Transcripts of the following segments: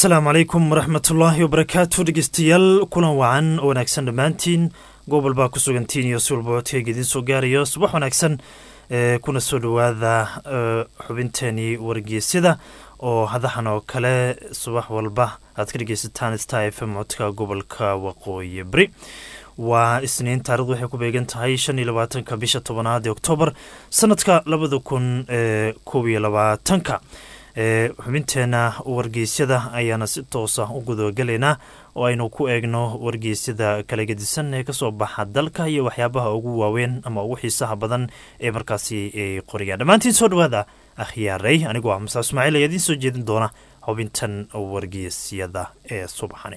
asalaamu calaykum waraxmatullaahi wabarakaatu dhegeystayaal kulan wacan oo wanaagsan dhammaantiin gobol baa ku sugantiin iyo si walba codkeyga idiin soo gaarayo subax wanaagsan kuna soo dhowaada xubinteenii wargeysyada oo hadahan oo kale subax walba aad ka dhegeysataan star f m codka gobolka waqooyi bari waa isniin taarikhdu waxay ku beegan tahay shan iyo labaatanka bisha tobanaad ee oktoobar sanadka labada kun koob iyo labaatanka xubinteena wargeysyada ayaana si toosa u gudagalaynaa oo aynu ku eegno wargeysyada kala gedisan ee kasoo baxa dalka iyo waxyaabaha ugu waaweyn ama ugu xiisaha badan ee markaasi ay qoriyaan dhammaantiin soo dhawaada akhyaaray anigoo ah musaa ismaaciil ayaa idiin soo jeedin doona xubintan wargeysyada ee subaxani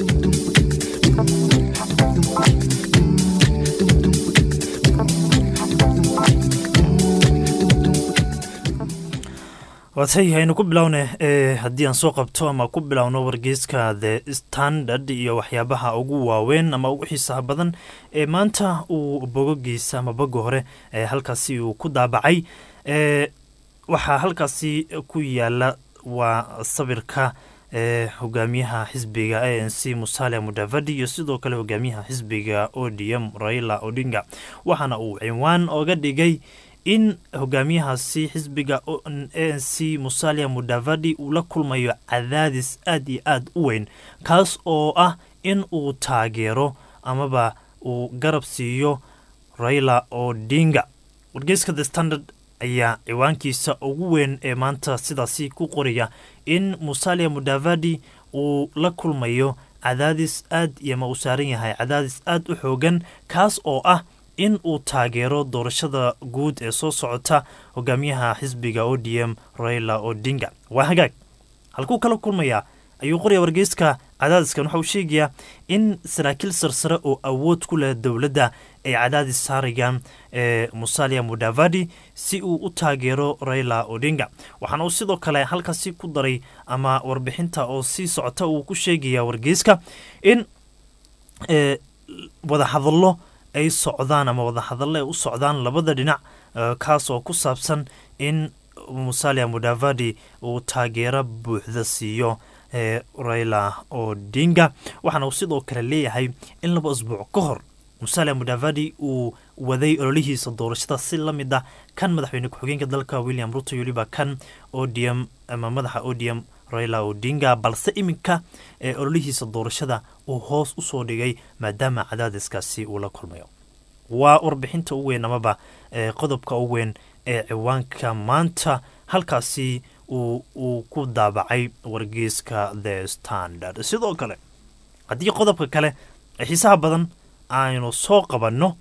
waatay aynu ku bilowne haddii aan soo qabto ama ku bilowno wargeyska the standard iyo waxyaabaha ugu waaweyn ama ugu xiisaha badan ee maanta uu bogogiisa ama boga hore halkaasi uu ku daabacay waxaa halkaasi ku yaala waa sawirka hogaamiyaha xisbiga a n c musalia mudavadi iyo sidoo kale hogaamiyaha xisbiga odm raila odinga waxaana uu cinwaan oga dhigay in hogaamiyahaasi xisbiga a n c musalia mudavadi uu la kulmayo cadaadis aad iyo aad u weyn kaas oo ah in uu taageero amaba uu garab siiyo raila odinga wargeyska the standard ayaa ciwaankiisa ugu weyn ee maanta sidaasi ku qoraya in musalia mudavadi uu la kulmayo cadaadis aad iyo ma uu saaran yahay cadaadis aad u xoogan kaas oo ah in uu taageero doorashada guud ee soo socota hogaamiyaha xisbiga o d m raila odinga waa hagaag halkuu kala kulmayaa ayuu qoraya wargeyska cadaadiskan waxa uu sheegayaa in saraakiil sarsare oo awood ku leh dowladda ay cadaadis saarayaan ee musalia mudavadi si uu u taageero raila odinga waxaana uu sidoo kale halkaasi ku daray ama warbixinta oo sii socota uu ku sheegaya wargeyska in wadahadallo ay socdaan ama wadahadalle ay u socdaan labada dhinac kaas oo ku saabsan in musalia mudavadi uu taageero buuxda siiyo raila odinga waxaana uu sidoo kale leeyahay in laba asbuuc ka hor musalia mudavadi uu waday ololihiisa doorashada si la mid ah kan madaxweyne ku-xigeenka dalka william ruto weliba kan odm ama madaxa odm raila odinga balse iminka ee ololihiisa doorashada uu hoos usoo dhigay maadaama cadaadiskaasi uu la kulmayo waa warbixinta u weyn amaba qodobka u weyn ee ciwaanka maanta halkaasi uu ku daabacay wargeyska the standard sidoo kale haddii qodobka kale ee xiisaha badan aynu soo qabanno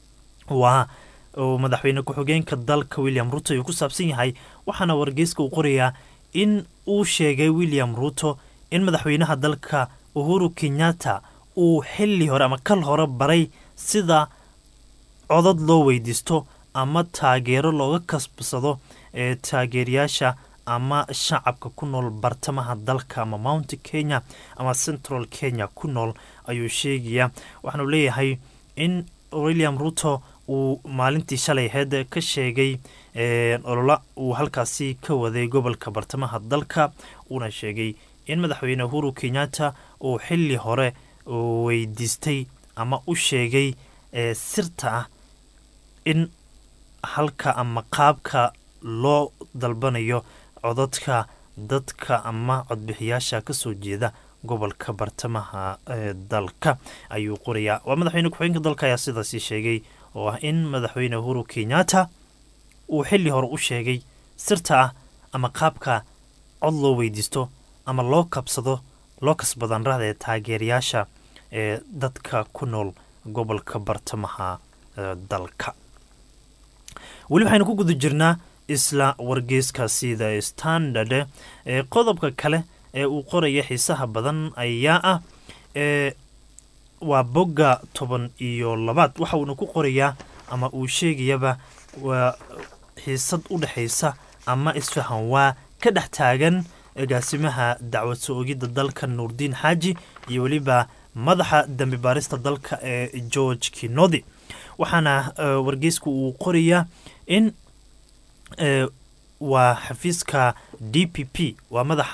waa madaxweyne ku-xigeenka dalka william ruto uu ku saabsan yahay waxaana wargeyska uu qorayaa in uu sheegay william ruto in madaxweynaha dalka uhuru kenyatta uu xili hore ama kal hore baray sida codad loo weydiisto ama taageero looga kasbsado ee taageerayaasha ama shacabka ku nool bartamaha dalka ama mount kenya ama central kenya ku nool ayuu sheegaya waxaanu leeyahay in william ruto uu maalintii shalay heed ka sheegay olola uu halkaasi ka waday gobolka bartamaha dalka uuna sheegay in madaxweyne uhuru kenyatta uu xili hore weydiistay ama u sheegay sirta ah in halka ama qaabka loo dalbanayo codadka dadka ama codbixiyaasha kasoo jeeda gobolka bartamaha dalka ayuu qorayaa waa madaxweyne ku-xigeenka dalka ayaa sidaasi sheegay oo ah in madaxweyne uhuru kenyatta uu xili hore u sheegay sirta ah ama qaabka cod loo weydiisto ama loo kabsado loo kasbadan rahda ee taageerayaasha ee dadka ku nool gobolka bartamaha dalka weli waxaynu ku guda jirnaa isla wargeyskaasi the standard ee qodobka kale ee uu qoraya xiisaha badan ayaa ah ee waa bogga toban iyo labaad waxa uuna ku qorayaa ama uu sheegayaba waa xiisad u dhexaysa ama isfahan waa ka dhex taagan agaasimaha dacwad soo ogidda dalka nuurdiin xaaji iyo weliba madaxa dambi baarista dalka ee george kinodi waxaana wargeysku uu qorayaa in waa xafiiska d p p waa madaxa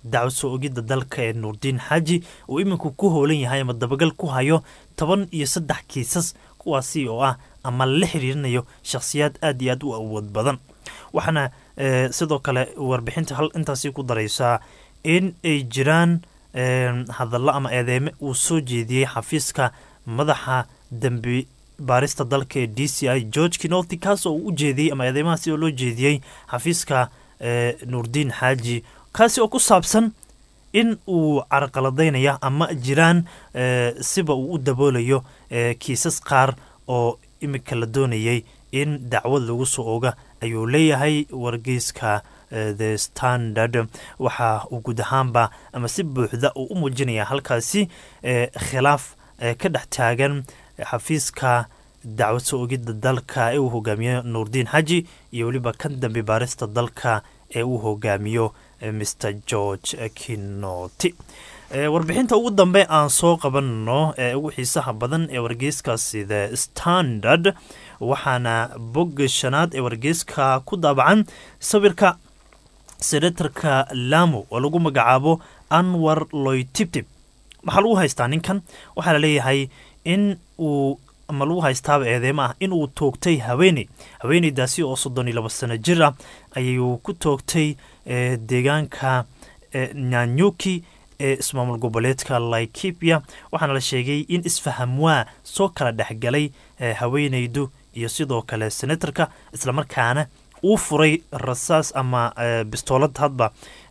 dacwad soo ogidda dalka ee nuurdiin xaaji uu iminku ku hoolan yahay ama dabagal ku hayo toban iyo saddex kiisas kuwaasi oo ah ama la xiriirinayo shakhsiyaad aad iyo aad u awood badan waxaana sidoo kale warbixinta hal intaasi ku daraysaa in ay jiraan hadallo ama eedeeme uu soo jeediyey xafiiska madaxa dembi baarista dalka ee d c i george kinolti kaas oo uu u jeediyey ama eedeymahaasi oo loo jeediyey xafiiska nuurdiin xaaji kaasi oo ku saabsan in uu carqaladaynaya ama jiraan siba uu u daboolayo kiisas qaar oo imika la doonayay in dacwad lagu soo oga ayuu leeyahay wargeyska the standard waxa uu guud ahaanba ama si buuxda uu u muujinaya halkaasi khilaaf ka dhex taagan xafiiska dacwad soo ogidda dalka ee uu hogaamiyo nuurdiin xaji iyo weliba kan dambe baarista dalka ee uu hogaamiyo mr george kinoti warbixinta ugu dambe aan soo qabanno ee ugu xiisaha badan ee wargeyskaasi the standard waxaana bogga shanaad ee wargeyska ku daabacan sawirka senatarka lamo oo lagu magacaabo anwar loytibtib waxaa lagu haystaa ninkan waxaa la leeyahay in uu ama lagu haystaaba eedeemo ah in uu toogtay haweeney haweeneydaasi oo soddon iyo labo sano jir ah ayuu ku toogtay deegaanka nyanyuki ee ismaamul goboleedka laikipia waxaana la sheegay in isfahamwaa soo kala dhexgalay haweeneydu iyo sidoo kale senatarka islamarkaana uu furay rasaas ama bistoolad hadba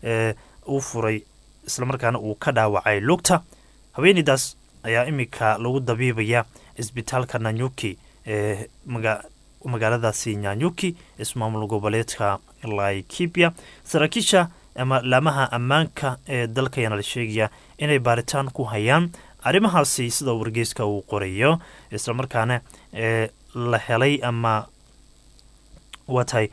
uu furay islamarkaana uu ka dhaawacay lugta haweeneydaas ayaa iminka lagu dabiibaya isbitaalka nanyuki ee magaaladaasi nyanyuki ismaamul goboleedka laikipia saraakiisha ama laamaha ammaanka ee dalka ayaana la sheegaya inay baaritaan ku hayaan arrimahaasi sida wargeyska uu qorayo islamarkaana la helay ama waa tahay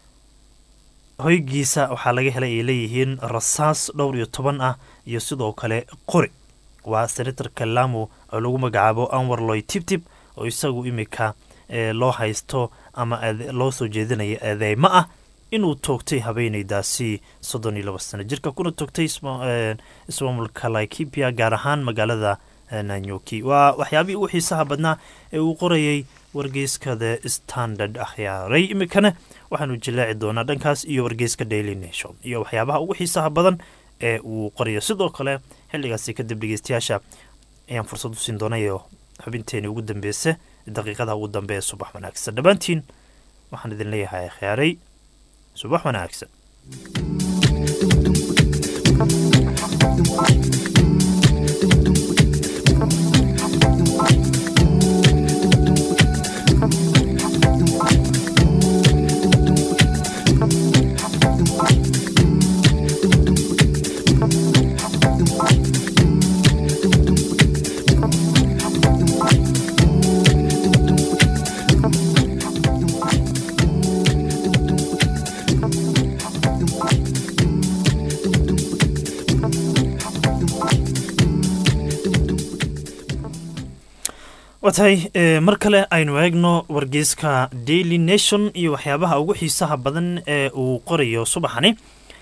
hoygiisa waxaa laga helay ay leeyihiin rasaas dhowr iyo toban ah iyo sidoo kale qori waa senatarka lamo oo lagu magacaabo anwar loy tibtib oo isagu imika loo haysto ama loo soo jeedinaya eedeymo ah inuu toogtay haweeneydaasi soddon iyo labo sano jirka kuna toogtay ismaamulka laikipia gaar ahaan magaalada nanyuki waa waxyaabihii ugu xiisaha badnaa ee uu qorayay wargeyska the standard akhyaaray imikana waxaanu jilaaci doonaa dhankaas iyo wargeyska daily nation iyo waxyaabaha ugu xiisaha badan ee uu qorayo sidoo kale xilligaasi kadib dhegeystayaasha ayaan fursad u siin doonayo xubinteeni ugu dambeysa daqiiqada ugu dambe ee subax wanaagsan dhammaantiin waxaan idin leeyahay akhyaaray subax wanaagsan watahay mar kale aynu eegno wargeyska daily nation iyo waxyaabaha ugu xiisaha badan ee uu qorayo subaxani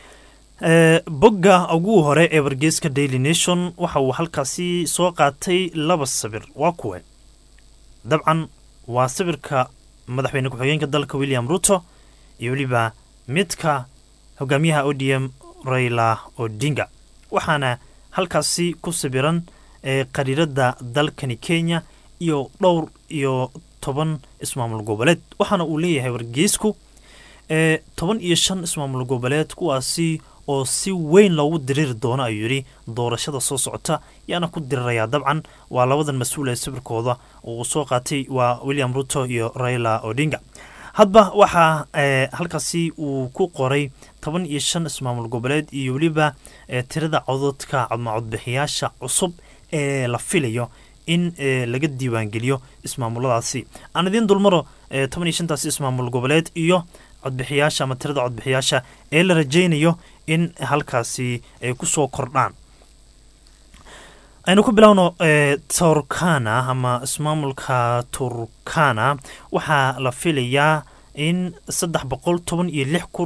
bogga ugu hore ee wargeyska daily nation waxa uu halkaasi soo qaatay laba sawir waa kuwe dabcan waa sawirka madaxweyne ku-xigeenka dalka william ruto iyo weliba midka hogaamiyaha odm raila odinga waxaana halkaasi ku sawiran qariirada dalkani kenya iyo dhowr iyo toban ismaamul goboleed waxaana uu leeyahay wargeysku toban iyo shan ismaamul goboleed kuwaasi oo si weyn loogu diriiri doono ayuu yidhi doorashada soo socota yaana ku dirirayaa dabcan waa labadan mas-uul ee sawirkooda uu soo qaatay waa william ruto iyo raila odinga hadba waxaa halkaasi uu ku qoray toban iyo shan ismaamul goboleed iyo weliba tirada cododka codmacodbixiyaasha cusub ee la filayo in laga diiwaangeliyo ismaamuladaasi aan idiin dulmaro toban iyo shantaasi ismaamul goboleed iyo codbixiyaasha ama tirada codbixiyaasha ee la rajaynayo in halkaasi ay ku soo kordhaan aynu ku bilowno turkana ama ismaamulka turkana waxaa la filayaa in saddex boqol toban iyo lix kun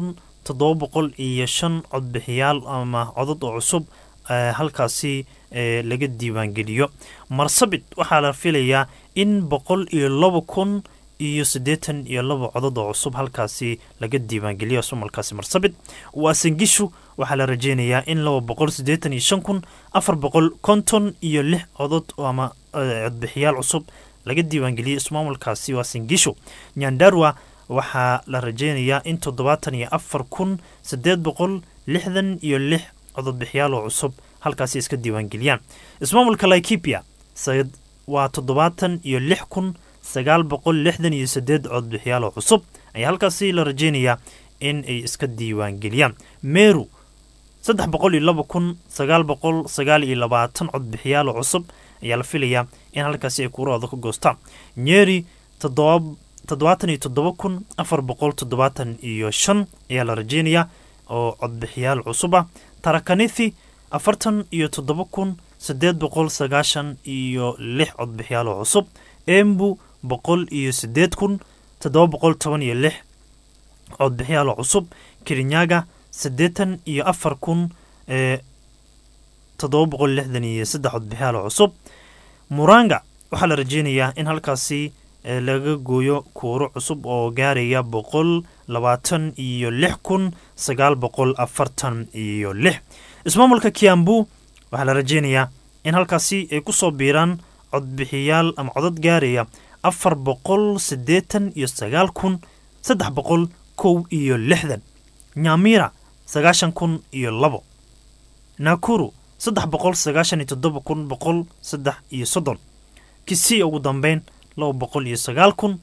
toddoba boqol iyo shan codbixiyaal ama codad oo cusub halkaasi laga diiwaangeliyo marsabit waxaa la filayaa in boqol iyo laba kun iyo siddeetan iyo laba codod oo cusub halkaasi laga diiwaangeliyo sumalkaasi marsabit waasangishu waxaa la rajeynayaa in laba boqol siddeetan iyo shan kun afar boqol konton iyo lix codod ama codbixiyaal cusub laga diiwaangeliyey ismaamulkaasi waasangishu nyandarwa waxaa la rajeynayaa in toddobaatan iyo afar kun siddeed boqol lixdan iyo lix cododbixiyaal oo cusub halkaasi iska diiwaangeliyaan ismaamulka laikipia waa toddobaatan iyo lix kun sagaal boqol lixdan iyo sideed codbixiyaal oo cusub ayaa halkaasi la rajeynayaa in ay iska diiwaangeliyaan meru saddex boqol iyo laba kun sagaal boqol sagaal iyo labaatan codbixiyaal oo cusub ayaa la filayaa in halkaasi ay kuurahooda ka goostaan nyeri toddobaatan iyo toddoba kun afar boqol toddobaatan iyo shan ayaa la rajeynayaa oo codbixiyaal cusub ah tarakanithi afartan iyo toddoba kun siddeed boqol sagaashan iyo lix codbixiyaal oo cusub embu boqol iyo siddeed kun toddoba boqol toban iyo lix codbixiyaal oo cusub kirinyaga siddeetan iyo afar kun toddoba boqol lixdan iyo saddex codbixiyaal oo cusub muranga waxaa la rajeynayaa in halkaasi laga gooyo kuuro cusub oo gaaraya boqol labaatan iyo lix kun sagaal boqol afartan iyo lix ismaamulka kiambu waxaa la rajeynayaa in halkaasi ay ku soo biiraan codbixiyaal ama codad gaaraya afar boqol siddeetan iyo sagaal kun saddex boqol kow iyo lixdan nyamira sagaashan kun iyo labo nakuru saddex boqol sagaashan iyo toddoba kun boqol saddex iyo soddon kisii ugu dambeyn laba boqol iyo sagaal kun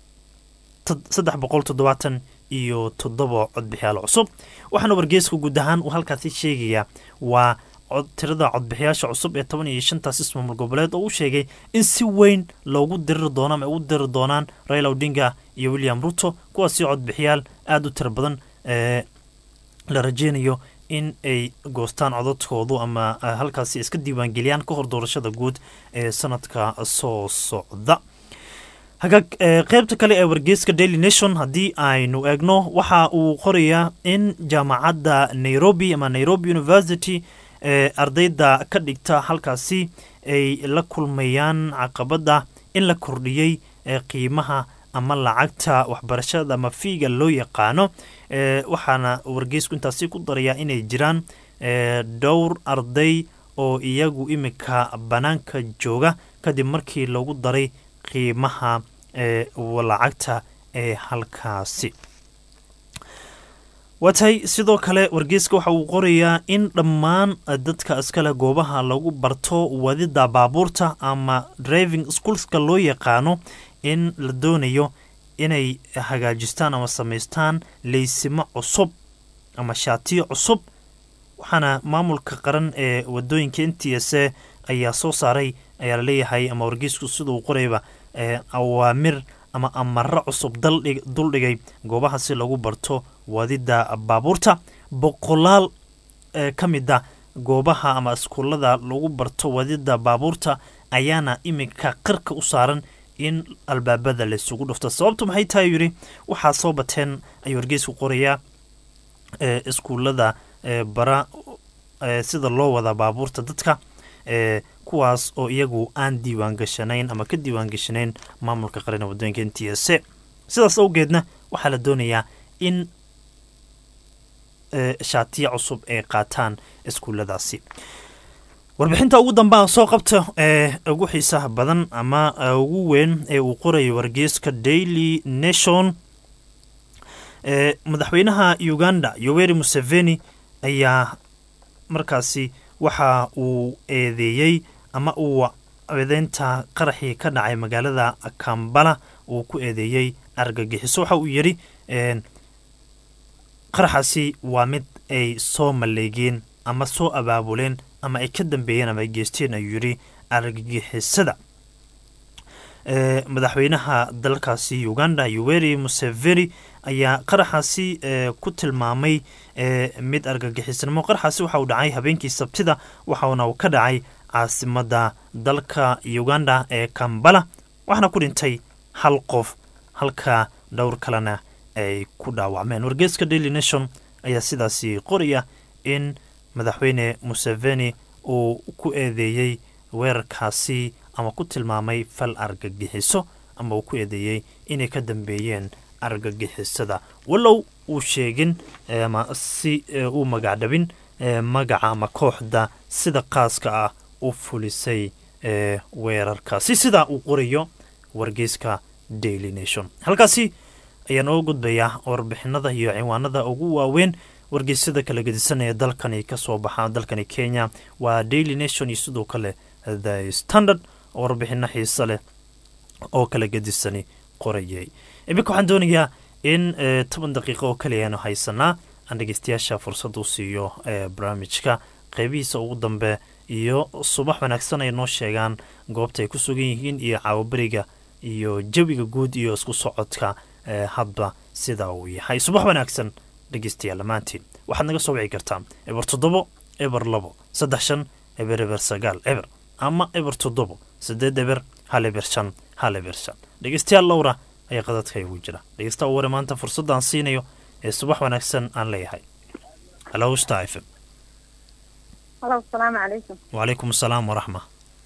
saddex boqol toddobaatan iyo toddoba codbixiyaal cusub waxaana wargeeska guud ahaan uu halkaasi sheegayaa waa tirada codbixiyaasha cusub ee toban iyo shantaas ismaamul goboleed oo u sheegay in si weyn loogu diriri doono ama ay ugu diriri doonaan raila odinga iyo william ruto kuwaasi codbixiyaal aada u tiro badan ee la rajeynayo in ay goostaan codadkoodu ama halkaasi iska diiwaangeliyaan ka hor doorashada guud ee sanadka soo socda hagaag qeybta kale ee wargeyska daily nation haddii aynu eegno waxa uu qorayaa in jaamacadda nairobi ama nairobi university ee ardayda ka dhigta halkaasi ay la kulmayaan caqabada in la kordhiyey qiimaha ama lacagta waxbarashada ama fiiga loo yaqaano waxaana wargeysku intaasi ku darayaa inay jiraan dhowr arday oo iyagu imika bannaanka jooga kadib markii lagu daray qiimaha lacagta ee halkaasi waa tahay sidoo kale wargeyska waxa uu qorayaa in dhammaan dadka iskale goobaha lagu barto wadida baabuurta ama driving schoolska loo yaqaano in la doonayo inay hagaajistaan ama samaystaan leysimo cusub ama shaatiyo cusub waxaana maamulka qaran ee wadooyinka n t s a ayaa soo saaray ayaa laleeyahay ama wargeysku siduu qorayba awaamir ama amaro cusub duldhigay goobaha si lagu barto wadida baabuurta boqolaal ka mid a goobaha ama iskuullada lagu barto wadida baabuurta ayaana iminka qarka u saaran in albaabada laysugu dhufto sababtu maxay tahay yidhi waxaa soo bateen ayuu wargeysku qorayaa iskuullada bara sida loo wadaa baabuurta dadka kuwaas oo iyagu aan diiwaan gashanayn ama ka diiwaan gashanayn maamulka qaran ee wadooyinka n t s a sidaas awgeedna waxaa la doonayaa in shaatiya cusub ay qaataan iskuulladaasi warbixinta ugu dambaa soo qabta ee ugu xiisaha badan ama ugu weyn ee uu qorayo wargeyska daily nation madaxweynaha uganda yoweri museveni ayaa markaasi waxa uu eedeeyey ama uu eedeynta qaraxii ka dhacay magaalada kambala uu ku eedeeyey argagixiso waxa uu yidhi qaraxaasi waa mid ay soo maleegeen ama soo abaabuleen ama ay ka dambeeyeen ama ay geysteen ayuu yidhi argagixisada madaxweynaha dalkaasi uganda yoweri museveni ayaa qaraxaasi ku tilmaamay mid argagixisnimo qaraxaasi waxa uu dhacay habeenkii sabtida waxauna uu ka dhacay caasimada dalka uganda ee kambala waxaana ku dhintay hal qof halka dhowr kalena ay ku dhaawacmeen wargeeska daily nation ayaa sidaasi qoraya in madaxweyne museveni uu ku eedeeyey weerarkaasi ama ku tilmaamay fal argagixiso ama uu ku eedeeyey inay ka dambeeyeen argagixisada wallow uu sheegin ama si uu magacdhabin magaca ama kooxda sida qaaska ah u fulisay weerarkaasi sidaa uu qorayo wargeyska daily nation halkaasi ayaan oo gudbayaa warbixinada iyo ciwaanada ugu waaweyn wargeysyada kala gedisan ee dalkani kasoo baxa dalkani kenya waa daily nation iyo sidoo kale the standard oo warbixino xiise leh oo kala gedisani qorayay iminka waxaan doonayaa in toban daqiiqo oo kaliya aanu haysanaa aan dhegeystayaasha fursad u siiyo barnaamijka qeybihiisa ugu dambe iyo subax wanaagsan ay noo sheegaan goobta ay ku sugan yihiin iyo caawaberiga iyo jawiga guud iyo isku socodka hadba sida uu yahay subax wanaagsan dhegeystayaal dhammaantiin waxaad naga soo wici kartaa eber toddobo eber labo saddex shan eber eber sagaal eber ama eber toddobo sideed eber hal eber shan hal eber shan dhegeystayaal lowra ayaa qadadka igu jira dhegeysta ware maanta fursadaan siinayo ee subax wanaagsan aan leeyahay halo sta f m halo asalaamu calaykum wacalaykum asalaam waraxma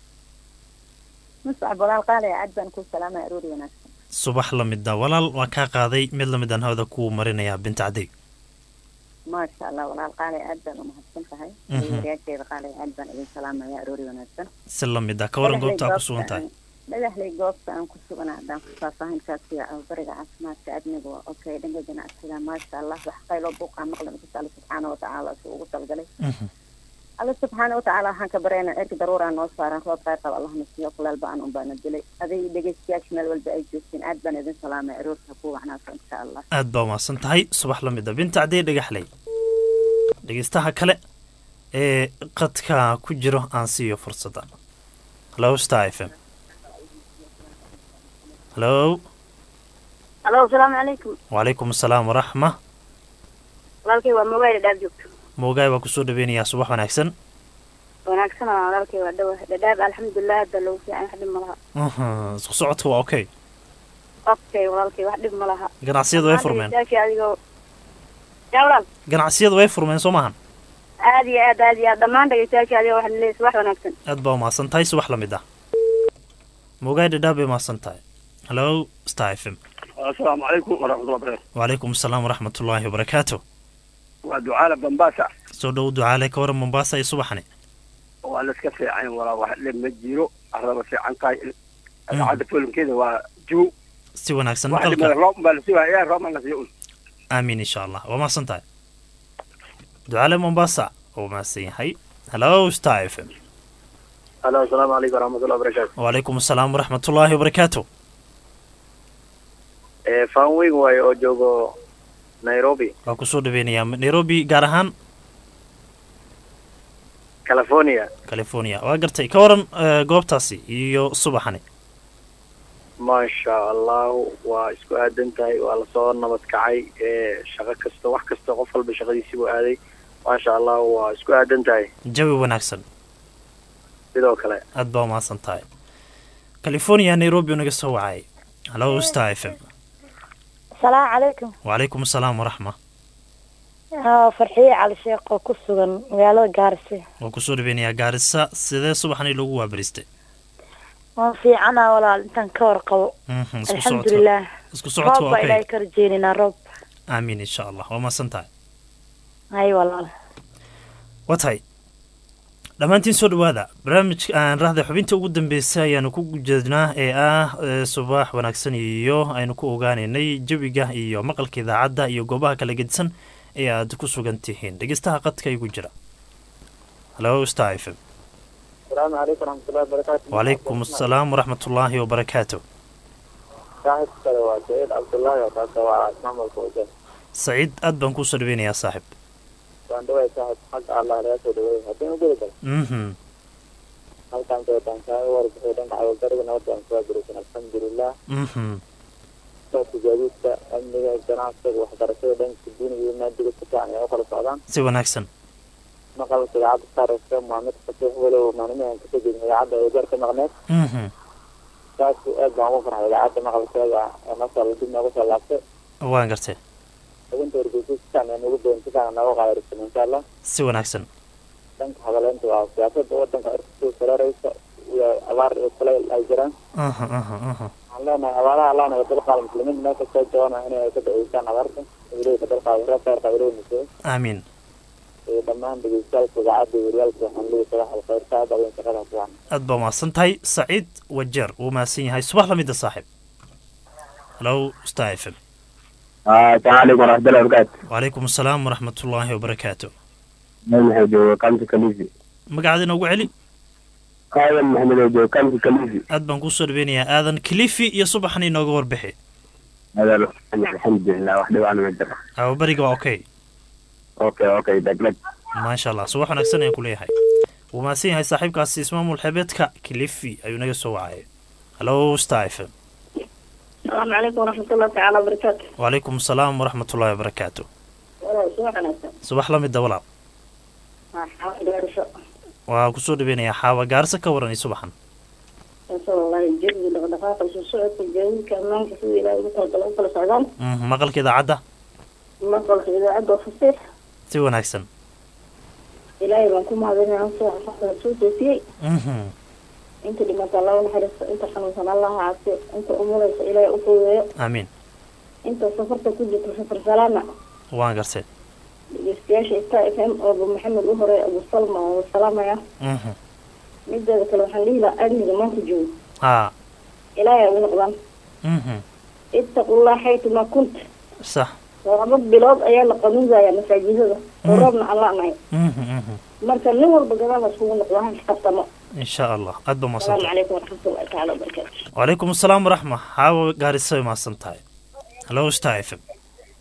muscab walaal qaali aad baan ku salaamaya aroori wanaagsan subax la mida walaal waa kaa qaaday mid lamid aan hawada ku marinayaa binta cadey maasha allah walaal qaali aad baan umahadsan tahay waryaasheeda qaali aad baan idin salaamaya aroori wanaagsan si lamid ah ka waran goobta aa ku sugan tahay dhagaxley goobta aan ku sugana haddaan ku faahfaahinkaasi bariga caafimaadka adniga waa okay dhanka ganacsiga maasha allah wax qayloo buuqaa maqlan kasta alla subxaana watacaala suu ugu talgalay alla subxaana watacaala waxaan ka baryana cirka daruuraa noo saaran roob qayr qab allahna siiyo kulaalba aan unbaana dilay aday dhegeystayaasha meel walba ay joogtiin aad baan idin salaamay aroorta ku wacnaasa insha allah aad baa umahadsan tahay subax la mid a binta cadey dhagaxley dhegeystaha kale ee qadka ku jiro aan siiyo fursadda halo star f m halo halo asalaamu calaykum wacalaykum asalaam waraxma walaalkay waa mogaayla dhaab joogto moogaay waa kusoo dhaweynayaa subax wanaagsan wanaagsan walaalkay waa dhawa dhadhaab alxamdulilah hadda lagu fiican wax dhib ma laha isku socodka waa okay okay walaalkay wax dhib ma laha ganacsiyadu way furmeen adigoo yaa walaal ganacsiyadu way furmeen soo maahan aad iyo aad aad iyo aad dhammaan dhegeystayaashii adiga waxaan leeyahay subax wanaagsan aad baa umahadsan tahay subax lamid ah moogaay dhadhaab bay umahadsan tahay halo star f m asalaamu calaykum waraxmatullahi barakatu wacalaykum asalaam waraxmatullaahi wabarakaatu waa ducaala bambaasa soo dhow ducaale ka waran mombaasa iyo subaxni waa laska fiican walaa wax le ma jiro araba fiican tahay idaacadda folimkeeda waa juu si wanaagsan wax maqalka dhimada roob baa la siwaaya roob la siiyo un aamiin insha allah waa mahadsan tahay ducaale mombasa waa mahadsan yahay halo star f m halo asalaamu calaykum waraxmatullahi barakatu wacalaykum asalaam waraxmatullaahi wabarakaatu faan weyn waaye oo joogo nairobi waa kusoo dhaweynayaa nairobi gaar ahaan california california waa gartay ka waran eh, goobtaasi iyo subaxani maasha allahu waa isku aadan tahay waa lasoo nabad kacay shaqo kasta wax kasta qof walba shaqadiisii buu aaday maasha allahu waa isku aadan tahay jawi wanaagsan sidoo kale aad baa umahadsan tahay california nairobi naga soo wacay halo star f m asalaamu calaykum wacalaykum asalaam waraxma haa farxiye cali sheekh oo ku sugan magaalada gaarisi waa kusoo dhaweynayaa gaarisa sidee subaxani lagu waabaristay waan fiicana walaal intaan ka warqabo Mhm, isku socodka alxamdulilah isku socodka roob waa baa okay ilaahay ka rajeynaynaa roob aamiin insha allah waa mahadsan tahay hay walaal waa tahay dhammaantiin soo dhawaada barnaamijka aan rahda xubinta ugu dambeysay ayaanu ku jeednaa ee ah eh, subax wanaagsan iyo aynu ku ogaanaynay jawiga iyo maqalka idaacadda iyo goobaha kala gedisan ee aad ku sugan tihiin dhegeystaha qadka igu jira halo star f m asalaamu calaykum waraxmatullahi barakatu wacalaykum asalaam waraxmatullaahi wabarakaatu saaxibka kale waa saciid cabdullaahi oo kaasa waa maamulka wadan saciid aad baan kuusoo dhaweynayaa saaxib waan dhaway saaxib xagga allah laga soo dhaweey haddii ugeli karo mhm halkaan jootaan kaaga warbixi dhanka cawagariga nabadda aan kuwaa gurisan alxamdulilah mhm dadka gaadiidka amniga ganacsiga waxbarashada dhanka diiniga iyo maadiga si fiican ay u kala socdaan si wanaagsan maqalka idaacadda saaraysa waa mid fasiix walow maalmihi aan kasoo jeedin idaacadda ay garka maqneed mhm saas aad baan ugu farxay idaacadda maqalkeeda ee masal dib noogu soo laabtay waan gartay xubinta wargeysa si fiican ay nagu doon si fiican nooga qaadarisan insha allah si wanaagsan dhanka hadaleynta waa siyaasada wadanka kusoo saraareysa iyo abaar iyo kulayl ay jiraan aha aha aha waxaan leenahay abaaraha allah naga dalqaada muslimiinta meel kastoo joogaan inay ka daceysaan abaarta ilaahay ka dalqaada reer khayrka ilaahay nusoo aamiin iyo dhammaan dhegeystayaalka idaacadda iyo waryaalka waxaan leeyahay sabax alkhayrka aad adan shaqada fiican aad baa mahadsan tahay saciid wajeer wuu mahadsan yahay subax lamida saaxiib halo star f m السلام عليكم ورحمة الله وبركاته wacalaykum asalaam waraxmatullaahi wabarakaatu محمد جو كامتي كليزي magacaada inoogu celi قائم محمد جو كامتي كليزي aad baan kusoo dhaweynayaa aadan kilifi iyo subaxna inooga warbixi هذا له. الحمد لله وحده وانا مجرى awabariga waa okay اوكي اوكي دقلق maasha allah subax wanaagsan ayaan ku leeyahay wuu mahadsan yahay saaxiibkaasi ismaamul xebeedka kilifi ayuu naga soo wacay halo star f m asalaamu calaykum waraxmatullahi tacaala wabarakaatu wacalaykum asalaam waraxmatullaahi wabarakaatu walaal subax wanaagsan subax lamida walaal waa xaafid gaarasho waa kusoo dhaweynayaa xaawa gaarisa ka waran iyo subaxan insha allahi jawiga dhaqdhaqaaqa isu socodka gaadiidka ammaanka sida ilaahay ugu talagala u kala socdaan Mhm, maqalka idaacadda maqalka idaacadda waa fasiix si wanaagsan ilaahay baan ku mahadinaya soo xafaxda soo toosiyey Mhm, inta dhimata allah u naxariisto inta xanuunsan allah ha caafiyo inta umulaysa ilaahay u fududeeyo aamiin inta safarta ku jirta safar salaana waan gartay dhegeystayaasha star f m oo abu maxamed u horeey abu salma oo salaamaya Mhm, mideeda kale waxaan dhihi lahaa amniga maanta joogo haa ilaahay ugu noqdaan Mhm, ittaqullah xaytuma kunt sax laba bilood ayaa la qanuudayaa masaajidada oo roobna aan la-nahay Mhm, mhm. marka nin walba gadaal la iskugu noqdo ha isqabtamo insha allah aad baa mahadsan asalaamu tahay calaykum waraxmatullahi tacaala wabarakaatu wacalaykum asalaam waraxma xaawa gaarisa way mahadsan tahay halo star f m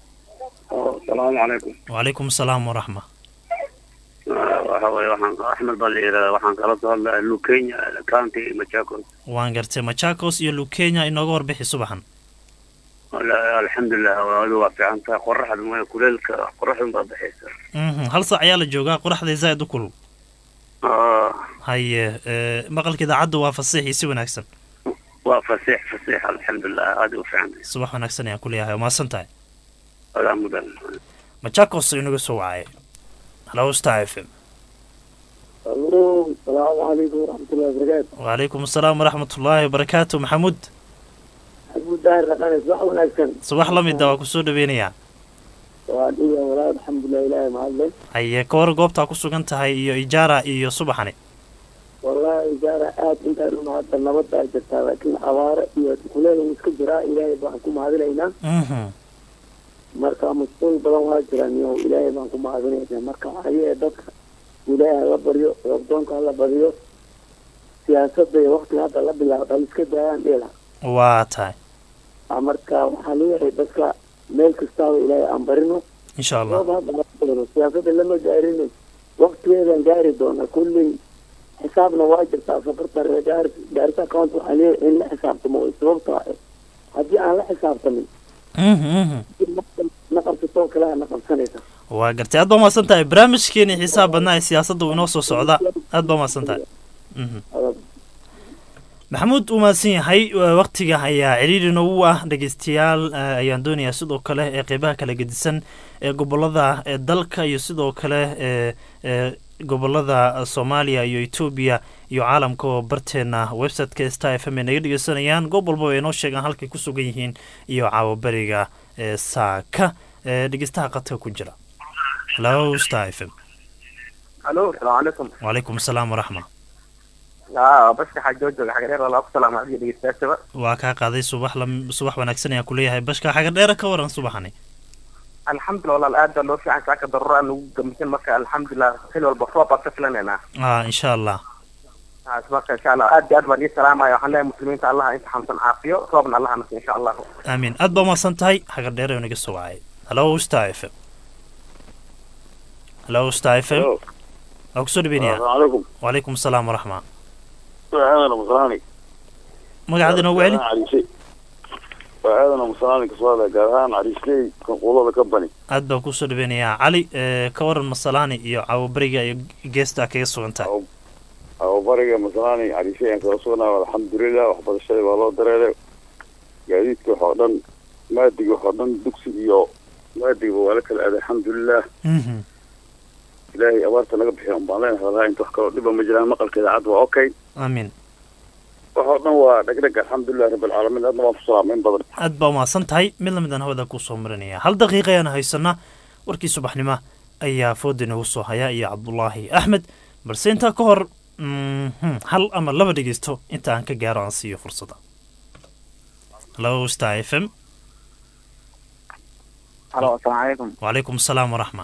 asalaamu calaykum wacalaykum asalaam waraxma waxa weye waxaan axmed baa la yidhahdaa waxaan kala soo hadlaya lukenya county machakos waan gartay machakos iyo lukenya inooga warbixi subaxan alxamdulilah waadu waa fiican tahay qoraxda mooya kuleelka qoraxdun baa baxaysa Mhm, hal saac ayaa la joogaa qoraxday zaa'id u kulul Ah, haye ee, maqalka idaacadda waa fasiixii si wanaagsan waa fasiix fasiix alxamdulilah aada u fiican tahay subax wanaagsan ayaan ku leeyahay waa mahadsan tahay adaa mudan machakos inaga soo wacay halo star f m alo salaamu calaykum waraxmatullahi wabarakaatu wacalaykum asalaam waraxmatullaahi wabarakaatu maxamuud xamuud daahir dhaqanes wax wanaagsan subax la mida waa kusoo dhaweynayaa waa dhiga walaa alxamdulilah ilaahay mahadle haye ka war goobtaa ku sugan tahay iyo ijaara iyo subaxani wallahi ijaara aad intaan u mahadda nabaddaa jirtaa laakiin abaare iyo kuleel uu iska jiraa ilaahay baan ku mahadinaynaa Mhm, marka mas-uul badan waa jiraan iyo ilaahay baan ku mahadinaynaa marka ayee dadka ilaahay hala baryo roobdoonka hala badiyo siyaasadda iyo waktiga hadda la bilaabo hal iska daayaan dheela waa tahay marka waxaa leeyahay dadka meel kastaaba ilaahay aan barino insha allah roob hadda la doono siyaasadda lama gaarino waktigeedaan gaari doona kulley xisaabna waa jirtaa safarta reer gaari gaarisa account waxaa leeyahay in la xisaabtamo sababta haddii aan la xisaabtamin Mhm, mhm. na qabsatoo kale na qabsanaysa waa gartay aad baa mahadsan tahay barnaamijkeeni xisaab badnaa ee siyaasadda uu inoo soo socda aad baa mahadsan tahay Mhm. maxamuud uu mahadsan yahay waa waqtiga ayaa ciriiri noogu ah dhegeystayaal eh, ayaan doonayaa sidoo kale ee qeybaha kala gedisan ee gobolada ee dalka iyo sidoo kale ee ee gobolada soomaaliya iyo etoobiya iyo caalamka oo barteena website-ka star f m ay naga dhegeysanayaan goob walba ay noo sheegaan halkay ku sugan yihiin iyo caawaberiga ee saaka ee dhegeystaha qadka ku jira hello star f m الو السلام عليكم wacalaykum asalaam waraxma اه بس حاجه جوجو حاجه غير الله السلام عليكم دغيستاسبا waa kaa qaaday subax lam subax wanaagsan ayaan kuleeyahay bashka xaga dheera ka waran subaxani الحمد لله والله الان لو في عن ساكا ضرورة انه قمتين مكة الحمد لله حلو البصوة بطفلنا هنا ah insha allah اسمعك ان شاء الله ادي ادوار السلام يا حنا المسلمين الله انت حمسن عافية صوبنا الله نسي ان شاء الله aamiin aad baa umahadsan tahay xaga dheer ayuu naga soo wacay hello star f m hello star f m waa kusoo dhaweynaya calaykum wacalaykum asalaam waraxma waa aadan musalaani magacaada inoogu celi cariishay waa aadan musalaani kasoo hadlaya gaar ahaan cariisley kanquulada company aad baan kusoo dhaweynayaa cali ee, ka waran masalaani iyo caawaberiga iyo geesta kaga sugan tahay ababariga masalaani cariishay aan kala sugnaa alxamdulilah waxbarashadii waa loo dareeray gaadiidka waxoo dhan maadig waxoo dhan dugsi iyo waadigiba waa la kala aaday alxamdulilah mhm ilaahay abaarta naga bixiya un baan leenahay walahi inta wax kaloo dhiba ma jiraan maqalka idaacadda waa okay aamin waxoo dhan waa dhegdheg alxamdulilah rabbilcaalamiin aadna waan ku salaamay in badan aad baa umahadsan tahay mid lamid aan hawada kusoo marinaya hal daqiiqa ayaan haysanaa warkii subaxnimo ayaa fooda inagu soo haya iyo cabdulaahi axmed balse intaa ka hor mhm, hal ama laba dhegeysto inta aan ka gaaro aan siiyo fursadda halo star f m halo asalaamu calaykum wacalaykum asalaam waraxma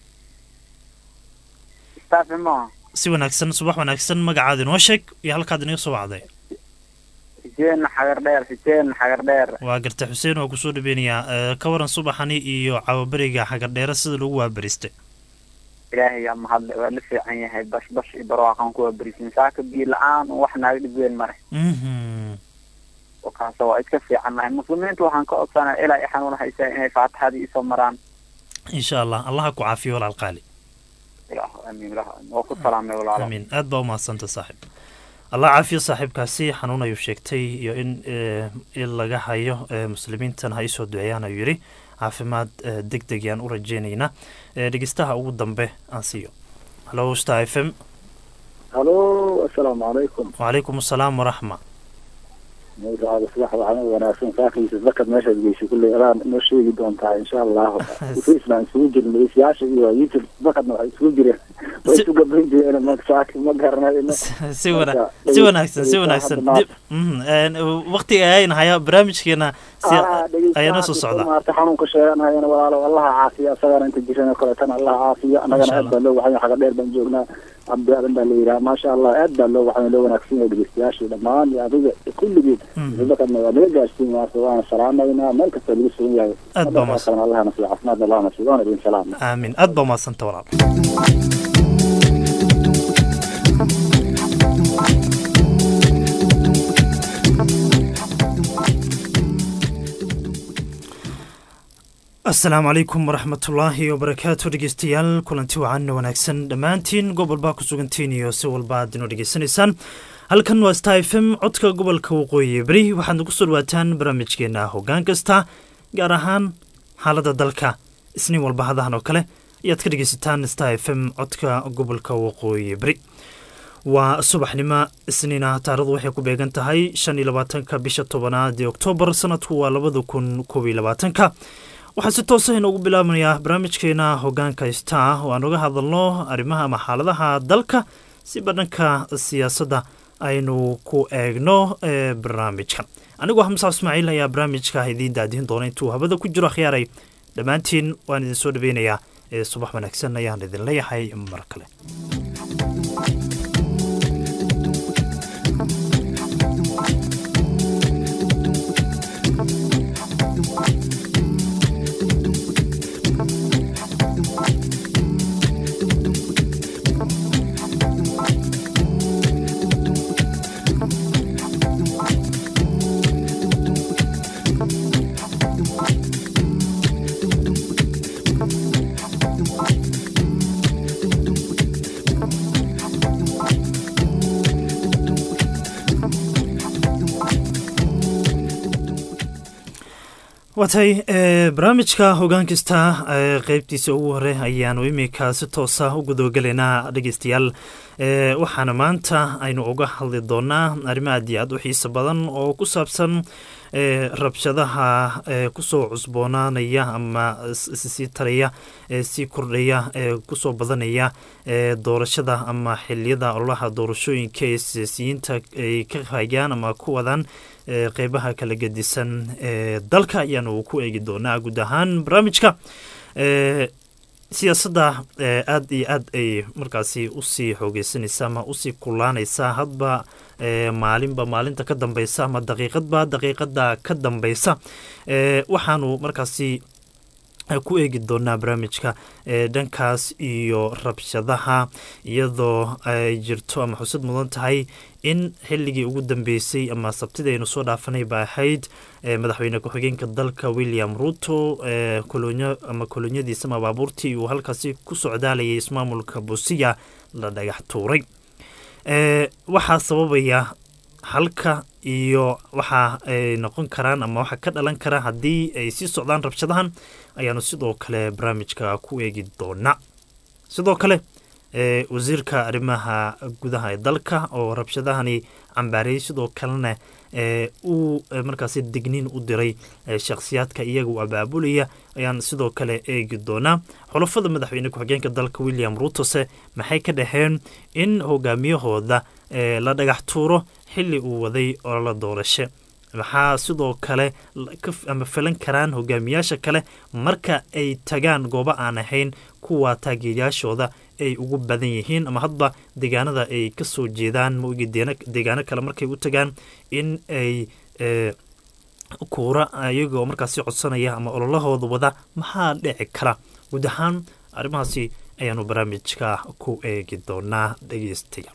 staff mo si wanaagsan subax wanaagsan magacaada inoo sheeg iyo halkaad inaga soo wacday xuseen xagar dheer xuseen xagar dheer waa garta xuseen oo kusoo dhaweynayaa Eh, ka waran subaxani iyo cawaberiga xagardheere sida lagu waabaristay ilaahay yaa mahadle waa la fiican yahay bash bash iyo barwaaqan kuwa berisin saaka biyo la-aan wax naaga dhib weyn mare mhm kaasa waa iska fiicannahay muslimiinta waxaan ka codsanaya ilaa i xanuun haysaa inay faatixadii isoo maraan insha allah allaha ku caafiyo walaal qaali ilaah amiin ilaah amiin. waa ku salaamay walaalo amiin aad baa umahadsanta saaxiib allah caafiyo saaxiibkaasi xanuun ayuu sheegtay iyo in eh, in laga hayo eh, muslimiintana ha isoo duceeyaan ayuu yidhi caafimaad eh, deg deg yaan u rajeynaynaa Eh, dhegeystaha ugu dambe aan siiyo halo star f m halo assalaamu calaykum wacalaykum asalaam waraxma magacaada subax waxaan wanaagsan saakiisa zakad meeshaad geysay kulley adaan noo sheegi doontaa insha allahu islaan isugu jirin dhegeystayaasha iyo youtube zakadna waxay isugu jireen way isu gabayn jireen ma saaki ma garanayno si wana si wanaagsan si wanaagsan dib mhm, een, waqtiga ayayna hayaa barnaamijkeena si ayaana soo socdaa maarta xanuunka sheeganayana walaalo allaha caafiya asagana inta jiran koletana allaha caafiya annagana Insha aad baa loo waxay xaga dheer baan joognaa abdaadan baa la yidhaha maasha allah aad baa loo waxay loo wanaagsan yahay dhegeystayaashii dhammaan iyo adiga kulligiin Mhm. zakadna waa naga gaarsiin maarta waana salaamaynaa meel kasta lagu sugan yahay Aad baa mahadsan. allahana siiyo caafimaadna allahana siiyo waana idin salaamna aamin aad baa umahadsanta walaal asalaamu calaykum waraxmatullaahi wabarakaatu dhegeystayaal kulanti wacan wanaagsan dhammaantiin gobol baa ku sugantiin iyo si walba aad inoo dhegeysanaysaan halkan waa star f m codka gobolka waqooyi beri waxaad nagu soo dhawaataan barnaamijkeena hoggaan kasta gaar ahaan xaaladda dalka isniin walba hadahan oo kale ayaad ka dhegeysataan star f m codka gobolka waqooyi beri waa subaxnimo isniina taarikhdu waxay ku beegan tahay shan iyo labaatanka bisha tobanaad ee oktoobar sanadku waa labada kun koob iyo labaatanka waxaa si toosa inoogu bilaabanayaa barnaamijkeena hogaanka star oo aan uga hadalno arrimaha ama xaaladaha dalka si badhanka siyaasadda aynu ku eegno ee barnaamijka anigoo xamsa ismaaciil ayaa barnaamijka idiin daadihin doona intuu habada ku jiro akhyaaray dhammaantiin waan idin soo dhaweynayaa ee subax wanaagsan ayaan idin leeyahay mar kale waatay barnaamijka hogaan kasta ee qeybtiisa ugu hore ayaanu imika si toosa u gudogelaynaa dhegeystayaal ee waxaana maanta aynu uga hadli doonaa arrimo aad iyo aad u xiiso badan oo ku saabsan ee rabshadaha ee kusoo cusboonaanaya ama sii taraya ee sii kordhaya ee kusoo badanaya ee doorashada ama xiliyada ololaha doorashooyinka ee siyaasiyiinta ay ka hayaan ama ku wadaan ee qeybaha kala gedisan ee dalka ayaanu ku eegi doonaa guud ahaan barnaamijka ee siyaasadda ee aad iyo aad ay markaasi usii xoogeysanaysa ama usii kulaanaysa hadba ee maalinba maalinta ka dambeysa ama daqiiqadba daqiiqada ka dambeysa ee waxaanu markaasi ku eegi doonaa barnaamijka ee dhankaas iyo rabshadaha iyadoo ay jirto ama xusad mudan tahay in xilligii ugu dambeysay ama sabtidii aynu soo dhaafanay ba ahayd madaxweyne ku-xigeenka dalka william ruto ee kolonyo ama kolonyadiisa ama baabuurtii uu halkaasi ku socdaalayay ismaamulka busiya la dhagax tuuray waxaa sababaya halka iyo waxa ay noqon karaan ama waxa ka dhalan kara haddii ay sii socdaan rabshadahan ayaanu sidoo kale barnaamijka ku eegi doonaa sidoo kale ee wasiirka arrimaha gudaha ee dalka oo rabshadahani cambaariyey sidoo kalena ee uu markaasi digniin u diray shakhsiyaadka iyagu abaabulaya ayaan sidoo kale eegi doonaa xulafada madaxweyne ku-xigeenka dalka william rutose maxay ka dhaheen in hogaamiyahooda la dhagax tuuro xili uu waday olala doorashe maxaa sidoo kale ama filan karaan hogaamiyaasha kale marka ay tagaan goobo aan ahayn kuwa taageerayaashooda ay ugu badan yihiin ama hadba deegaanada ay ka soo jeedaan maogi deegaano kale markay u tagaan in ay kuura iyagoo markaasi codsanaya ama ololahooda wada maxaa dhici kara guud ahaan arrimahaasi ayaanu barnaamijka ku eegi doonaa dhegeystayaal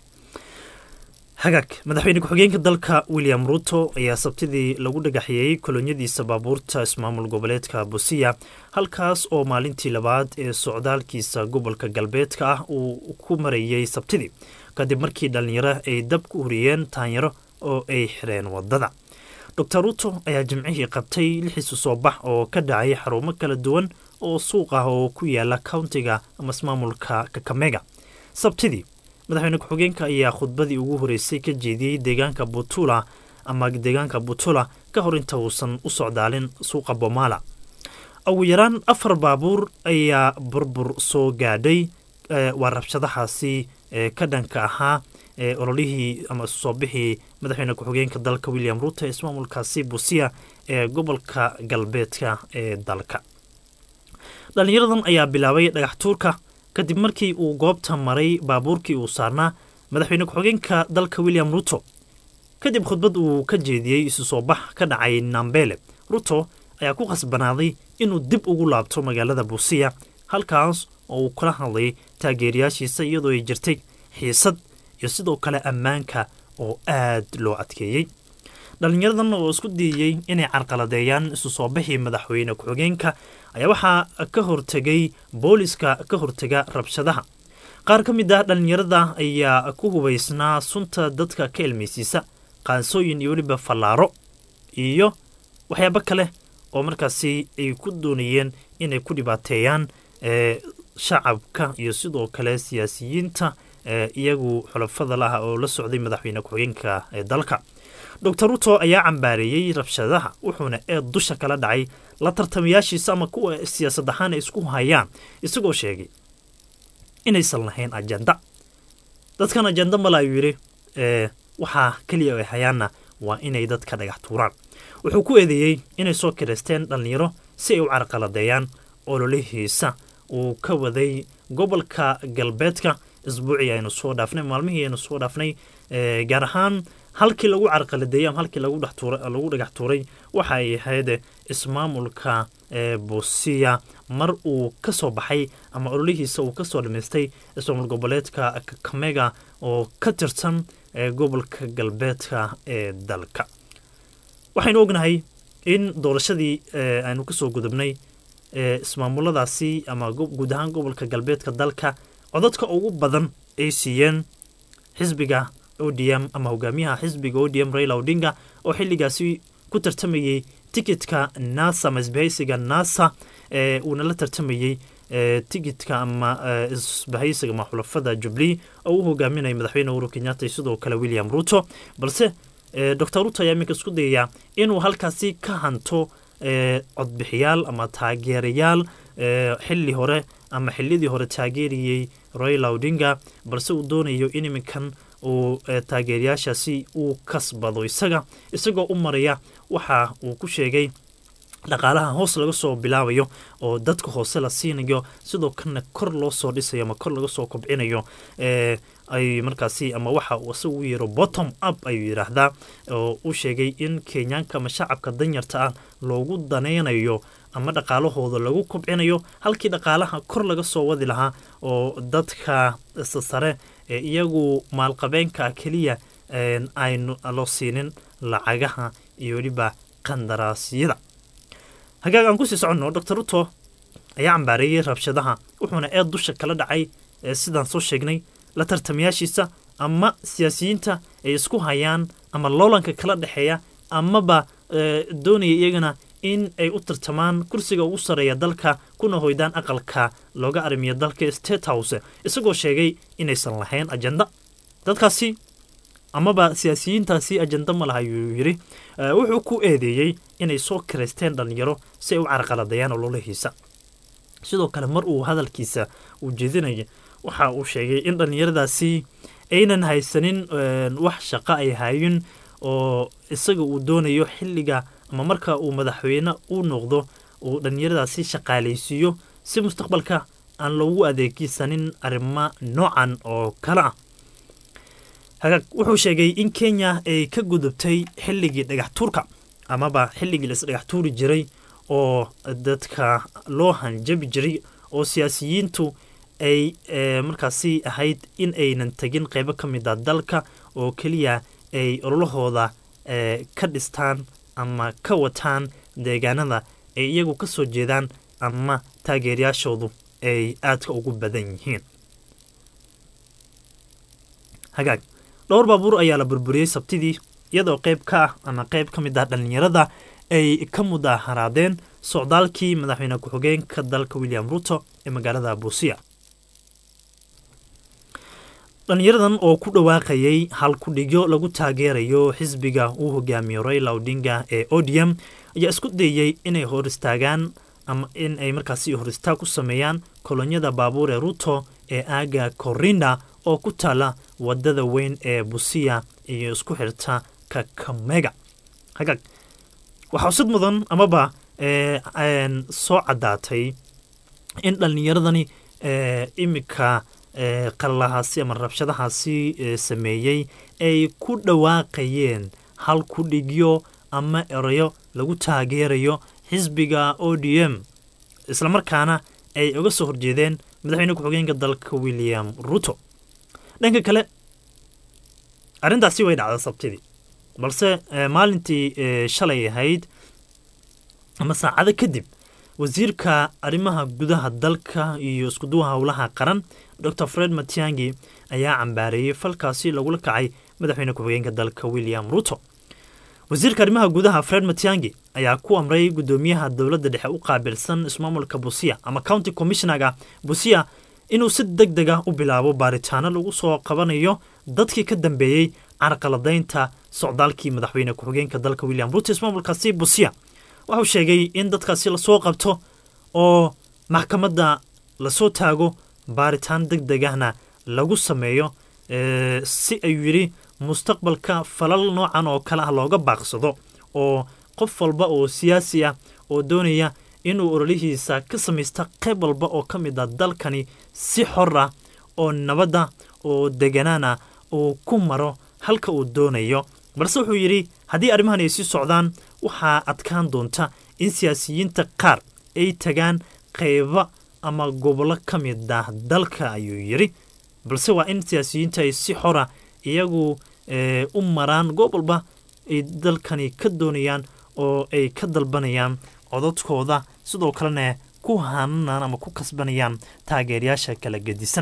hagaag madaxweyne ku-xigeenka dalka william ruto ayaa sabtidii lagu dhagaxeeyey kolonyadiisa baabuurta ismaamul goboleedka busiya halkaas oo maalintii labaad ee socdaalkiisa gobolka galbeedka ah uu ku marayey sabtidii kadib markii dhallinyaro ay dab ku huriyeen taanyaro oo ay xireen wadada doctor ruto ayaa jimcihii qabtay lixiisu soo bax oo ka dhacay xarumo kala duwan oo suuq ah oo ku yaala countiga ama ismaamulka kakamega sabtidii madaxweyne ku-xigeenka ayaa khudbadii ugu horeysay ka jeediyey deegaanka butula ama deegaanka butula ka hor inta uusan u socdaalin suuqa bomala ugu yaraan afar baabuur ayaa burbur soo gaadhay waa rabshadahaasi ka dhanka ahaa ololihii ama isu soo bixii madaxweyne ku-xigeenka dalka william ruto ee ismaamulkaasi busiya ee gobolka galbeedka ee dalka dhallinyaradan ayaa bilaabay dhagax tuurka kadib markii uu goobta maray baabuurkii uu saarnaa madaxweyne ku-xigeenka dalka william ruto kadib khudbad uu ka jeediyey isu soo bax ka dhacay nambele ruto ayaa ku khasbanaaday inuu dib ugu laabto magaalada buusiya halkaas oo uu kula hadlay taageerayaashiisa iyadoo ay jirtay xiisad iyo sidoo kale ammaanka oo aad loo adkeeyey dhallinyaradan oo isku dayeyey inay carqaladeeyaan isu soo bixii madaxweyne ku-xigeenka ayaa waxaa ka hortegay booliska ka hortega rabshadaha qaar ka mid ah dhallinyarada ayaa ku hubaysnaa sunta dadka ka ilmaysiisa qaansooyin iyo weliba fallaaro iyo waxyaabo kale oo markaasi ay ku doonayeen inay ku dhibaateeyaan shacabka iyo sidoo kale siyaasiyiinta iyagu xulafada laha oo la socday madaxweyne ku-xigeenka ee dalka doctor ruto ayaa cambaareeyey rabshadaha wuxuuna eed dusha kala dhacay la tartamayaashiisa ama kuwa siyaasad ahaan ay isku hayaan isagoo sheegay inaysan lahayn ajenda dadkan ajenda male ayuu yidhi waxaa keliya ay hayaanna waa inay dadka dhagax tuuraan wuxuu ku eedeeyey inay soo kireysteen dhallinyaro si ay u carqaladeeyaan ololihiisa uu ka waday gobolka galbeedka isbuucii aynu soo dhaafnay maalmihii aynu soo dhaafnay gaar ahaan halkii lagu carqaladeeyey ama halkii lagu dhagax tuuray waxa ay ahayd ismaamulka busiya mar uu ka soo baxay ama ololihiisa uu kasoo dhamaystay ismaamul goboleedka kakamega oo ka tirsan gobolka galbeedka ee dalka waxaynu ognahay in doorashadii aynu kasoo gudubnay ismaamuladaasi ama guud ahaan gobolka galbeedka dalka codadka ugu badan ay siiyeen xisbiga odm ama hogaamiyaha xisbiga odm raila odinga oo xiligaasi ku tartamayey tikitka nasa ama isbahaysiga nasa uuna la tartamayey tikitka ama isbahaysiga ama xulafada jubli oo u hogaaminaya madaxweyne uhuru kenyatta iyo sidoo kale william ruto balse doctor ruto ayaa iminka isku dayayaa inuu halkaasi ka hanto codbixiyaal ama taageerayaal xili hore ama xilidii hore taageerayey raila odinga balse uu doonayo in iminkan uu taageerayaashaasi uu kasbado isaga isagoo u maraya waxa uu ku sheegay dhaqaalaha hoos laga soo bilaabayo oo dadka hoose la siinayo sidoo kalena kor loo soo dhisayo ama kor laga soo kobcinayo ay markaasi ama waxa uu isagu u yeero bottom up ayuu yidhaahdaa oo u sheegay in kenyaanka ama shacabka danyarta ah loogu danaynayo ama dhaqaalahooda lagu kobcinayo halkii dhaqaalaha kor laga soo wadi lahaa oo dadka sare ee iyagu maalqabeenka keliya aynu loo siinin lacagaha iyo weliba qandaraasyada hagaag aan kusii soconno doctor ruto ayaa cambaareeyey rabshadaha wuxuuna eed dusha kala dhacay sidaan soo sheegnay la tartamayaashiisa ama siyaasiyiinta ay isku hayaan ama loolanka kala dhexeeya amaba doonaya iyagana in ay u tartamaan kursiga ugu sarreeya dalka kuna hoydaan aqalka looga arrimiya dalka state house isagoo sheegay inaysan lahayn ajenda dadkaasi amaba siyaasiyiintaasi ajenda ma laha ayuu yidhi wuxuu ku eedeeyey inay soo kiraysteen dhallinyaro si ay u carqaladayaan ololahiisa sidoo kale mar uu hadalkiisa uu jeedinaya waxa uu sheegay in dhallinyaradaasi aynan haysanin wax shaqo ay hayin oo isaga uu doonayo xilliga ama marka uu madaxweyne u noqdo uu dhallinyaradaasi shaqaalaysiiyo si mustaqbalka aan loogu adeegsanin arrimo noocan oo kale ah hagaag wuxuu sheegay in kenya ay ka gudubtay xilligii dhagax tuurka amaba xilligii la isdhagax tuuri jiray oo dadka loo hanjabi jiray oo siyaasiyiintu ay markaasi ahayd in aynan tegin qeybo ka mid a dalka oo keliya ay ololahooda ka dhistaan ama ka wataan deegaanada ay iyagu ka soo jeedaan ama taageerayaashoodu ay aadka ugu badan yihiin hagaag dhowr baabuur ayaa la burburiyey sabtidii iyadoo qeyb ka ah ama qeyb ka mid ah dhallinyarada ay ka mudaharaadeen socdaalkii madaxweyne ku-xigeenka dalka william ruto ee magaalada buusiya dhallinyaradan oo ku dhawaaqayay hal ku-dhigyo lagu taageerayo xisbiga uu hogaamiyo raila odinga ee odium ayaa isku dayey inay hor istaagaan ama in ay markaasi hor istaag ku sameeyaan kolonyada baabuur ee ruto ee aaga korinda oo ku taala wadada weyn ee busiya iyo isku xirta kakamega hagaag waxaa usid mudan amaba soo caddaatay in dhallinyaradani iminka qalalahaasi ama rabshadahaasi sameeyey ay ku dhawaaqayeen hal ku dhigyo ama erayo lagu taageerayo xisbiga o d m islamarkaana ay uga soo horjeedeen madaxweyne ku-xigeenka dalka william ruto dhanka kale arrintaasi way dhacda sabtidii balse maalintii shalay ahayd ama saacado kadib wasiirka arrimaha gudaha dalka iyo iskuduwa howlaha qaran dor fred matiangi ayaa cambaareeyey falkaasi lagula kacay madaxweyne ku-xigeenka dalka william ruto wasiirka arrimaha gudaha fred matiangi ayaa ku amray guddoomiyaha dowladda dhexe u qaabilsan ismaamulka busiya ama county commissionaga busiya inuu si deg deg ah u bilaabo baaritaano lagu soo qabanayo dadkii ka dambeeyey carqaladaynta socdaalkii madaxweyne ku-xigeenka dalka william ruto ismaamulkaasi busiya waxuu sheegay in dadkaasi lasoo qabto oo maxkamadda lasoo taago baaritaan deg deg ahna lagu sameeyo si ayuu yidhi mustaqbalka falal noocan oo kale ah looga baaqsado oo qof walba oo siyaasi ah oo doonaya inuu ololihiisa ka samaysta qayb walba oo ka mid a dalkani si xor ah oo nabadda oo deganaana uu ku maro halka uu doonayo balse wuxuu yidhi haddii arrimahan ay sii socdaan waxaa adkaan doonta in siyaasiyiinta qaar ay tagaan qaybo ama gobollo ka mid ah dalka ayuu yidhi balse waa in siyaasiyiinta ay si xora iyagu u maraan goob walba ay dalkani ka doonayaan oo ay ka dalbanayaan codadkooda sidoo kalena ku hananaan ama ku kasbanayaan taageerayaasha kala gedisan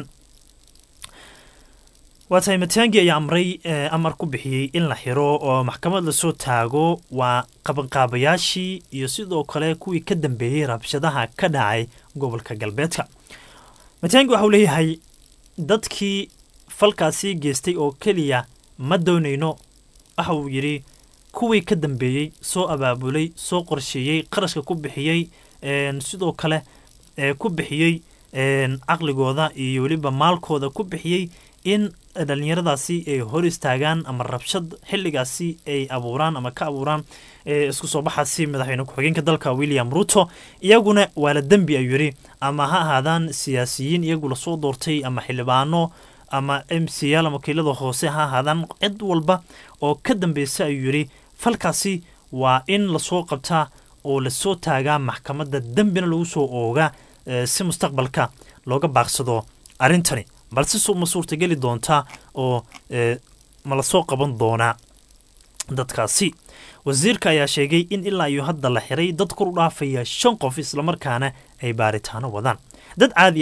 waa tahay mataangi ayaa amray amar ku bixiyey in la xiro oo maxkamad lasoo taago waa qabanqaabayaashii iyo sidoo kale kuwii ka dambeeyey rabshadaha ka dhacay gobolka galbeedka mataangi waxauu leeyahay dadkii falkaasi geystay oo keliya ma doonayno waxa uu yidhi kuwii ka dambeeyey soo abaabulay soo qorsheeyey qarashka ku bixiyey sidoo kale ku bixiyey caqligooda iyo weliba maalkooda ku bixiyey in dhallinyaradaasi ay hor istaagaan ama rabshad xilligaasi ay abuuraan ama ka abuuraan isku soo baxaasi madaxweyne ku-xigeenka dalka william ruto iyaguna waa la dembi ayuu yidhi ama ha ahaadaan siyaasiyiin iyagu lasoo doortay ama xildhibaano ama m c l ama wakiilada hoose ha ahaadaan cid walba oo ka dambeysa ayuu yidhi falkaasi waa in lasoo qabtaa oo lasoo taagaa maxkamadda dembina lagu soo oogaa si mustaqbalka looga baaqsado arrintani balse ma suurtageli doontaa oo ma lasoo qaban doonaa dadkaasi wasiirka ayaa sheegay in ilaa iyo hadda la xiray dad kor u dhaafaya shan qof islamarkaana ay baaritaano wadaan dad caadi ah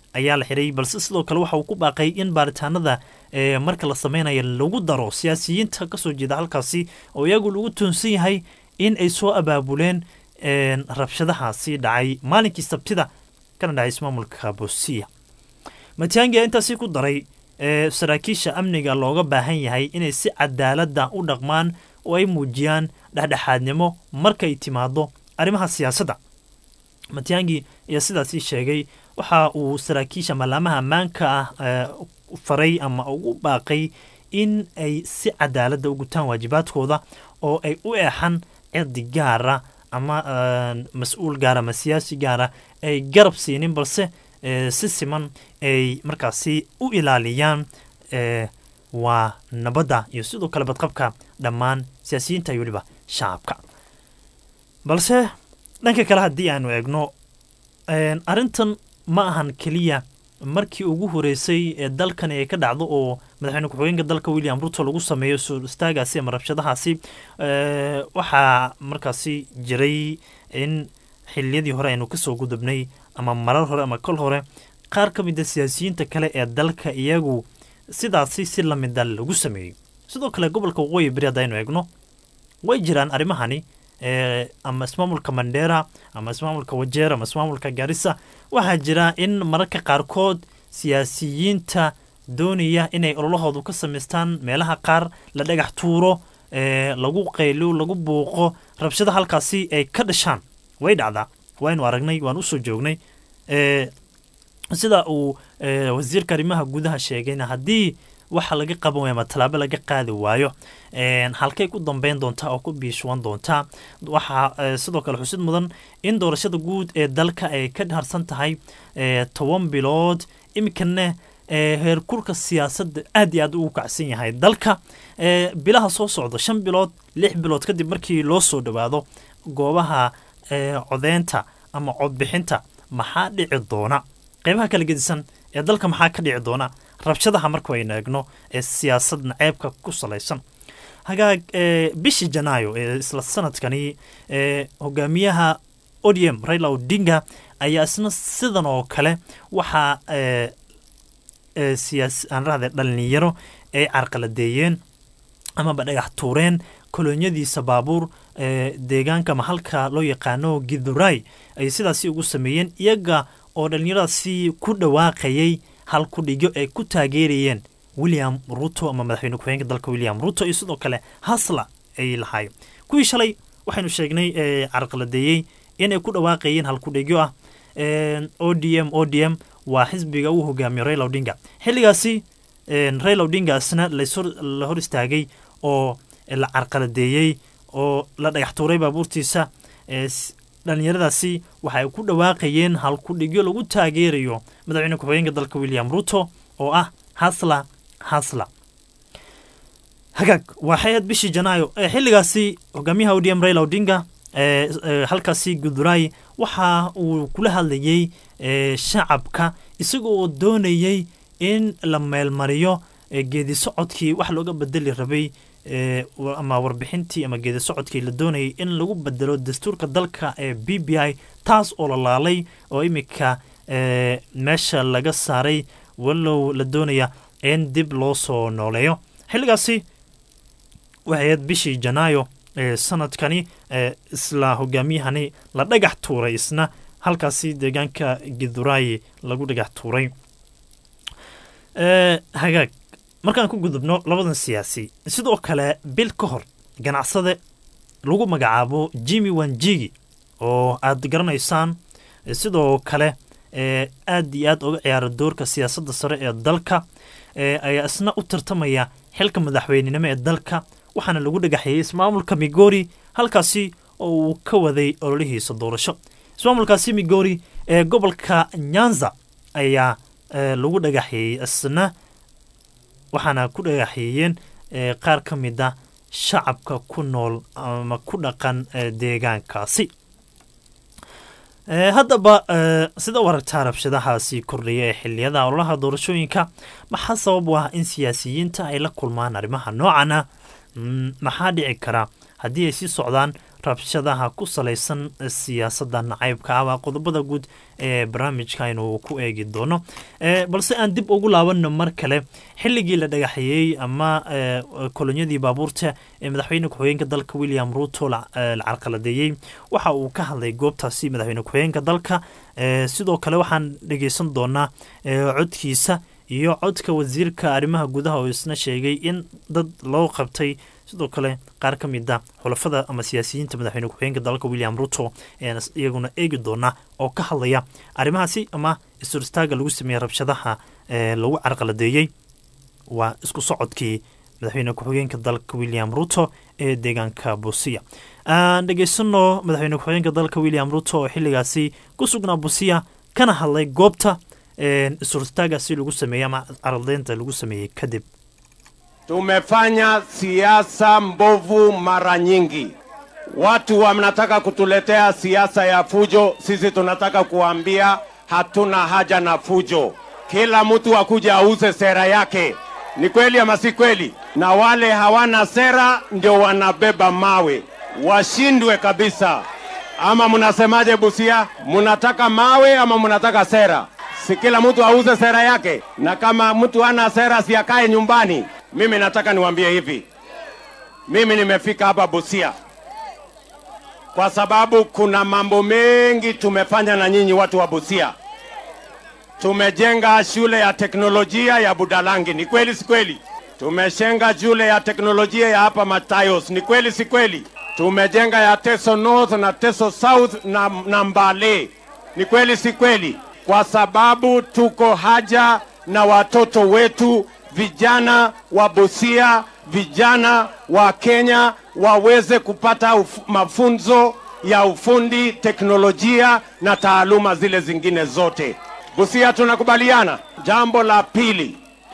ayaa la xiray balse sidoo kale waxa uu ku baaqay in baaritaanada marka la sameynayo lagu daro siyaasiyiinta kasoo jeeda halkaasi oo iyagu lagu toonsan yahay in ay soo abaabuleen rabshadahaasi dhacay maalinkii sabtida kana dhacay ismaamulka bosiya matiangi ayaa intaasi ku daray saraakiisha amniga looga baahan yahay inay si cadaalada u dhaqmaan oo ay muujiyaan dhexdhexaadnimo markay timaado arrimaha siyaasadda matiangi ayaa sidaasi sheegay waxa uu saraakiisha maalaamaha ammaanka ah faray ama ugu baaqay in ay si cadaalada u gutaan waajibaadkooda oo ay u eexan cirdi gaara ama mas-uul gaara ama siyaasi gaara ay garab siinin balse si siman ay markaasi u ilaaliyaan waa nabadda iyo sidoo kale badqabka dhammaan siyaasiyiinta iyo weliba shacabka balse dhanka kale haddii aanu eegno arrintan ma ahan keliya markii ugu horeysay ee dalkani ay ka dhacdo oo madaxweyne ku-xigeenka dalka william ruto lagu sameeyo soo istaagaasi ama rabshadahaasi waxaa markaasi jiray in xiliyadii hore aynu kasoo gudubnay ama marar hore ama kol hore qaar ka mida siyaasiyiinta kale ee dalka iyagu sidaasi si lamida lagu sameeyey sidoo kale gobolka waqooyi beri haddaynu eegno way jiraan arrimahani ama ismaamulka mandera ama ismaamulka wajeer ama ismaamulka garissa waxaa jira in mararka qaarkood siyaasiyiinta doonaya inay ololahoodu ka samaystaan meelaha qaar la dhagax tuuro lagu qaylo lagu buuqo rabshada halkaasi ay ka dhashaan way dhacdaa waynu aragnay waan usoo joognay sida uu wasiirka arrimaha gudaha sheegayna haddii waxa laga qaban waaya ama tallaabo laga qaadi waayo halkay ku dambeyn doontaa oo ku biishuwan doontaa waxaa sidoo kale xusid mudan in doorashada guud ee dalka ay ka harsan tahay toban bilood iminkana heerkulka siyaasadda aad iyo aad ugu kacsan yahay dalka bilaha soo socda shan bilood lix bilood kadib markii loo soo dhowaado goobaha codeynta ama codbixinta maxaa dhici doona qeybaha kala gedisan ee dalka maxaa ka dhici doona rabshadaha marka aynu eegno ee siyaasad naceebka ku salaysan hagaag bishii janaayo ee isla sanadkani hogaamiyaha odm raila odinga ayaa isna sidan oo kale waxaa aan rahde dhalinyaro ay carqaladeeyeen amaba dhagax tuureen kolonyadiisa baabuur deegaanka ama halka loo yaqaano githurai ay sidaasi ugu sameeyeen iyaga oo dhalinyaradaasi ku dhawaaqayay hal kudhigyo ay ku taageerayeen william ruto ama madaxweyne ku-xigeenka dalka william ruto iyo sidoo kale hasla ay lahaayeen kuwii shalay waxaynu sheegnay carqaladeeyey inay ku dhawaaqayeen hal kudhigyo ah o d m o d m waa xisbiga uu hogaamiyo raila odinga xilligaasi raila odinga isna la hor istaagay oo la carqaladeeyey oo la dhagax tuuray baabuurtiisa dhalinyaradaasi waxa ay ku dhawaaqayeen halkudhigyo lagu taageerayo madaxweyne ku-xigeenka dalka william ruto oo ah hasla hasla hagaag waxay aad bishii janaayo xilligaasi hogaamiyaha odm raila odinga halkaasi guduray waxa uu kula hadlayey shacabka isaga oo doonayey in la meelmariyo geedi socodkii wax looga bedeli rabay ama warbixintii ama geedi socodkii la doonayay in lagu bedelo dastuurka dalka ee b b i taas oo la laalay oo iminka meesha laga saaray walow la doonaya in dib loo soo nooleeyo xilligaasi waxay aad bishii janaayo sanadkani isla hogaamiyahani la dhagax tuuray isna halkaasi deegaanka gidurayi lagu dhagax tuuray hagaag markaan ku gudubno labadan siyaasi sidoo kale bil ka hor ganacsade lagu magacaabo jimmy wanjigi oo aad garanaysaan sidoo kale aad iyo aad uga ciyaara doorka siyaasadda sare ee dalka ayaa isna u tartamaya xilka madaxweynenimo ee dalka waxaana lagu dhagaxeeyey ismaamulka migori halkaasi oo uu ka waday ololihiisa doorasho ismaamulkaasi migori ee gobolka nyanza ayaa lagu dhagaxeeyey isna waxaana ku dhagaxeeyeen qaar ka mid a shacabka ku nool ama ku dhaqan deegaankaasi haddaba sida u aragtaa rabshadahaasi kordhaya ee xiliyada ololaha doorashooyinka maxaa sabab u ah in siyaasiyiinta ay la kulmaan arrimaha noocan ah maxaa dhici kara haddii ay sii socdaan rabshadaha ku salaysan siyaasadda nacaybka ah waa qodobada guud ee barnaamijka aynu ku eegi doono balse aan dib ugu laabano mar kale xilligii la dhagaxeeyey ama kolonyadii baabuurta ee madaxweyne ku-xigeenka dalka william ruto la carqaladeeyey waxa uu ka hadlay goobtaasi madaxweyne ku-xigeenka dalka sidoo kale waxaan dhegeysan doonaa codkiisa iyo codka wasiirka arrimaha gudaha oo isna sheegay in dad loo qabtay sidoo kale qaar ka mid a xulafada ama siyaasiyiinta madaxweyne ku-xigeenka dalka william ruto ayaan iyaguna eegi doonaa oo ka hadlaya arrimahaasi ama isturistaaga lagu sameeyey rabshadaha lagu carqaladeeyey waa isku socodkii madaxweyne ku-xigeenka dalka william ruto ee deegaanka busiya aan dhegeysano madaxweyne ku-xigeenka dalka william ruto oo xilligaasi ku sugnaa busiya kana hadlay goobta isturtaagaasi lagu sameeyey ama carqaladeynta lagu sameeyey kadib Tumefanya siasa mbovu mara nyingi. Watu wanataka kutuletea siasa ya fujo, sisi tunataka kuambia hatuna haja na fujo. Kila mtu akuja auze sera yake. Ni kweli ama si kweli? Na wale hawana sera ndio wanabeba mawe, washindwe kabisa. Ama mnasemaje Busia? Mnataka mawe ama mnataka sera? Si kila mtu auze sera yake, na kama mtu hana sera si akae nyumbani. Mimi nataka niwaambie hivi, mimi nimefika hapa Busia kwa sababu kuna mambo mengi tumefanya na nyinyi watu wa Busia. Tumejenga shule ya teknolojia ya Budalangi, ni kweli si kweli? Tumejenga shule ya teknolojia ya hapa Matayos, ni kweli si kweli? Tumejenga ya Teso North na Teso South na, na Mbale, ni kweli si kweli? Kwa sababu tuko haja na watoto wetu vijana wa Busia, vijana wa Kenya waweze kupata uf, mafunzo ya ufundi, teknolojia na taaluma zile zingine zote. Busia, tunakubaliana. Jambo la pili,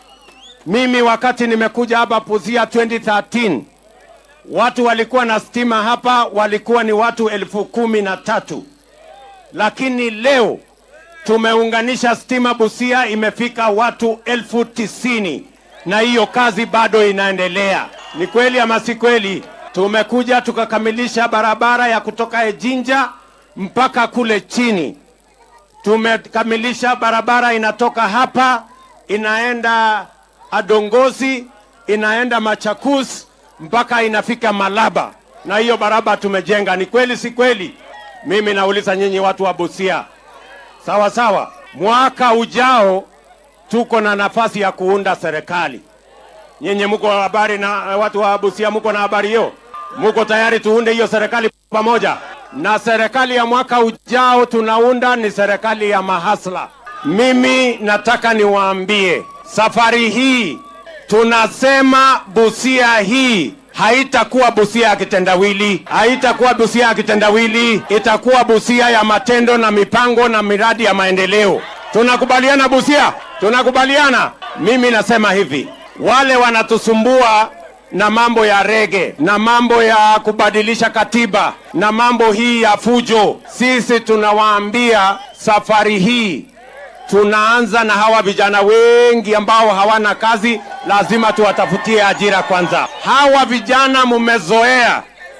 mimi wakati nimekuja hapa Busia 2013 watu walikuwa na stima hapa walikuwa ni watu elfu kumi na tatu lakini leo tumeunganisha stima Busia, imefika watu elfu tisini na hiyo kazi bado inaendelea. Ni kweli ama si kweli? Tumekuja tukakamilisha barabara ya kutoka Ejinja mpaka kule chini. Tumekamilisha barabara inatoka hapa inaenda Adongozi, inaenda Machakus mpaka inafika Malaba, na hiyo barabara tumejenga. Ni kweli si kweli? Mimi nauliza nyinyi watu wa Busia, sawa sawa. Mwaka ujao tuko na nafasi ya kuunda serikali. Nyinyi mko habari na watu wa Busia, mko na habari hiyo? Mko tayari tuunde hiyo serikali pamoja? Na serikali ya mwaka ujao tunaunda ni serikali ya mahasla. Mimi nataka niwaambie, safari hii tunasema Busia hii haitakuwa Busia ya kitendawili, haitakuwa Busia ya kitendawili, itakuwa Busia ya matendo na mipango na miradi ya maendeleo. Tunakubaliana Busia? Tunakubaliana. Mimi nasema hivi, wale wanatusumbua na mambo ya rege na mambo ya kubadilisha katiba na mambo hii ya fujo, sisi tunawaambia safari hii tunaanza na hawa vijana wengi ambao hawana kazi, lazima tuwatafutie ajira kwanza. Hawa vijana mmezoea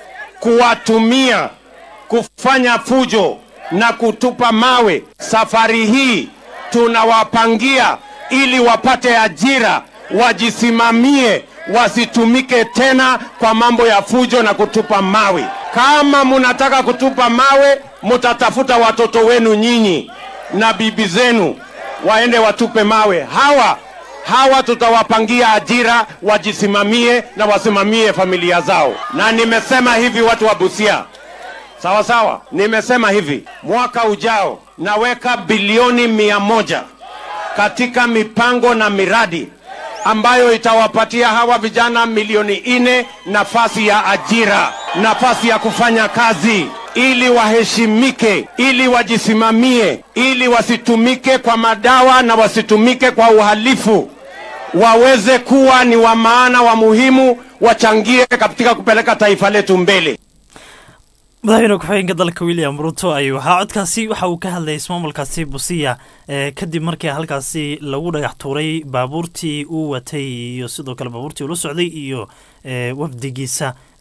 kuwatumia kufanya fujo na kutupa mawe. Safari hii tunawapangia ili wapate ajira, wajisimamie, wasitumike tena kwa mambo ya fujo na kutupa mawe. Kama munataka kutupa mawe, mutatafuta watoto wenu nyinyi na bibi zenu waende watupe mawe. Hawa hawa tutawapangia ajira, wajisimamie na wasimamie familia zao. Na nimesema hivi, watu wa Busia, sawa sawa, nimesema hivi, mwaka ujao naweka bilioni mia moja katika mipango na miradi ambayo itawapatia hawa vijana milioni nne nafasi ya ajira, nafasi ya kufanya kazi ili waheshimike, ili wajisimamie, ili wasitumike kwa madawa na wasitumike kwa uhalifu, waweze kuwa ni wa maana, wa muhimu, wachangie katika kupeleka taifa letu mbele. madaxweyne ku-xigeenka dalka william ruto ayuu ahaa codkaasi waxa uu ka hadlayay ismaamulkaasi busiya kadib markii halkaasi lagu dhagax tuuray baabuurtii uu watay iyo sidoo kale baabuurtii ula socday iyo wafdigiisa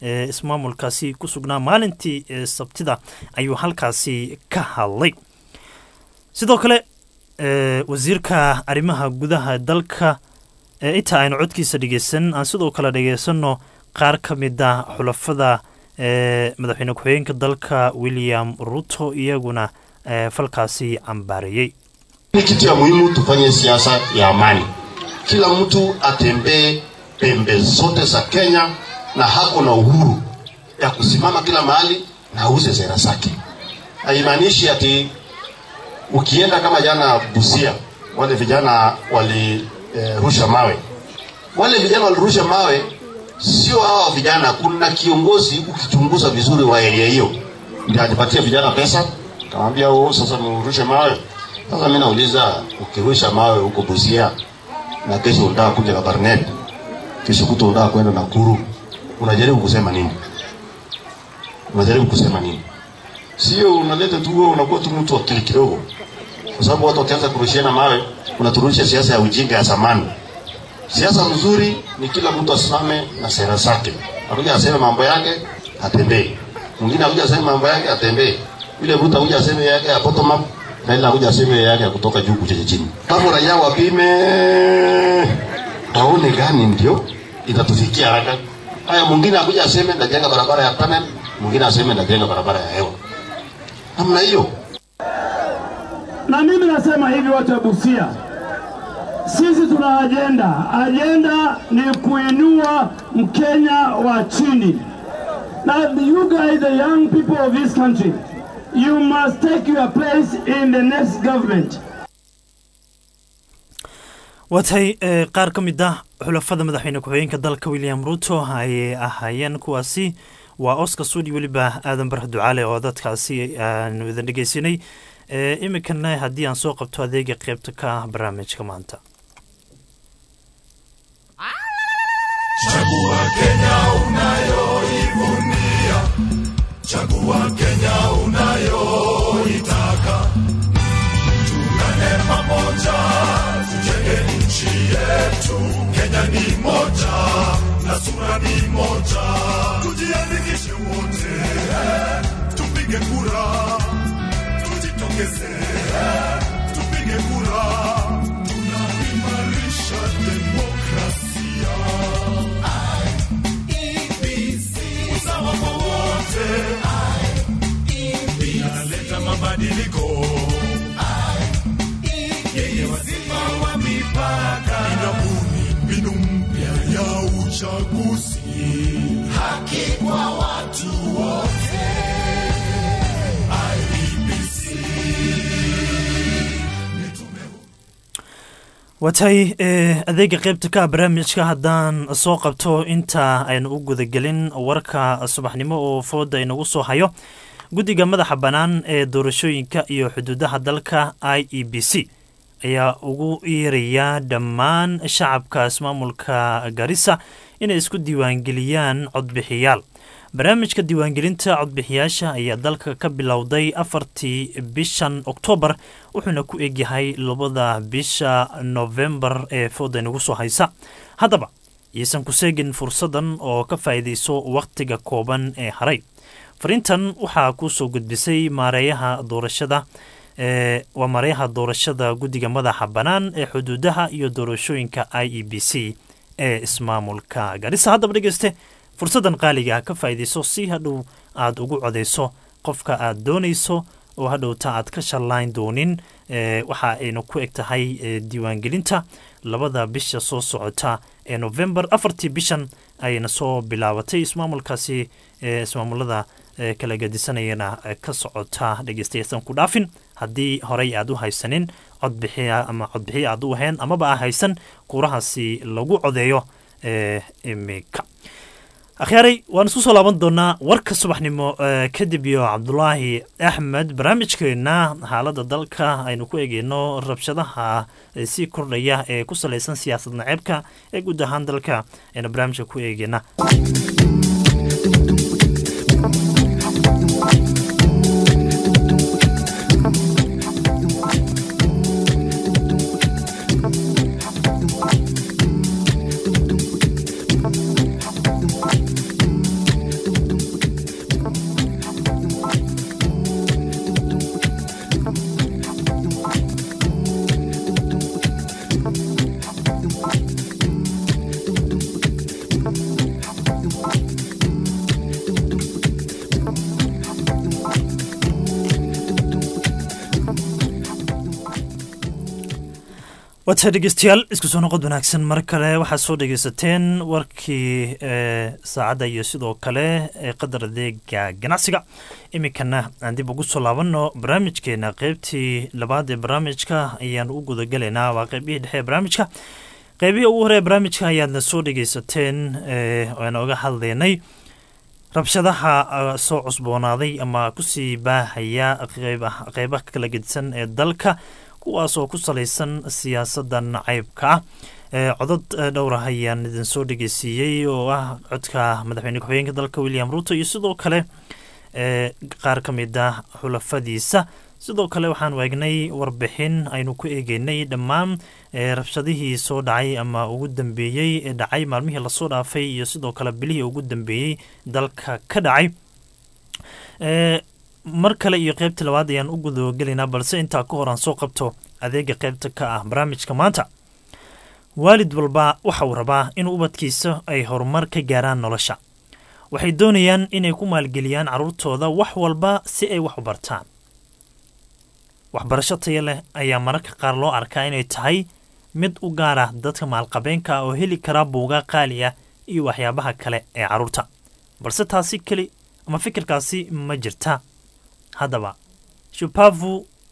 ee ismaamulkaasi ku sugnaa maalintii ee sabtida ayuu halkaasi ka hadlay sidoo kale ee, wasiirka arrimaha gudaha dalka ee inta aynu codkiisa dhegeysan aan sidoo kale dhegeysanno qaar ka mid ah xulafada ee madaxweyne ku-xigeenka dalka william ruto iyaguna ee, falkaasi cambaareeyey Ni kitu ya muhimu tufanye siasa ya amani. Kila mtu atembee pembe zote za Kenya na hako na uhuru ya kusimama kila mahali na auze sera zake. Haimaanishi ati ukienda kama jana Busia, wale vijana walirusha eh, mawe. Wale vijana walirusha mawe, sio hawa vijana. Kuna kiongozi ukichunguza vizuri wa area hiyo, ndio alipatia vijana pesa, kamwambia oh, sasa mrushe mawe. Sasa mimi nauliza, ukirusha mawe huko Busia na kesho unataka kuja Kabarnet, kesho kuto unataka kwenda Nakuru, unajaribu kusema nini? Unajaribu kusema nini? Sio unaleta tu wewe unakuwa tu mtu wa akili kidogo, kwa sababu watu wakianza kurushiana mawe, unaturudisha siasa ya ujinga ya zamani. Siasa mzuri ni kila mtu asimame na sera zake, akuja aseme mambo yake atembee, mwingine akuja aseme mambo yake atembee, yule mtu akuja aseme yake ya bottom up na ile akuja aseme yake ya kutoka juu kuja chini. Kama raia wapime waone gani ndio itatufikia haraka. Haya, mwingine akuja aseme ndajenga barabara ya tunnel, mwingine aseme ndajenga barabara ya hewa, namna hiyo. Na mimi nasema hivi, watu wa Busia, sisi tuna ajenda. Ajenda ni kuinua Mkenya wa chini. Now you guys, the young people of this country, you must take your place in the next government. waatay ee, qaar ka mid ah xulafada madaxweyne ku-xigeenka dalka william ruto ayay ahaayeen kuwaasi waa oscar sudi weliba aadan barre ducaale oo dadkaasi aanu idin dhegeysanay ee, iminkana haddii aan soo qabto adeega qeybta ka ah barnaamijka maanta Chagua Kenya unayoivunia, chagua Kenya unayoitaka. Tuungane pamoja, tujenge nchi yetu. Kenya ni moja na sura ni moja, tujiandikishe wote, tupige kura, tujitokeze, tupige kura, tunaimarisha demokrasia. usawa kwa wote, inaleta mabadiliko yenye wazima wa mipaka, inabuni mbinu mpya ya uchaguzi, haki kwa watu wote. IEBC waatahay ee, adeega qeybta ka ah barnaamijka haddaan soo qabto inta aynu u gudagelin warka subaxnimo oo fooda inagu soo hayo guddiga madaxa bannaan ee doorashooyinka iyo xuduudaha dalka i e b c ayaa ugu yeerayaa dhammaan shacabka ismaamulka garissa inay isku diiwaangeliyaan codbixiyaal barnaamijka diiwaangelinta codbixiyaasha ayaa dalka ka bilowday afartii bishan oktoobar wuxuuna ku egyahay labada bisha novembar ee fooda inagu soo haysa haddaba iisan ku seegin fursadan oo ka faa'iidayso wakhtiga kooban ee haray fariintan waxaa kuu soo gudbisay maareeyaha doorashada ee waa maareeyaha doorashada guddiga madaxa bannaan ee xuduudaha iyo doorashooyinka i e b c ee ismaamulka garissa haddaba dhegeyste fursaddan qaaliga ah ka faa'iidayso si hadhow aad ugu codayso qofka aad doonayso oo hadhowta aad ka shallayn doonin ee waxa aynu ku eg tahay ee diiwaangelinta labada bisha soo socota ee novembar afartii bishan ayayna soo bilaabatay ismaamulkaasi ee ismaamulada ee kala gadisanayana ee ka socota dhegeystayasan ku dhaafin haddii horey aad u haysanin codbixiya ama codbixiya aad u ahayn amaba aa haysan kuurahaasi lagu codeeyo ee imika akhyaaray waan isku soo laaban doonaa warka subaxnimo ee kadib iyo cabdulaahi axmed barnaamijkeena xaaladda dalka aynu ku eegeyno rabshadaha ee sii kordhaya ee ku salaysan siyaasad naceebka ee guud ahaan dalka aynu barnaamijka ku eegeyna waata dhegeystayaal isku soo noqod wanaagsan mar kale waxaad soo dhegeysateen warkii ee saacadda iyo sidoo kale ee qadar adeega ganacsiga iminkana aan dib ugu soo laabanno barnaamijkeena qeybtii labaad ee barnaamijka ayaan u gudagelaynaa waa qeybihii dhexe ee barnaamijka qeybihii ugu hore ee barnaamijka ayaadna soo dhegeysateen ee aan oga hadlaynay rabshadaha uh, soo cusboonaaday ama kusii baahaya qeyba- qeybaha kala gedisan ee dalka kuwaas oo ku salaysan siyaasadda nacaybka ah ee codod eh, dhowr ah ayaan idin soo dhegeysiiyey oo ah codka madaxweyne ku-xigeenka dalka william ruto iyo sidoo kale ee qaar ka mid ah xulafadiisa sidoo kale waxaan waagnay warbixin aynu ku eegeynay dhammaan ee rabshadihii soo dhacay ama ugu dambeeyey ee dhacay maalmihii lasoo dhaafay iyo sidoo kale bilihii ugu dambeeyey dalka ka dhacay ee mar kale iyo qeybta labaad ayaan u gudagelaynaa balse intaa ka hor aan soo qabto adeega qeybta ka ah barnaamijka maanta waalid walba waxa uu rabaa in ubadkiisa ay horumar ka gaaraan nolosha waxay doonayaan inay ku maalgeliyaan carruurtooda wax walba si ay wax u bartaan waxbarasho taya leh ayaa mararka qaar loo arkaa inay tahay mid u gaar ah dadka maalqabeenka ah oo heli karaa buugaa qaali ah iyo waxyaabaha kale ee carruurta balse taasi keli ama fikirkaasi ma jirta haddaba shupavu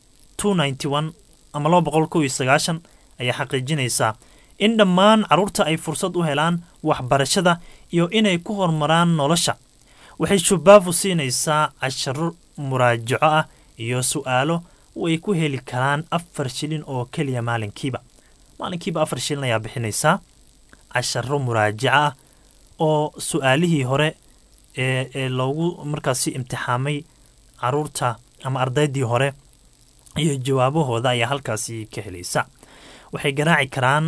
ama laba boqol kow iyo sagaashan ayaa xaqiijinaysaa in dhammaan carruurta ay fursad u helaan waxbarashada iyo inay ku horumaraan nolosha waxay shubavu siinaysaa casharo muraajaco ah iyo su'aalo way ku heli karaan afar shilin oo keliya maalinkiiba maalinkiiba afar shilin ayaa bixinaysaa casharo muraajaco ah oo su'aalihii hore ee ee loogu markaasi imtixaamay caruurta ama ardaydii hore iyo jawaabahooda ayaa halkaasi ka helaysa waxay garaaci karaan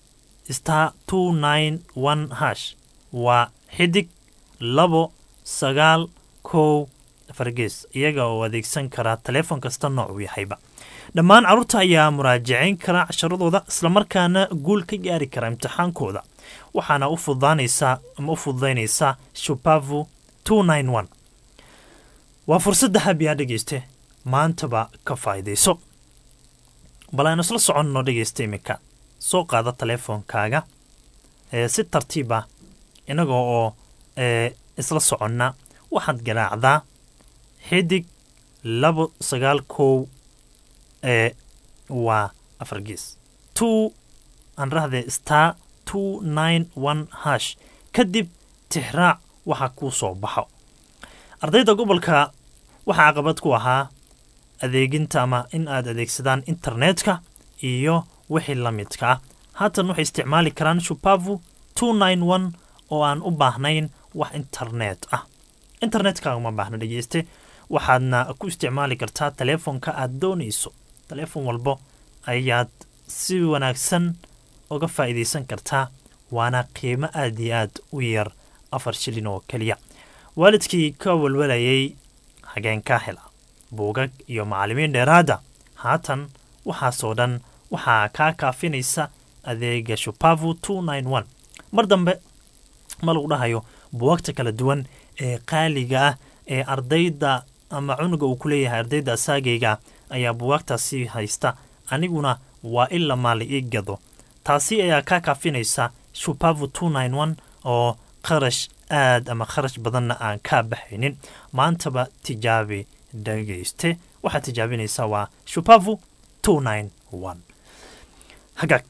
star two nine one hash waa xidig labo sagaal kow fargees iyaga oo adeegsan karaa taleefon kasta nooc uu yahayba dhammaan carruurta ayaa muraajacayn kara casharadooda islamarkaana guul ka gaari kara imtixaankooda waxaana u fududaanaysaa ama u fududaynaysaa shupavu two nine one waa fursadda habiyaa dhegeyste maantaba ka faa'iidayso bal aynu isla soconno dhegeysta iminka soo qaada taleefonkaaga ee si tartiib ah inaga oo ee isla soconna waxaad garaacdaa xidig labo sagaal kow ee waa afar gees two aan rahdee star two nine one hash kadib tixraac waxa kuu soo baxo ardayda gobolka waxaa caqabad ku ahaa adeeginta ama in aad adeegsadaan internetka iyo wixii la midka ah haatan waxay isticmaali karaan shupavu two nine one oo aan u baahnayn wax internet ah internetkaaga uma baahna dhegeyste waxaadna ku isticmaali kartaa taleefonka aad doonayso taleefon walbo ayaad si wanaagsan uga faa'iidaysan kartaa waana qiimo aad iyo aad u yar afar shilin oo keliya waalidkii ka walwalayay hageenkaa hela buugag iyo macallimiin dheeraada haatan waxaasoo dhan waxaa kaa kaafinaysa adeega shupavu two nine one mar dambe ma lagu dhahayo buugagta kala duwan ee qaaliga ah ee ardayda ama cunuga uu ku leeyahay ardayda asaagayga ayaa buwaagtaasi haysta aniguna waa in la maali ii gado taasi ayaa kaa kaafinaysa shupavu two nine one oo qarash aad ama kharash badanna aan kaa baxaynin maantaba tijaabi dhagayste waxaad tijaabinaysaa waa shupavu two nine one hagaag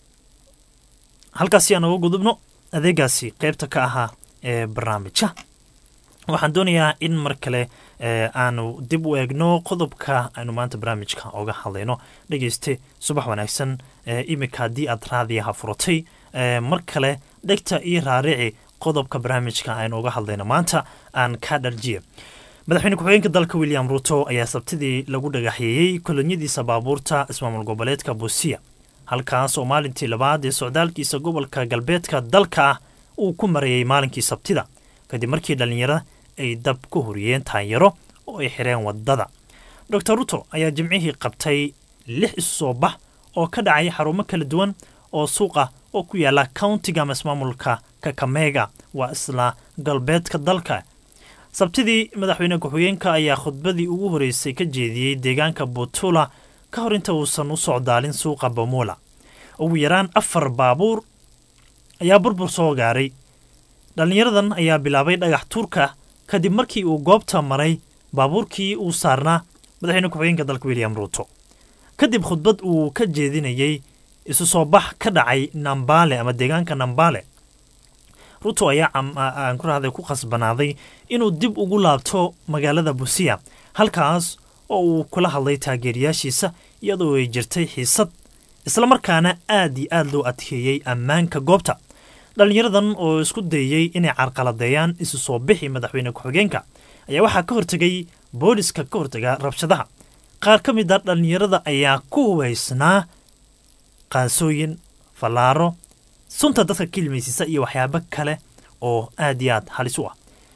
halkaasi aan uga gudubno adeegaasi qaybta ka ahaa ee barnaamijka waxaan doonayaa in mar kale aanu dib u eegno qodobka aynu maanta barnaamijka oga hadlayno dhegeyste subax wanaagsan imika haddii aad raadiyaha furatay mar kale dhegta iyo raarici qodobka barnaamijka aynu uga hadlayno maanta aan ka dharjiye madaxweyne ku-xigeenka dalka william ruto ayaa sabtidii lagu dhagaxyeeyey kolonyadiisa baabuurta ismaamul goboleedka buusiya halkaas oo maalintii labaad ee socdaalkiisa gobolka galbeedka dalka ah uu ku marayay maalinkii sabtida kadib markii dhallinyarada ay dab ku horiyeen taanyaro oo ay xireen waddada dor ruto ayaa jimcihii qabtay lix isu soo bax oo ka dhacay xarumo kala duwan oo suuqa oo ku yaala countiga ama ismaamulka kakamega waa isla galbeedka dalka sabtidii madaxweyne ku-xigeenka ayaa khudbadii ugu horeysay ka jeediyey deegaanka butula ka hor inta uusan u socdaalin suuqa bamula ugu yaraan afar baabuur ayaa burbur soo gaaray dhallinyaradan ayaa bilaabay dhagax tuurka kadib markii uu goobta maray baabuurkii uu saarnaa madaxweyne ku-xigeenka dalka william ruuto kadib khudbad uu ka jeedinayey isu soo bax ka dhacay nambaale ama deegaanka nambaale ruto ayaa aan ku rahday ku khasbanaaday inuu dib ugu laabto magaalada busiya halkaas oo uu kula hadlay taageerayaashiisa iyadoo ay jirtay xiisad islamarkaana aad iyo aad loo adkeeyey ammaanka goobta dhallinyaradan oo isku dayey inay carqaladeeyaan isu soo bixi madaxweyne ku-xigeenka ayaa waxaa ka hortegay booliska ka hortaga rabshadaha qaar ka mid a dhallinyarada ayaa ku hubaysnaa qaansooyin fallaaro sunta dadka ka ilmaysiisa iyo waxyaabo kale oo aad iyo aad halis u ah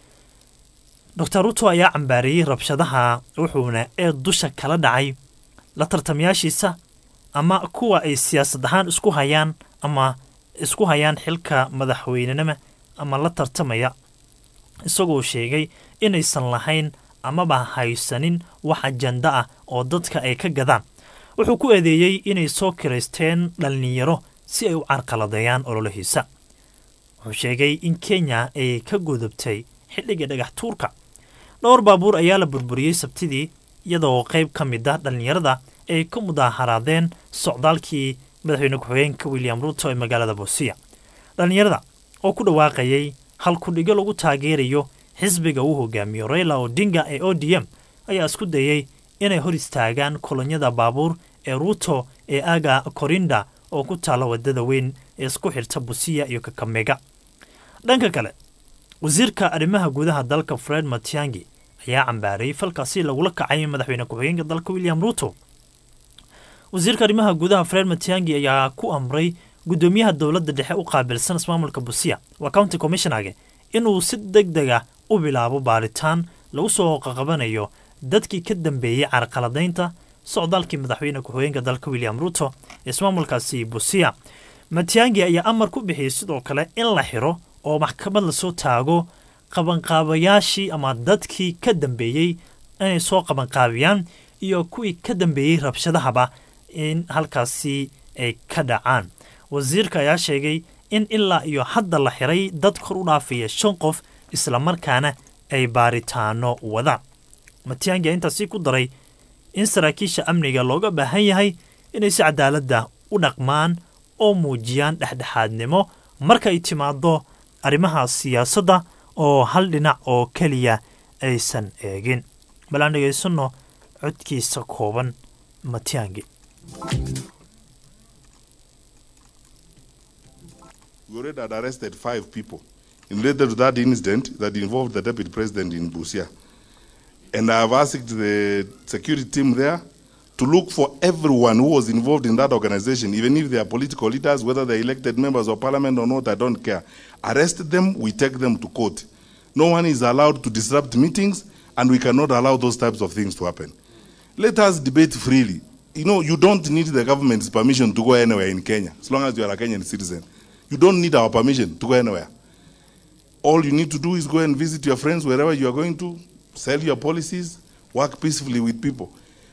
doctor ruto ayaa cambaareeyey rabshadaha wuxuuna ee dusha kala dhacay la tartamayaashiisa ama kuwa ay siyaasad ahaan isku hayaan ama isku hayaan xilka madaxweynenima ama la tartamaya isagoo sheegay inaysan lahayn amaba haysanin wax ajanda ah oo dadka ay ka gadaan wuxuu ku eedeeyey inay soo kiraysteen dhallinyaro si ay u carqaladeeyaan ololahiisa wuxuu sheegay in kenya ay ka gudubtay xilliga dhagax tuurka dhowr baabuur ayaa la burburiyey sabtidii iyadoo qayb ka mid ah dhallinyarada ay ka mudaaharaadeen socdaalkii madaxweyne ku-xigeenka william ruto ee magaalada bosiya dhallinyarada oo ku dhawaaqayay hal kudhigo lagu taageerayo xisbiga uu hogaamiyo raila odinga ee o d m ayaa isku dayey inay hor istaagaan kolonyada baabuur ee ruto ee aga korinda oo ku taalla wadada weyn ee isku xirta busiya iyo kakamega dhanka kale wasiirka arrimaha gudaha dalka fred matiangi ayaa cambaarayay falkaasi lagula kacay madaxweyne ku-xigeenka dalka william ruto wasiirka arrimaha gudaha fred matiangi ayaa ku amray guddoomiyaha dowladda dhexe u qaabilsan ismaamulka busiya waa county commissionage inuu si deg deg ah u bilaabo baaritaan lagu soo qaqabanayo dadkii ka dambeeyey carqaladaynta socdaalkii madaxweyne ku-xigeenka dalka william ruto ee ismaamulkaasi busiya matiangi ayaa amar ku bixiyey sidoo kale in la xiro oo maxkamad lasoo taago qabanqaabayaashii ama dadkii ka dambeeyey inay soo qabanqaabiyaan iyo kuwii ka dambeeyey rabshadahaba in halkaasi ay ka dhacaan wasiirka ayaa sheegay in ilaa iyo hadda la xiray dad kor u dhaafaya shan qof islamarkaana ay baaritaano wadaan matiangi intaasi ku daray in saraakiisha amniga looga baahan yahay inay si cadaaladda u dhaqmaan oo muujiyaan dhexdhexaadnimo markay timaado arrimaha siyaasadda oo hal dhinac oo keliya aysan eegin bal aan dhegaysanno codkiisa kooban matiangi We already had arrested five people related to that incident that involved the deputy president in Busia. And I have asked the security team there to look for everyone who was involved in that organization, even if they are political leaders, whether they're elected members of parliament or not, I don't care. Arrest them, we take them to court. No one is allowed to disrupt meetings, and we cannot allow those types of things to happen. Let us debate freely. You know, you don't need the government's permission to go anywhere in Kenya, as long as you are a Kenyan citizen. You don't need our permission to go anywhere. All you need to do is go and visit your friends wherever you are going to, sell your policies, work peacefully with people.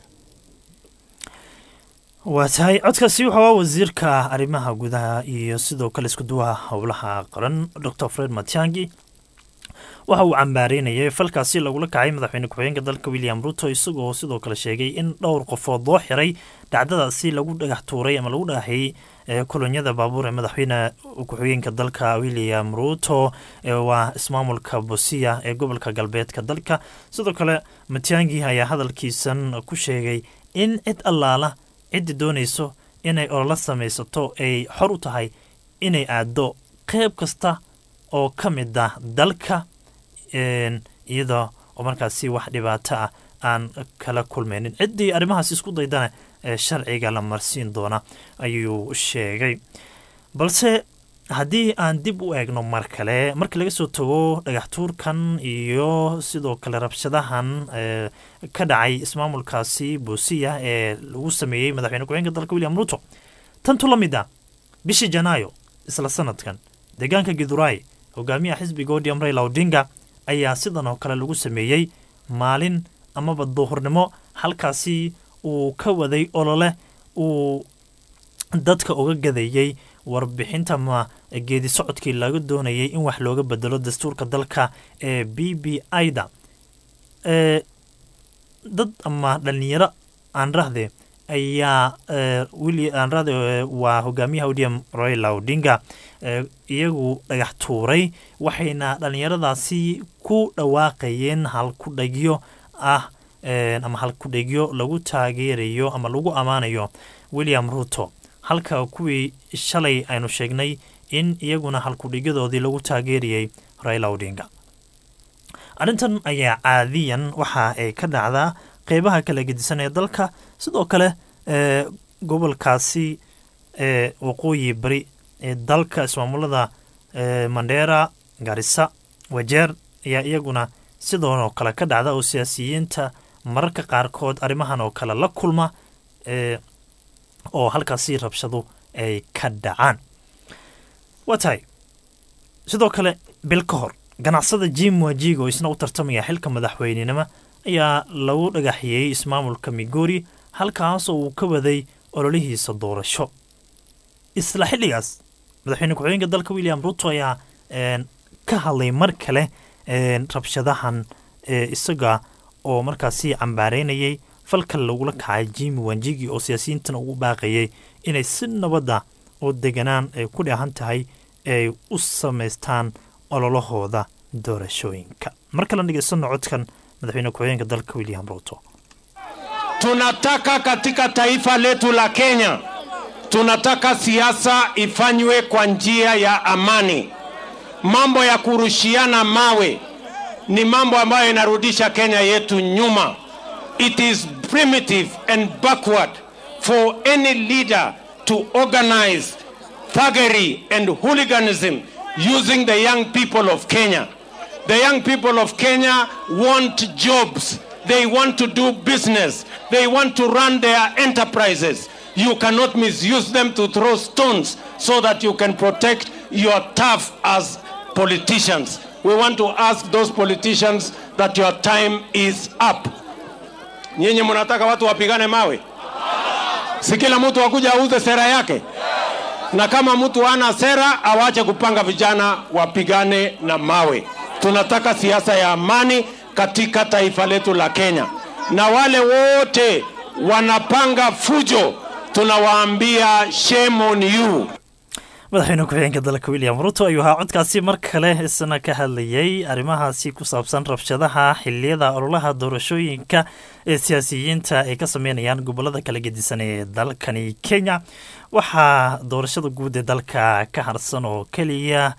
waa tahay codkaasi wuxuu ah wasiirka arrimaha gudaha iyo sidoo kale isku duwaha howlaha qaran dor fred matiangi waxa uu cambaareynayay falkaasi lagula kacay madaxweyne ku-xigeenka dalka william ruto isagoo sidoo kale sheegay in dhowr qofood loo xiray dhacdadaasi lagu dhagax tuuray ama lagu dhagaxiyey kolonyada baabuur ee madaxweyne ku-xigeenka dalka william ruto waa ismaamulka bosiya ee gobolka galbeedka dalka sidoo kale matiangi ayaa hadalkiisan ku sheegay in cid allaala ciddi doonayso inay olola samaysato ay xor u tahay inay aado qeyb kasta oo ka mid ah dalka iyada oo markaasi wax dhibaato ah aan kala kulmaynin ciddii arrimahaas isku daydana ee sharciga la marsiin doona ayuu sheegay balse haddii aan dib u eegno mar kale markii laga soo tago dhagaxtuurkan iyo sidoo kale rabshadahan ka dhacay ismaamulkaasi buusiya ee lagu sameeyey madaxweyne ku-xigeenka dalka william ruto tantu la mid ah bishii janaayo isla sanadkan deegaanka giduraay hogaamiyaha xisbiga odium raila odinga ayaa sidan oo kale lagu sameeyey maalin amaba duhurnimo halkaasi uu ka waday olole uu dadka uga gadayey warbixinta ma geedi socodkii laga doonayay in wax looga bedelo dastuurka dalka ee b b i-da dad ama dhalinyaro aan rahde ayaa aan rahde waa hogaamiyaha odm royla odinga iyagu dhagax tuuray waxayna dhalinyaradaasi ku dhawaaqayeen halkudhegyo ah ama halkudhegyo lagu taageerayo ama lagu ammaanayo william ruto halka kuwii shalay aynu sheegnay in iyaguna halkudhigyadoodii lagu taageerayay raila odinga arrintan ayaa caadiyan waxa ay ka dhacdaa qeybaha kala gedisan ee dalka sidoo kale gobolkaasi ee waqooyi bari ee dalka ismaamulada mandheera garisa wajeer ayaa iyaguna sidoonoo kale ka dhacda oo siyaasiyiinta mararka qaarkood arrimahan oo kale la kulma oo halkaasi rabshadu ay ka dhacaan waa tahay sidoo kale bil ka hor ganacsada jim wajiga oo isna u tartamaya xilka madaxweynenimo ayaa lagu dhagaxiyey ismaamulka migori halkaas oo uu ka waday ololihiisa doorasho isla xilligaas madaxweyne ku-xigeenka dalka william ruto ayaa ka hadlay mar kale rabshadahan isaga oo markaasi cambaareynayay falka lagula kacay jimi wanjigi oo siyaasiyiintana ugu baaqayay inay si nabadda oo deganaan ay ku dheehan tahay ay u samaystaan ololahooda doorashooyinka mar kale dhegeysanno codkan madaxweyne ku-xigeenka dalka william ruto tunataka katika taifa letu la Kenya, tunataka siasa ifanywe kwa njia ya amani. Mambo ya kurushiana mawe ni mambo ambayo inarudisha Kenya yetu nyuma. It is primitive and backward for any leader to organize thuggery and hooliganism using the young people of Kenya. The young people of Kenya want jobs. They want to do business. They want to run their enterprises. You cannot misuse them to throw stones so that you can protect your turf as politicians. We want to ask those politicians that your time is up. Nyinyi mnataka watu wapigane mawe? Si kila mtu akuja auze sera yake? Na kama mtu hana sera, awache kupanga vijana wapigane na mawe. Tunataka siasa ya amani katika taifa letu la Kenya, na wale wote wanapanga fujo tunawaambia shame on you. madaxweyne ku-xigeenka dalka william ruto ayuu ahaa codkaasi mar kale isna ka hadlayay arrimahaasi ku saabsan rabshadaha xiliyada ololaha doorashooyinka ee siyaasiyiinta ay ka sameynayaan gobolada kala gedisan ee dalkani kenya waxaa doorashada guud ee dalka ka harsan oo keliya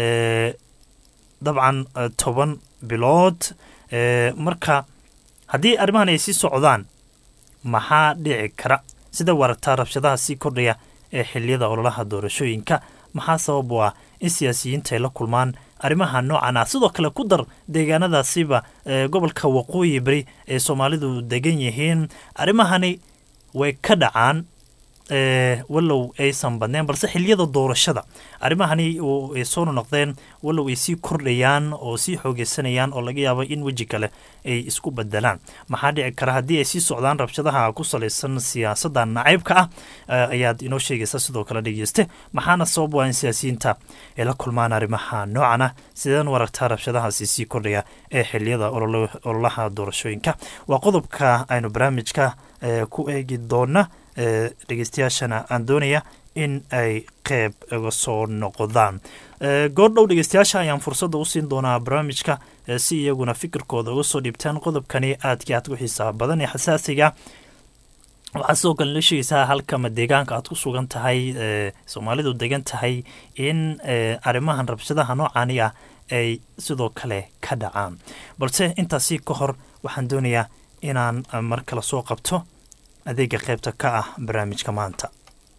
dabcan toban bilood marka haddii arrimahan ay sii socdaan maxaa dhici kara sida waragtaa rabshadaha sii kordhaya ee xiliyada ololaha doorashooyinka maxaa sabab u ah in siyaasiyiinta ay la kulmaan arrimaha noocan ah sidoo kale ku dar deegaanadaasiba gobolka waqooyi beri ee soomaalidu degan yihiin arrimahani way ka dhacaan wallow aysan badneen balse xiliyada doorashada arrimahani ay soo nonoqdeen wallow ay sii kordhayaan oo sii xoogeysanayaan oo laga yaabo in weji kale ay isku bedelaan maxaa dhici kara haddii ay sii socdaan rabshadaha ku salaysan siyaasadda nacaybka ah ayaad inoo sheegaysa sidoo kale dhegeyste maxaana sabab waa in siyaasiyiinta ay la kulmaan arrimaha noocan ah sideen waragtaa rabshadahaasi sii kordhaya ee xiliyada ololaha doorashooyinka waa qodobka aynu barnaamijka ku eegi doona dhegeystayaashana aan doonaya in ay qeyb iga soo noqdaan goordhow dhegeystayaasha ayaan fursadda usiin doonaa barnaamijka si iyaguna fikirkooda uga soo dhiibtaan qodobkani aadkii aad ku xiisaa badan ee xasaasiga waxaad sidoo kale la sheegaysaa halkama deegaanka aad ku sugan tahay soomaalidu degan tahay in arrimahan rabshadaha noocani ah ay sidoo kale ka dhacaan balse intaasi ka hor waxaan doonayaa inaan mar kale soo qabto adeega qaybta ka ah barnaamijka maanta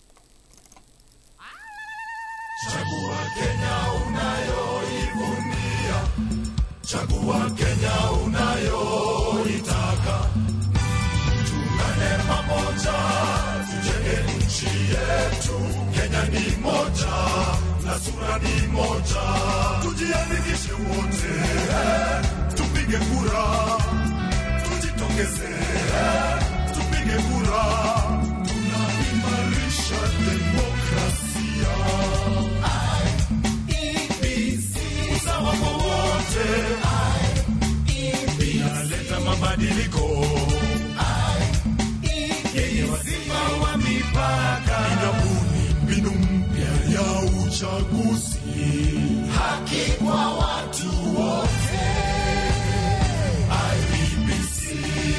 Chagua Kenya unayoivunia, chagua Kenya unayoitaka. Tuungane pamoja, tujenge nchi yetu. Kenya ni moja na sura ni moja, tujiandikishe wote, tupige kura, tujitokeze, tupige kura, tunaimarisha demokrasia uchaguzi, haki kwa watu wote. IEBC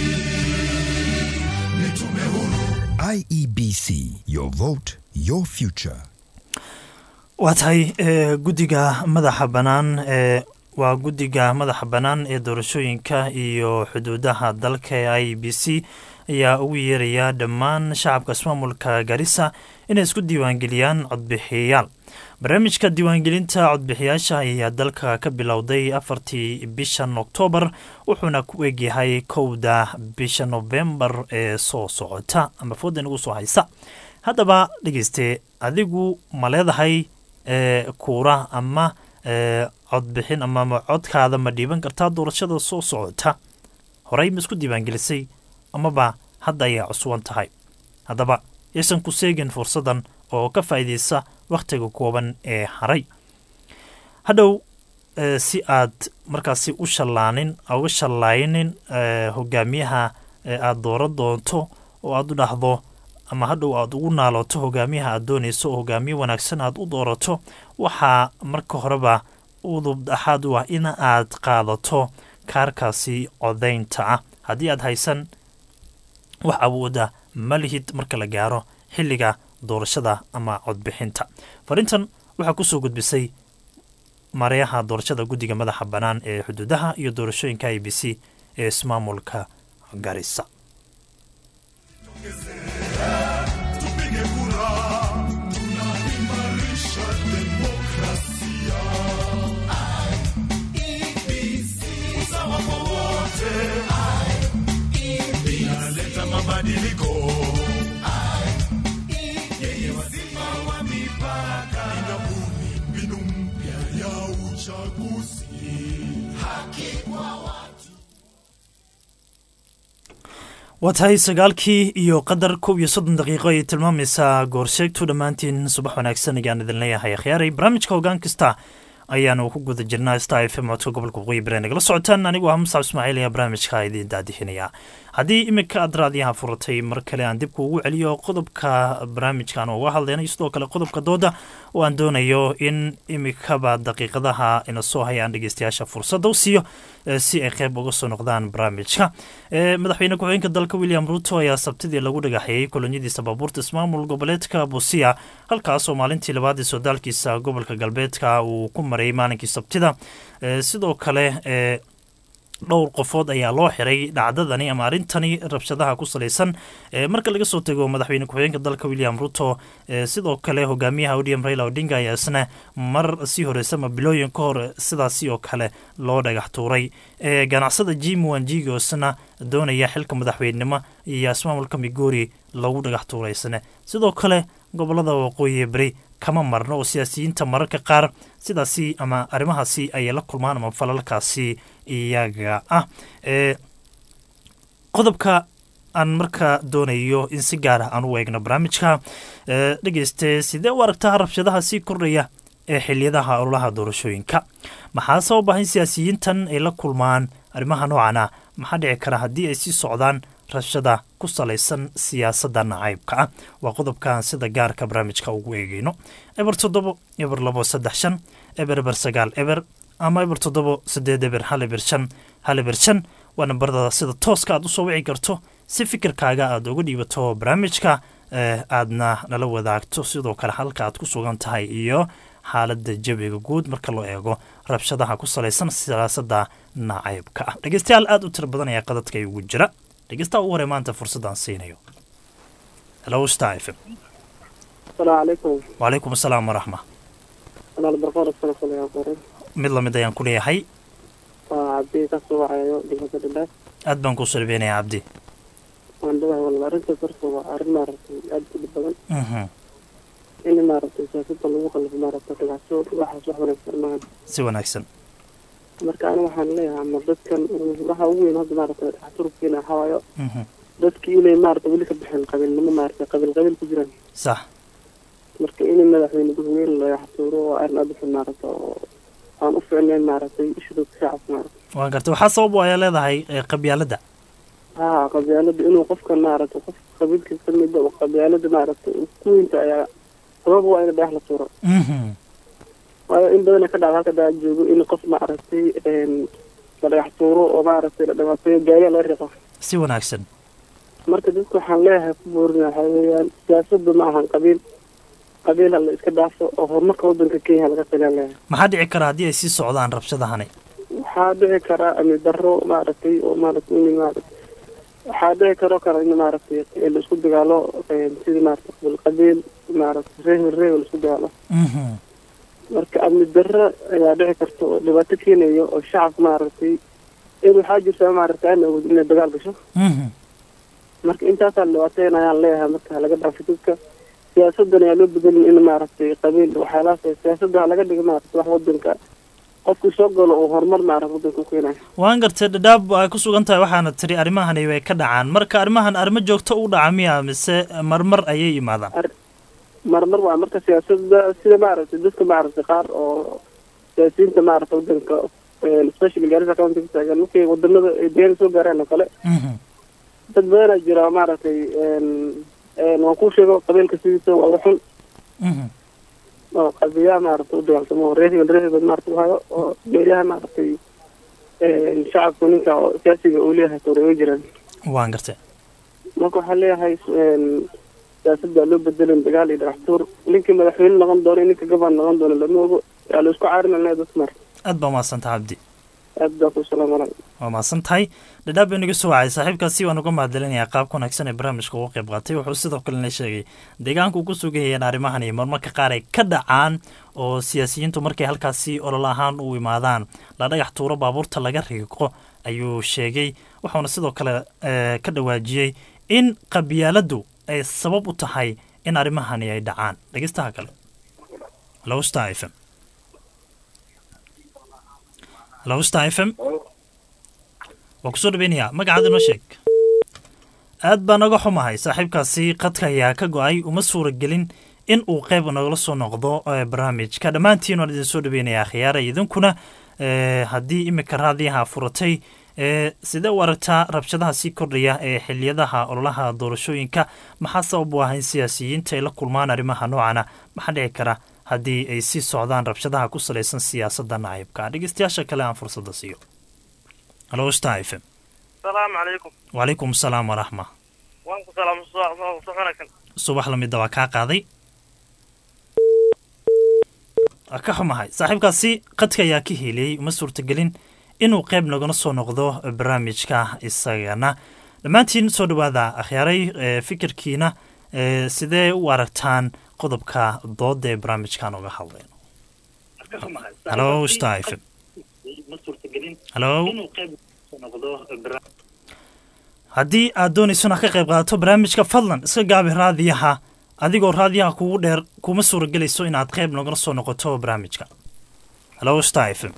ni tume huru. IEBC, your vote, your future. waa tahay e, guddiga madaxa bannaan ee waa guddiga madaxa bannaan ee doorashooyinka iyo xuduudaha dalka ee i b c ayaa ugu yeeraya dhammaan shacabka ismaamulka garissa inay isku diiwaangeliyaan codbixiyayaal barnaamijka diiwaangelinta codbixiyaasha ayaa dalka ka bilowday afartii bishan oktoobar wuxuuna ku egyahay kowda bisha nofembar ee soo socota ama fooda nagu soo haysa haddaba dhegeyste adigu ma leedahay e, kuura ama e, codbixin ama codkaada ma dhiiban kartaa doorashada soo socota horey ma isku diiwaangelisay amaba hadda ayaa cuswan tahay haddaba yaysan ku seegin fursadan oo ka faa'iidaysa wakhtiga kooban ee haray hadhow e, si aad markaasi u shallaanin uga shallaaynin e, hogaamiyaha e, aada dooran doonto oo aada u dhahdo ama hadhow aada ugu naaloto hogaamiyaha aad doonayso oo hogaamiye wanaagsan aad u doorato waxaa marka horeba udub dhaxaad u ah in aad qaadato kaarkaasi codaynta ah haddii aad haysan wax awooda ma lihid marka la gaaro xilliga doorashada ama codbixinta farintan waxaa kusoo gudbisay mareyaha doorashada guddiga madaxa bannaan ee xuduudaha iyo doorashooyinka i b c ee ismaamulka garissa Tupige kura, tunaimarisha demokrasia. IEBC, usawa kwa wote. Inaleta mabadiliko. Yeye wazima wa mipaka. Inabuni mbinu mpya ya uchaguzi. Haki kwa watu. waa tahay sagaalkii iyo qadar kow iyo soddon daqiiqo ayay tilmaamaysaa goorsheegtu dhammaantiin subax wanaagsan ayaan idin leeyahay akhyaaray barnaamijka hoggaan kasta ayaanu ku guda jirnaa star f m codka gobolka waqooyi bari nagala socotaan anigu ah muscab ismaaciil ayaa barnaamijka idiin daadixinaya haddii iminka aad raadiyaha furatay mar kale aan dib kuugu celiyo qodobka barnaamijkan uga hadlayna iyo sidoo kale qodobka dooda oo aan doonayo in imikaba daqiiqadaha ina soo hayaan dhegeystayaasha fursadda u siiyo eh, si ay qeyb uga soo noqdaan barnaamijka Eh, madaxweyne ku-xigeenka dalka william ruto ayaa sabtidii lagu dhagaxeeyey kolonyadiisa baabuurta ismaamul goboleedka busia halkaas oo maalintii labaad ee sodaalkiisa gobolka galbeedka uu ku marayay maalinkii sabtida Eh, sidoo kale eh, dhowr qofood ayaa loo xiray dhacdadani ama arrintani rabshadaha ku salaysan e, marka laga soo tego madaxweyne ku-xigeenka dalka william ruto e, sidoo kale hogaamiyaha odm raila odinga ayaa isna mar sii horeysa ama bilooyin ka hor sidaasi oo kale loo dhagax tuuray e, ganacsada jim wanjigo isna doonaya xilka madaxweynenimo iyo ismaamulka migori lagu dhagax tuuray isna sidoo kale gobolada waqooyi beri kama marno oo siyaasiyiinta mararka qaar sidaasi ama arrimahaasi ayay la kulmaan ama falalkaasi iyaga ah e qodobka aan markaa doonayo in si gaar ah aan u eegno barnaamijka e dhegeyste sidee u aragtaa rabshadaha sii kordhaya ee xiliyadaha ololaha doorashooyinka maxaa sabab ah in siyaasiyiintan ay la kulmaan arrimaha noocan ah maxaa dhici kara haddii ay sii socdaan rabshada ku salaysan siyaasadda nacaybka ah waa qodobkaan sida gaarka barnaamijka ugu eegeyno eber toddobo eber labo saddex shan eber eber sagaal eber ama eber toddobo sideed eber hal eber shan hal eber shan waa nambarada sida tooska aad usoo wici karto si fikirkaaga aad uga dhiibato barnaamijka eh, aadna nala wadaagto sidoo kale halka aad ku sugan tahay iyo xaaladda jawiga guud marka loo eego rabshadaha ku salaysan siyaasadda nacaybka ah dhegeystayaal aad u tiro badan ayaa qadadka ugu jira dhegeystaha ugu horey maanta fursaddaan siinayo hello star f m asalaamu calaykum wacalaykum asalaam waraxma walaal barqoor asana kuleeyaa qoray mid lamid ayaan ku leeyahay waa cabdi ka soo wacayo degmada dhadhaaf aad baan kuu salbeenaya cabdi waan dhawahay walaal arrintaas horta waa arrin maaragtay aad u dhib badan Mhm. in maaragtay siyaasadda lagu qalifo maaragtay dhagaxso waxaas wax wanaagsan maahan si wanaagsan marka ani waxaan leeyahay ama dadkan waxa ugu weyn hadda maaragtay dhagaxturubkeena waxaa waayo Mhm. dadkii inay maaragtay weli ka bixin qabiilnimo maaragtay qabiil qabiil ku jiraan sax marka in madaxweyne gudweyne la dhagaxtuuro waa arrin aad u xun maaragtay oo aan u ficnayn maaragtay isha dadka shacabka maaragtay waan gartay waxaa sabab u ayaa leedahay eh, qabyaaladda haa qabyaalada inuu qofkan maaragtay qof qabiilkiisa ka mid oo qabyaalada maaragtay uu ku weynta ayaa sabab waa in dhagax la tuuro Mhm. waayo in badan ka dhacda halka daa joogo in qof maaragtay een, la dhagax tuuro oo maaragtay la dhibaateeyo gaariga laga riqo si wanaagsan marka dadka waxaan leeyahay ku boorina waxaa weeyaan siyaasaddu ma ahan qabiil qabiil ha la iska dhaafo oo horumarka waddanka kenya laga tagaan leeyahay maxaa dhici kara haddii ay sii socdaan rabshadahani waxaa dhici karaa amni darro maaragtay oo maaragtay in maaragtay waxaa dhici karo kara in maaragtay ee la isku dagaalo een, sidii maaragtay qabiil qabiil maaragtay reehel reehel la isku dagaalo Mhm. marka amni darro ayaa dhici karta oo dhibaato keenayo oo shacabka maaragtay in waxaa jirta maaragtay aan awood inay dagaal gasho Mhm. marka intaasaa dhibaateyn ayaan leeyahay marka laga dhaafo dadka siyaasadan ayaa loo bedelin in maaragtay qabiil waxyaalahaas siyaasadda ha laga dhigo maaragtay wax wadanka qofkii soo galo oo horumar maaragtay wadanka u keenayo waan gartay dhadhaab ay ku sugan tahay waxaana tiri arrimahani way ka dhacaan marka arrimahan arrimo joogto u dhaca miya mise marmar ayay yimaadaan marmar waa marka siyaasadda sida maaragtay dadka maaragtay qaar oo siyaasiyiinta maaragtay wadanka especially gaarisa county ka taagan markay wadanada ay deegaanka soo gaaraan oo kale dad badanaa jira maaragtay een een waan kuu sheego qabiilka sidiisa waa uga xun oo qabiyaha maaragtay u dagaaltamo oo reer hebel reer hebel maaragtay u hayo oo geeriyaha maaragtay een shacabku ninka oo siyaasiga uu leeyahay tooreeyo jiraan waan gartay marka waxaan leeyahay een siyaasadda loo bedelin dagaal iyo dhagax tuur ninkii madaxweyne noqon doono iyo ninka gobaan noqon doono lama ogo yaa la isku caarinalnaa dadka mar aad baa mahadsantaha cabdi aad baa ku salaam calaykum waa mahadsan tahay dhadhaab baa naga soo wacay saaxiibkaasi waan uga mahadcelinayaa qaabka wanaagsan ee barnaamijka uga qayb qaatay wuxuu sidoo kalena sheegay deegaanku ku sugan yahay in arrimahan iyo marmarka qaar ay ka dhacaan oo siyaasiyiintu markay halkaasi olol ahaan u imaadaan la dhagax tuuro baabuurta laga riiqo ayuu sheegay wuxuuna sidoo kale eh, ka dhawaajiyey in qabyaaladdu ay sabab u tahay in arrimahani ay dhacaan dhegeystaha kale hello star f m hello star f m waa kusoo dhaweynayaa magacaada noo sheeg aad baa naga xumahay saaxiibkaasi qadka ayaa ka go-ay uma suuragelin in uu qayb nagala soo noqdo eh, barnaamijka dhammaantiin waan idin soo dhaweynayaa khiyaara idinkuna eh, haddii imika raadiyaha furatay eh, sidee u aragtaa rabshadaha sii kordhaya ee xiliyadaha ololaha doorashooyinka maxaa sabab u ah in siyaasiyiinta ay la kulmaan arrimaha noocana maxaa dhici kara haddii ay sii socdaan rabshadaha ku salaysan siyaasadda nacaybka dhegeystayaasha kale aan fursadda siiyo halo star f m salaamu calaykum wacalaykum asalaam waraxma waan ku salaam soconakan subax lamida waa kaa qaaday waa ka xumahay saaxiibkaasi qadka ayaa ka heliyey uma suurtagelin inuu qayb nagana soo noqdo barnaamijka isagana dhammaantiin soo dhawaada akhyaaray ee fikirkiina ee sidee u aragtaan qodobka dooda ee barnaamijkan oga hadlayno halo star f m halo haddii aad doonaysona ka qayb qaadato barnaamijka fadlan iska gaabi raadiyaha adigoo raadiyaha kugu dheer kuma suuragelayso inaad qayb nogala soo noqoto barnaamijka halo star f m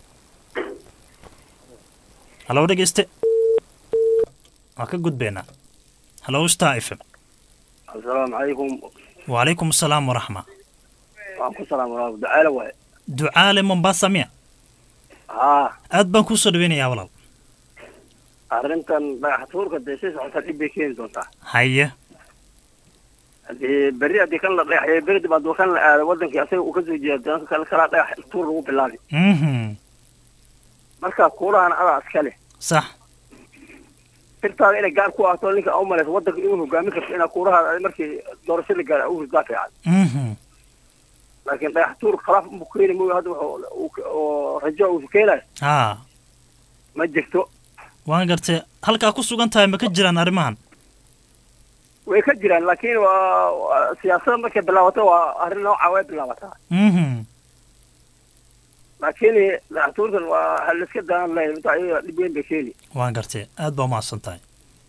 halo dhegeyste waa ka gudbeynaa halo star f m asalaamu calaykum wacalaykum asalaam waraxma waan ku salaam walaal ducaale waaye ducaale mombasa miya haa aad baan kuu soo dhaweynayaa walaal arrintan dhagax tuurka dee si socota dhib bay keeni doontaa haye hadii berri haddii kan la dhagaxyo berri dib hadduu kan la aado wadankii asaga uu ka soo jeeda danka kale kalaa dhagax tuur lagu bilaabi mhm marka kuulahan adaa iskale sax sirtaada inay gaar ku ahto ninka u malayso wadanka inuu hogaamin karto inaa kuulahaada markii doorasho la gaara u hurdaa fiican mhm laakiin dhagax tuur khalaaf unbu keeni mooyo hadda wuxuu oo rajo uu keenayo haa ma jirto waan gartay halkaa ku sugan tahay ma ka jiraan arrimahan way ka jiraan laakiin waa waa- siyaasada markay bilaabato waa arrin nooca way bilaabataa mhm laakiin dhagaxtuurkan waa ha laiska daan lahayn inta ayaga dhib weyn bay keeni waan gartay aad baa umahadsan tahay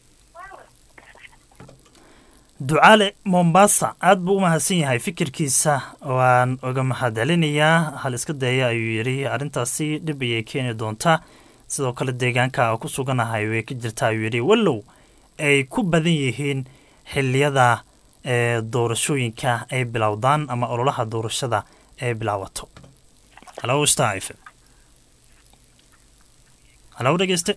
ducaale mombasa aad buu u mahadsan yahay fikirkiisa waan uga mahadcelinayaa hal iska daya ayuu yidhi arrintaasi dhib ayay keeni doontaa sidoo kale deegaanka ku suganahay way ka jirtaa ayuu yidhi wallow ay ku badan yihiin xiliyada ee doorashooyinka ay bilowdaan ama ololaha doorashada ay bilaabato halo star f m halo dhegeyste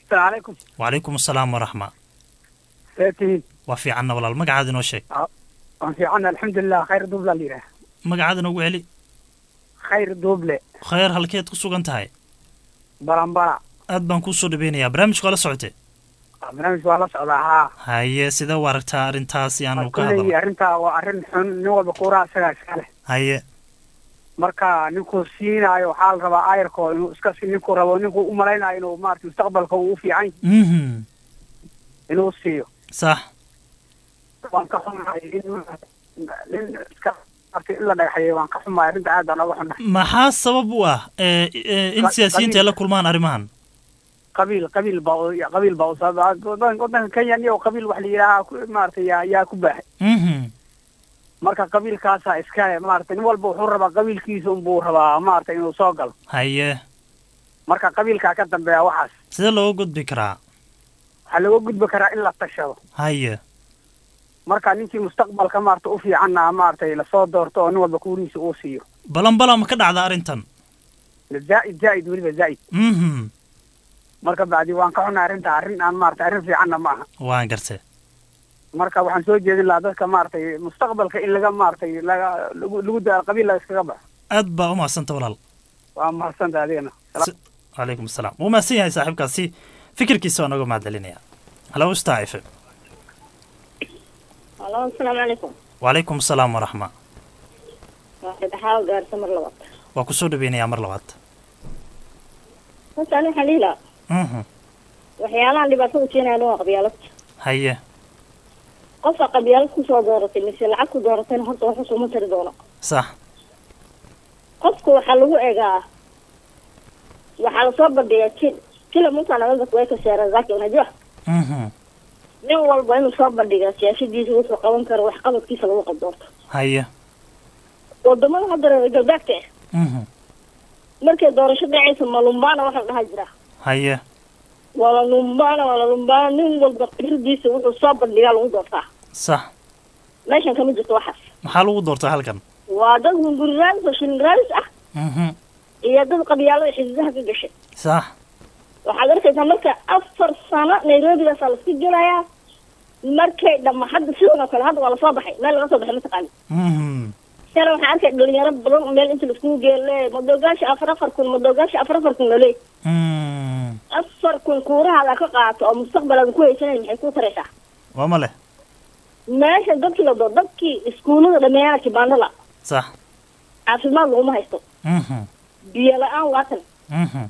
calaykum wacalaykum asalaam waraxma see tihiin waa fiicanna walaal magacaada inoo sheeg waan fiican alxamdulilah khayr duuble la yidhaah magacaada noogu celi khayr duuble khayr halkeed ku sugan tahay balambala aad baan kuu soo dhaweynayaa barnaamijka waa la socotay barnaamijka waa la socdaa haa haye sidee u aragtaa arrintaas yaanu ka kulley hadalno arrintaa waa arrin xun nin walba kuuraha isagaa iska leh haye marka ninkuu siinaayo waxaa la rabaa ayarkoo inuu iska si ninkuu rabo ninkuu u malaynayo inuu maarata mustaqbalka uu u fiican yahay mhm inuu siiyo sax waan ka xumahay in nin iska maarata in la dhagaxeeyo waan ka xumahay arrinta aad baan oga xunahay maxaa sabab u ah ee, ee, in Qa- siyaasiyiinta ay la qabiil. kulmaan arrimahan qabiil qabiil baa u- qabiil baa usababa wadan- wadanka kenya iyo qabiil wax la yidhaaha ku- maarata yaa yaa ku baahay mhm marka qabiilkaasaa iskale maarata nin walba wuxuu rabaa qabiilkiisa unbuu rabaa maarata inuu soo galo haye marka qabiilkaa ka dambeeya waxaas sidee looga gudbi karaa waxaa looga gudbi karaa in la tashado haye marka ninkii mustaqbalka maarata u fiicanna maaragtay lasoo doorto oo nin walba kuurihiisa uu siiyo balanbala ma ka dhacda arrintan zaa'id zaa'id weliba zaa'id mhm marka bacdi waan ka xunahay arrinta arrin aan maarata arrin fiicanna ma aha waan gartay marka waxaan soo jeedin lahaa dadka maaragtay mustaqbalka in laga maaragtay laga lagu lagu da qabiil la iskaga baxo aad baa u mahadsanta walaal waa mahadsanta adigana calaykum asalaam wuu mahadsan yahay saaxiibkaasi fikirkiisa waa nooga mahadcelinaya halo star f m alo asalaamu calaykum wacalaykum asalaam waraxma waa saddexaad gaarisa mar labaad waa kusoo dhaweynayaa mar labaad horta ani waxaan dhihi lahaa mhm waxyaalahan dhibaatada keenaya waa qabyaalad haye qofka qabyaalad kusoo dooratay mise lacag ku dooratayna horta wax usuma tari doono sax qofka waxaa lagu egaa waxaa lasoo bandhigaa ki kila mtu anaweza kuweka sera zake unajua mhm nin walba inuu soo bandhigaa siyaasadiisa wuxuu qaban karo wax qabadkiisa lagu qabdoorto haye wadamada hadda reer galbeedka ah mhm markay doorasho dhacaysa malumbaana waxa la dhaha jira haye wala lumbaana wala lumbaana nin walba khibradiisa wuxuu soo bandhigaa lagu doortaa sax meeshan kama jirto waxaas maxaa lagu doortaa halkan waa dad hunguri raadis oo shilin raadis ah mhm iyo dad qabyaalada xididaha ka gashay sax waxaad arkaysaa marka afar sano nairobigaasaa laska gelayaa markay dhama hadda sidan oo kale hadda waa lasoo baxay meel laga soo baxay mataqaani mhm shala waxaan arkay dhalinyaro badan oo meel inta laiskugu geele madoogaasha afar afar kun madoogaasha afar afar kun lole mhm afar kun kuurahaada ka qaato oo mustaqbalaada ku haysanayn maxay ku taraysaa waa ma leh meesha dadkii la doo dadkii iskuullada dhameeyana kibaandala sax caafimaad laguma haysto mhm biyo la-aan waatan mhm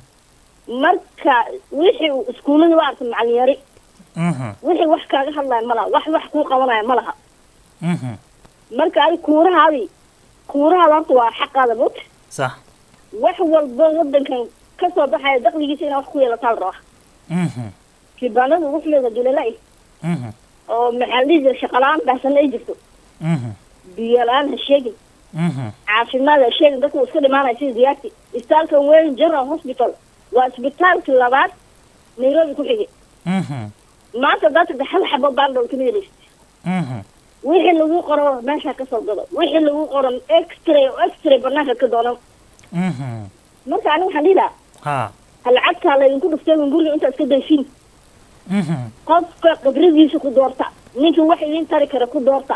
marka wixii uu iskuullada waa arka macalin yari mhm wixii wax kaaga hadlaya ma laha wax wax kuu qabanaya ma laha mhm marka adi kuurahaadii kuurahaada horta waa xaqaada mot sax wax walba wadankan kasoo baxaya dakligiisa inaa wax ku yeelataa la rabaa mhm kibaanada ugu xumeeda dulala mhm oo maxaa la dhihi jira shaqala-aan baahsanna ay jirto mhm biyo la-aan ha sheegin mhm caafimaad ha sheegin dadka uu iska dhimaanaya sida diyaarti isbitaalkan weyn general hospital waa isbitaalkii labaad nairobi ku xigay mhm maanta dadka hal xabo baandhow kama helaysid mhm wixii lagu qoro meesha kasoo gado wixii lagu qoro extray oo extray banaanka ka doonan mhm marka aniga waxaan dhihi lahaa ha ha lacagtaa laydinku dhuftay un guriga intaa iska daysiin mhm qofka khibradiisa ku doorta ninkii wax idin tari kara ku doorta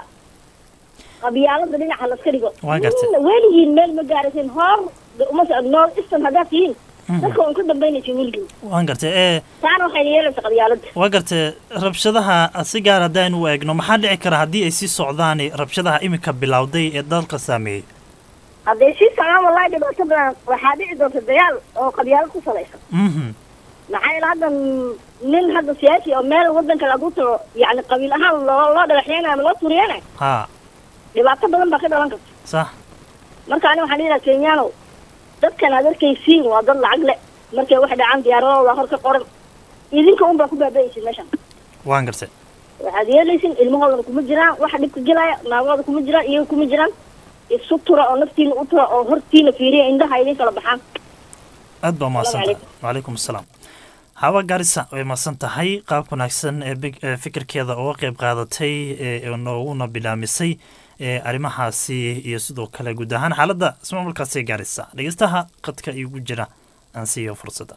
qabyaalada dhinaca laska dhigo Waa gartay. Nin weligiin meel ma gaarasin hor uma socod nool istan haddaad tihiin dadka un ka dambaynaysin weligiin waan gartay ee taana waxay yeelaysa qabyaalada waa gartay rabshadaha si gaar haddaan u eegno maxaa dhici kara haddii ay sii socdaan rabshadaha iminka bilowday ee dalka saameeyey hadday sii socdaan wallahi dhibaato badan waxaa dhici doonta dagaal oo qabyaalad ku salaysan mhm maxaa yeele hadda nin hadda siyaasi oo meel wadanka lagu tago yacni qabiil ahaan loo loo dhagaxyeenayo ama loo turiyeenayo ha dhibaato badan baa ka dhalan karta sax marka ani waxaan dhihi lahaa kenyano dadkan aad arkaysiin waa dad lacag le markay wax dhacaan diyaaradooda hor ka qoran idinka un baa ku baaba'aysin meeshan waan gartay waxaad yeelaysin ilmahoodana kuma jiraan waxa dhibka gelaya naagooda kuma jiraan iyaga kuma jiraan isu tura oo naftiina u tura oo hortiina fiiriya indhaha idin kala baxaan aad baa mahadsan tahay calaykum. wacalaykum asalaam hawa garisa way mahadsan tahay qaab wanaagsan ee big- ee fikirkeeda uga qayb qaadatay ee nooguna bilaamisay ee arrimahaasi iyo sidoo kale guud ahaan xaaladda ismaamulkaasi gaarisa dhegeystaha qadka igu jira aan siiyo fursadda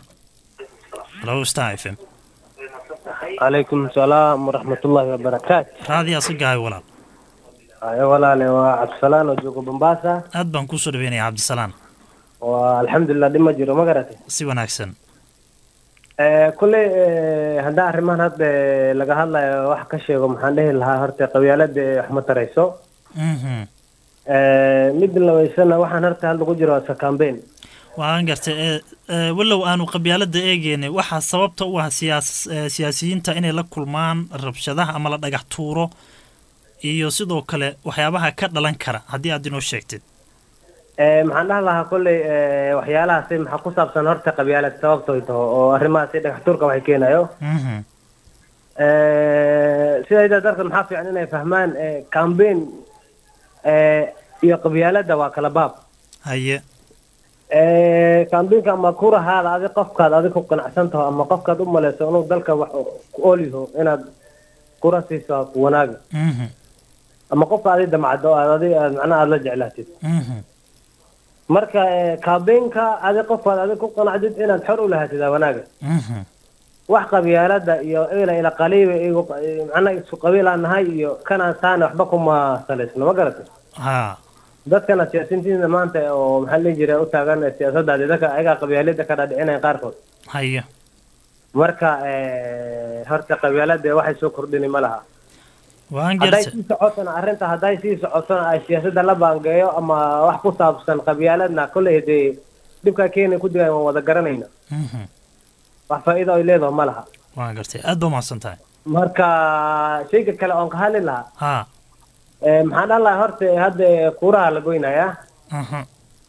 halo star f m calaykum salaam waraxmatullaahi wabarakaatu raadi asigahay walaal ayo walaale waa cabdisalaan oo joogo Mombasa aad baan kusoo dhaweynaya cabdisalaan waa alxamdulilah dhib ma jiro ma garatay si wanaagsan Eh, kulley eh, haddaan arrimahan hadda laga hadlayo wax ka sheego maxaan dhihi lahaa horta qabyaalada wax ma tarayso Mhm. Eh, mid labaysana waxaan horta hadda ku jiro waa iska campaign waan gartay ee, ee, walow aanu qabyaalada eegeynay waxaa sababta u ah siyaas ee, siyaasiyiinta inay la kulmaan rabshadaha ama la dhagax tuuro iyo sidoo kale waxyaabaha ka dhalan kara haddii aad inoo sheegtid Eh, maxaan dhahi lahaa kolley eh, waxyaalahaasi maxaa ku saabsan horta qabyaalad sababtooy taho oo arrimahaasi dhagax tuurka waxay keenayo Mhm. Eh, sidayda darka maxaa fiican inay fahmaan eh, campaign eh, iyo qabyaalada waa kala baab haye Eh, campaignka ama kurahaada adi qofkaad adi ku qanacsan taho ama qofkaad u malayso inuu dalka wax ku oolyaho inaad kura siiso ku wanaaga Mhm. ama qofka adi damcado aad adi aad macnaha aad la jeclaatid Mhm. marka eh, campaignka adi qofkaad adi ku qanacdid inaad xor u lahaatid aa wanaaga Mhm. wax qabyaalada iyo ila ila qaliiba igu macnaha isku qabiilaan nahay iyo kanaan saana waxba kuma salaysno ma garatay ha dadkana siyaasiyiintiina maanta oo maxaa la dhihi jiray u taagan siyaasadda dadka ayagaa qabyaalada ka dhaadhicinaya qaarkood haye marka eh, horta qabyaalada waxay soo kordhini ma laha waan hadday gartay sii socotona arrinta hadday sii socotona ay siyaasadda la baangeeyo ama wax ku saabsan qabyaaladna kolley dee dhibkaa keenay ku digaan waan wada garanayna Mhm. wax faa'iido ay leedaho ma laha waan gartay aad baa umahadsan tahay marka shayga kale oon ka hadli lahaa ha eh, maxaan dhahi lahaa horta hadda kuuraha la goynayaa Mhm.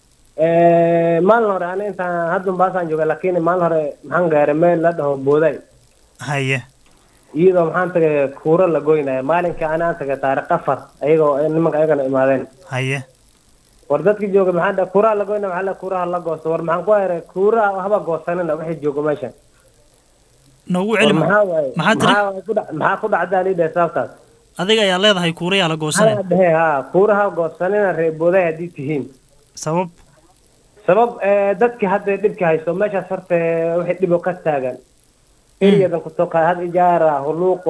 Eh, maalin hore ani intaan hadda Mombasaan jooga laakiin maalin hore maxaan gaaray meel la dhaho booday haye iyadoo maxaan tagay kuuro la goynaya maalinka ani aan tagay taariikh afar ayagoo nimanka ayagana imaadeen haye war dadkii jooga maxaa dhahay kuuraha la goynaya maxaa la kuuraha la goosto war maxaan ku hayray kuuraha haba goosanina wixii jooga meeshan noogu war celi maxaa waaye maxaa tiri maxaa waaye ku dhac- maxaa ku dhacdaa lidhahay sababtaas adiga ayaa leedahay kuurayaa la goosanay maxaa dhahe ha kuuraha goosanina reer booday haddii tihiin sabab sabab eh, dadkii hadda dhibka haysto meeshaas horta wixii dhibo ka taagan eriyadan kusoo qaad had ijaara huluuqo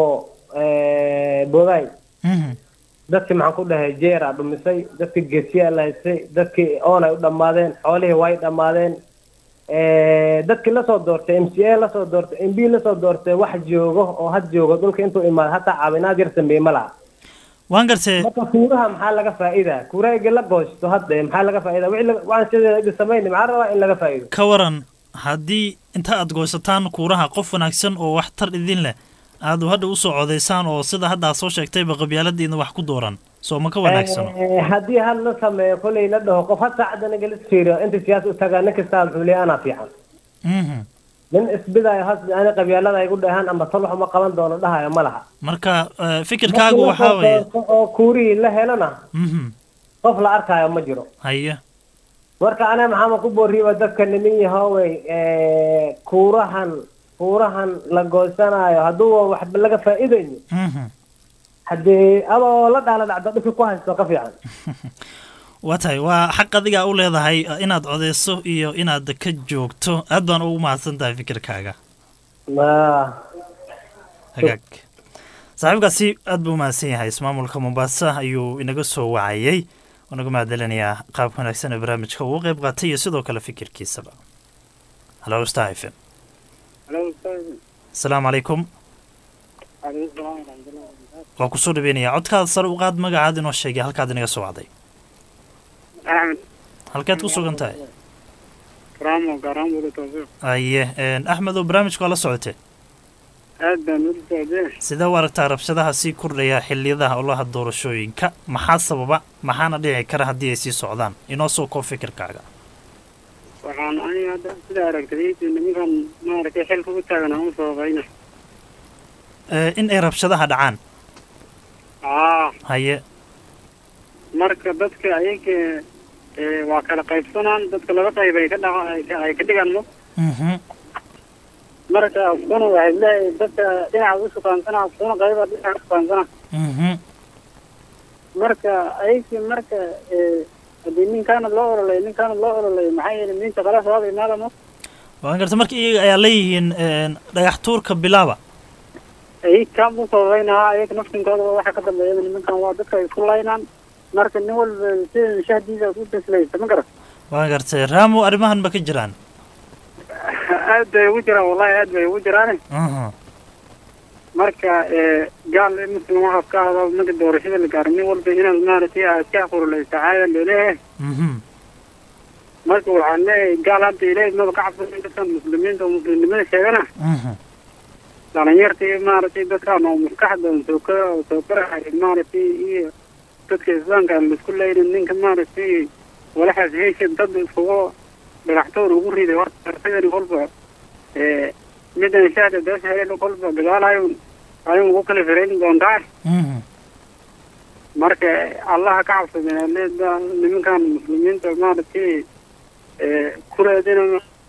eh, booday Mhm. dadkii maxaan ku dhahay jeera dhumisay dadkii geesiyaa la haystay dadkii oonay u dhammaadeen xoolihii way dhammaadeen Eh, dadkii lasoo doortay m c a lasoo doortay m b lasoo doortay wax joogo oo had joogo dhulka intuu imaado hataa caawinaad yar sameeye ma laha waan gartay marka kuuraha maxaa laga faa'iidaa kuuraha igi la goosto hadda maxaa laga faa'iidaa wixii la- waxaan sideeda igi samayni maxaa rabaa in laga faa'iido ka waran haddii inta aad goosataan kuuraha qof wanaagsan oo waxtar idin leh aad hadha usoo codaysaan oo sida hadda aad soo sheegtayba qabyaaladiina wax ku dooran soo ma ka wanaagsano Eh, haddii had la sameeyo kolley la dhaho qof had saacadda naga la fiiriyo inta siyaasa u tagaa nin kastaa muxuu leeyahay anaa fiican Mhm. nin isbidaayo has ani qabyaalada igu dhahaan ama tol waxuma qaban doono dhahayo ma laha marka eh, fikirkaagu waxaa weeye oo kuurihii la helana Mhm. qof la arkaayo ma jiro haye marka aniga maxaama ku booriba dadka nimin yahoowey eh, kuurahan kuurahan la goosanaayo hadduu waxba laga faa'iidayno Mhm. haddii adoo la dhaala dhacdo dhibki ku haysto ka fiican waa tahay waa xaq adigaa u leedahay eh, inaad codeyso iyo inaad ka joogto aad baan ugu mahadsan tahay fikirkaaga Ma- hagaag saaxiibkaasi aad buu umahadsan yahay ismaamulka mombasa ayuu inaga soo wacayey unaga mahadcelinayaa qaabka wanaagsan ee barnaamijka uu qeyb qaatay iyo sidoo kale fikirkiisaba halo star f m asalaamu calaykum waa kusoo dhaweynaya codkaada sare u qaad magacaad inoo sheegay halkaad inaga soo wacday axmed halkeed ku sugan tahay ramo garambulo tawfiiq aye axmed oo barnaamijka waa la socotee aad baan ula socdee sidee u aragtaa rabshadaha sii kordhaya xiliyadaha ololaha doorashooyinka maxaa sababa maxaana dhici kara haddii ay sii socdaan inoo soo koob fikirkaaga waxaan aniga hadda sida aragtay nimankan maaragtay xilka u taagan aan u sababayna Eh, in ay rabshadaha dhacaan aa haye marka dadka ayaga ee, waa kala qaybsanaan dadka laba qayb ay ka dhaca ay ka- ay ka dhigaan mo Mhm. marka kuna waxay leeyahay dadka dhinaca u sukaansana kuna qayba dhinaca sukaansana Mhm. marka ayagii marka ee, haddii ninkaana loo ololay ninkaana loo ololay maxaa yeelay ninta kala sabab imaada mo waan garta marka iyaga ayaa leeyihiin een, dhagax tuurka bilaaba ay kaa u sababaynahaa ayaga naftinkooda waxa ka dambeeya nimankan waa dadka ay isku laynaan marka nin walba sida shahdiisa u taslaysa ma garan waan gartay raamo arrimahan ma ka jiraan aad bay ugu jiraan wallahi aad bay ugu jiraane Mhm. marka ee, gaal in muslim waxaad ka ahdo marka doorashada la gaaro nin walba inaad maaragtay aad ka furuleysa caada laleeyahay Mhm. marka waxaan leeyahay gaal hadda ilaahay maba ka cabsan dadkan muslimiinta oo muslimnimada sheegana Mhm. dhalinyarta iyo maaragtay dadkan oo maskaxda soo ka soo karahay maaragtay iyo dadka islaamka aan laisku leynin ninka maaragtay walaxaas heesha dad iskugu dhagaxtoon ugu riday horta isagani kolba ee midan shahda beesha hele kolba dagaalayo ayuu ugu kala firayn doontaa Mhm. marka allaha ka cabsadeen leeda nimankan muslimiinta maaragtay ee ku raadina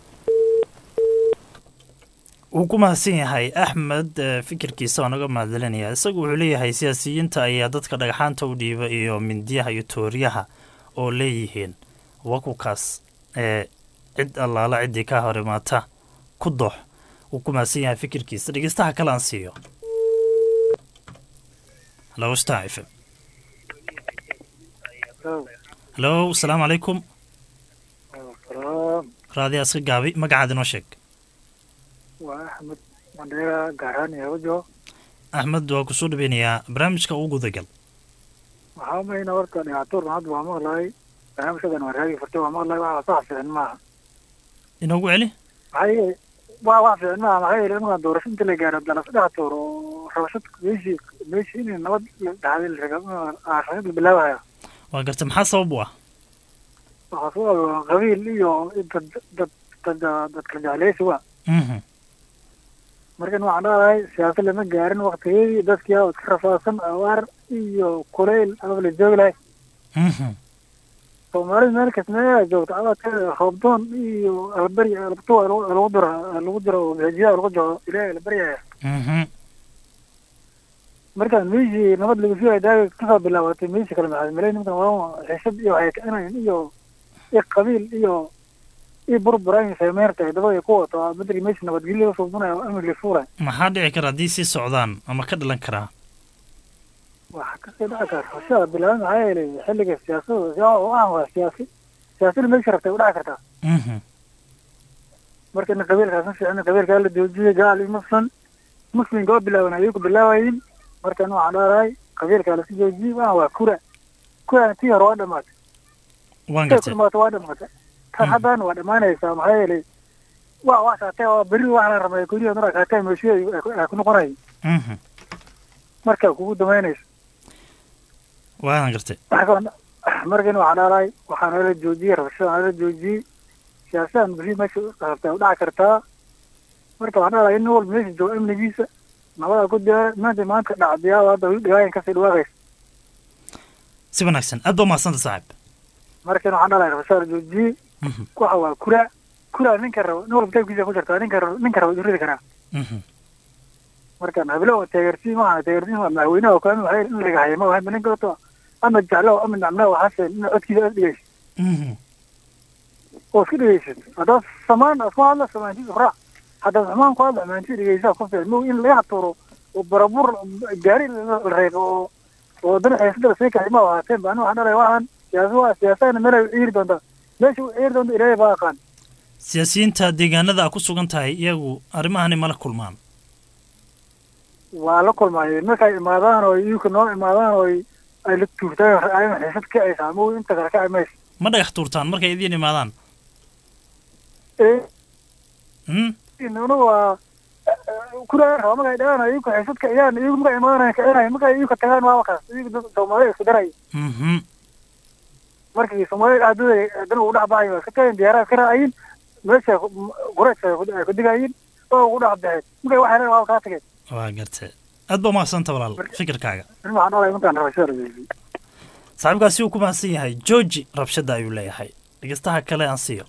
wuu ku mahadsan yahay axmed eh, fikirkiisa oo naga mahadcelinaya isagu wuxuu leeyahay siyaasiyiinta ayaa dadka dhagxaanta u dhiiba iyo mindiyaha iyo tooriyaha oo leeyihiin wakukaas ee cid allaala ciddii ka hor imaata ku doox wuu ku mahadsan yahay fikirkiisa dhegeystaha kale aan siiyo halo star f m halo asalaamu calaykum raadi aska gaabi magacaad inoo sheeg waa axmed mandheera gaaraan yawajo axmed waa kusoo dhaweynayaa barnaamijka ugu gudagal waxaa umayna horta dhibaatoorna hadda waa maqlahay barnaamijkadan waa raagi furtay waa maqlahay waa wax fiican maaha inoogu celi maxaa yeele waa wax fiican maaha maxaa yeele imankaan doorasho inta la gaaro dala saddex toor oo rabashad meeshii meeshii in nabad la dhacday la raga- ah, rabashad la bilaabaya waa garta maxaa sabab u ah waxaa soo aba qabiil iyo dad dad dad dad kala jecleysi waa Mhm. markan waxaan dhahahay siyaasad lama gaarin waktigeedii dadkii aa iska rafaadsan abaar iyo kuleyl aba la joogi lahay Mhm. soomaalida meel kasta meelaa joogto abaadkeeda roobdoon iyo alberi albatu lagu diro lagu diro masaajida lagu jiro ilaahay alberyaya Mhm. markaan meeshii nabad lagu sii daaga kasoo bilaabatay meeshii kale maxaad malay nimankan waa xiisad iyo waxay kicinayn iyo iyo qabiil iyo iyo burburan sameyrta dabada ku wato madri meeshii nabadgelyo laga suubanayo amni la fuulay maxaa dhici kara haddii sii socdaan ama ka dhalan karaa waxaa kasii dhici kara rabshada bilaaban maxaa yeelay xilliga siyaasada siyaa oo ah waa siyaasi siyaasada meesha rabtay u dhici kartaa Mhm. marka in qabiilkaas ma fiicna qabiilkaa la joojiyay gaal iyo muslim muslimka oo bilaaban ayay ku bilaabayin markan waxaan dhaarahay qabiilkaa lasu joojiyey waa waa kura kura tii hore waa dhamaatay waan tay gartay ku dhamaatay waa dhamaatay tan haddana waa dhamaanaysaa maxaa yeelay waa waa kaatee waa berri wax la ramay guryaha nura kaatee meeshiya ay ku noqonayay Mhm. marka kugu damaynaysa waan gartay markan markan waxaan dhaarahay waxaa nala joojiyey rabashada nala joojiyey siyaasadan berri meesha rabtay u dhaci kartaa marka waxaan dhaarahay in nin walba meesha joogo amnigiisa nabada ku diyaara maanta maanta dhacdiyaa hadda weli dhawaayan kasii dhawaaqaysa si wanaagsan aad baa umahadsanta saaxib markan waxaan dhaarahay rabashada la joojiyey Mhm. waxa waa kura kura ninka rabo nin walba taybkiisa ku jirtaa ninka rabo ninka rabo uridi karaa Mhm. markan hablo oo taageertiin waxaan taageertiin waa madaxweynaha oo kale waxay in laga hayay ma wahan ninka wato ama jeclo ama nacmlo waxaase in codkiisa aad dhigaysa Mhm. oo iska dhegeysid haddaad samaan aad ku hadla samaantiisa raac haddaad xumaan ku hadla xumaantiisa dhegeysaa ku fiican mow in laga haturo oo barabur gaari la reebo oo oo dan xiisada sii kacay ma ahaateen baan waxaan dhalay waxaan siyaasa waa siyaasadana meel ay u ciiri doontaa meesha u ciiri doonta ilaahay baa aqaan siyaasiyiinta deegaanada a ku sugan tahay iyagu arrimahani mala kulmaan waa la kulmaayeen markay imaadaan oo iyuka noo imaadaan oo ay la tuurtaan ayna xiisad kacaysaa mow inta kale kaci maysa ma dhagax tuurtaan markay idiin imaadaan ee Hmm? inuna waa kuraa raba markay dhagaan iyuka xiisad kaciyaan iyagu markay imaadaan kicinayo markay iyuka tagaan waa wakaas iyagu dad soomaalida isku daraya Mhm. markii soomaalida dhacdada dan ugu dhex baxayo waa iska tagayin diyaaraha iska raacayin meesha qureysha ay ku digayin oo ugu dhex baxeen markay waxay leedahay waa kaa tageen waa gartay aad baa umahadsanta walaal fikirkaaga in waxaan dhalay markaan rabashada rabeysay saaxiibkaasi uu ku mahadsan yahay georgi rabshada ayuu leeyahay dhegeystaha kale aan siiyo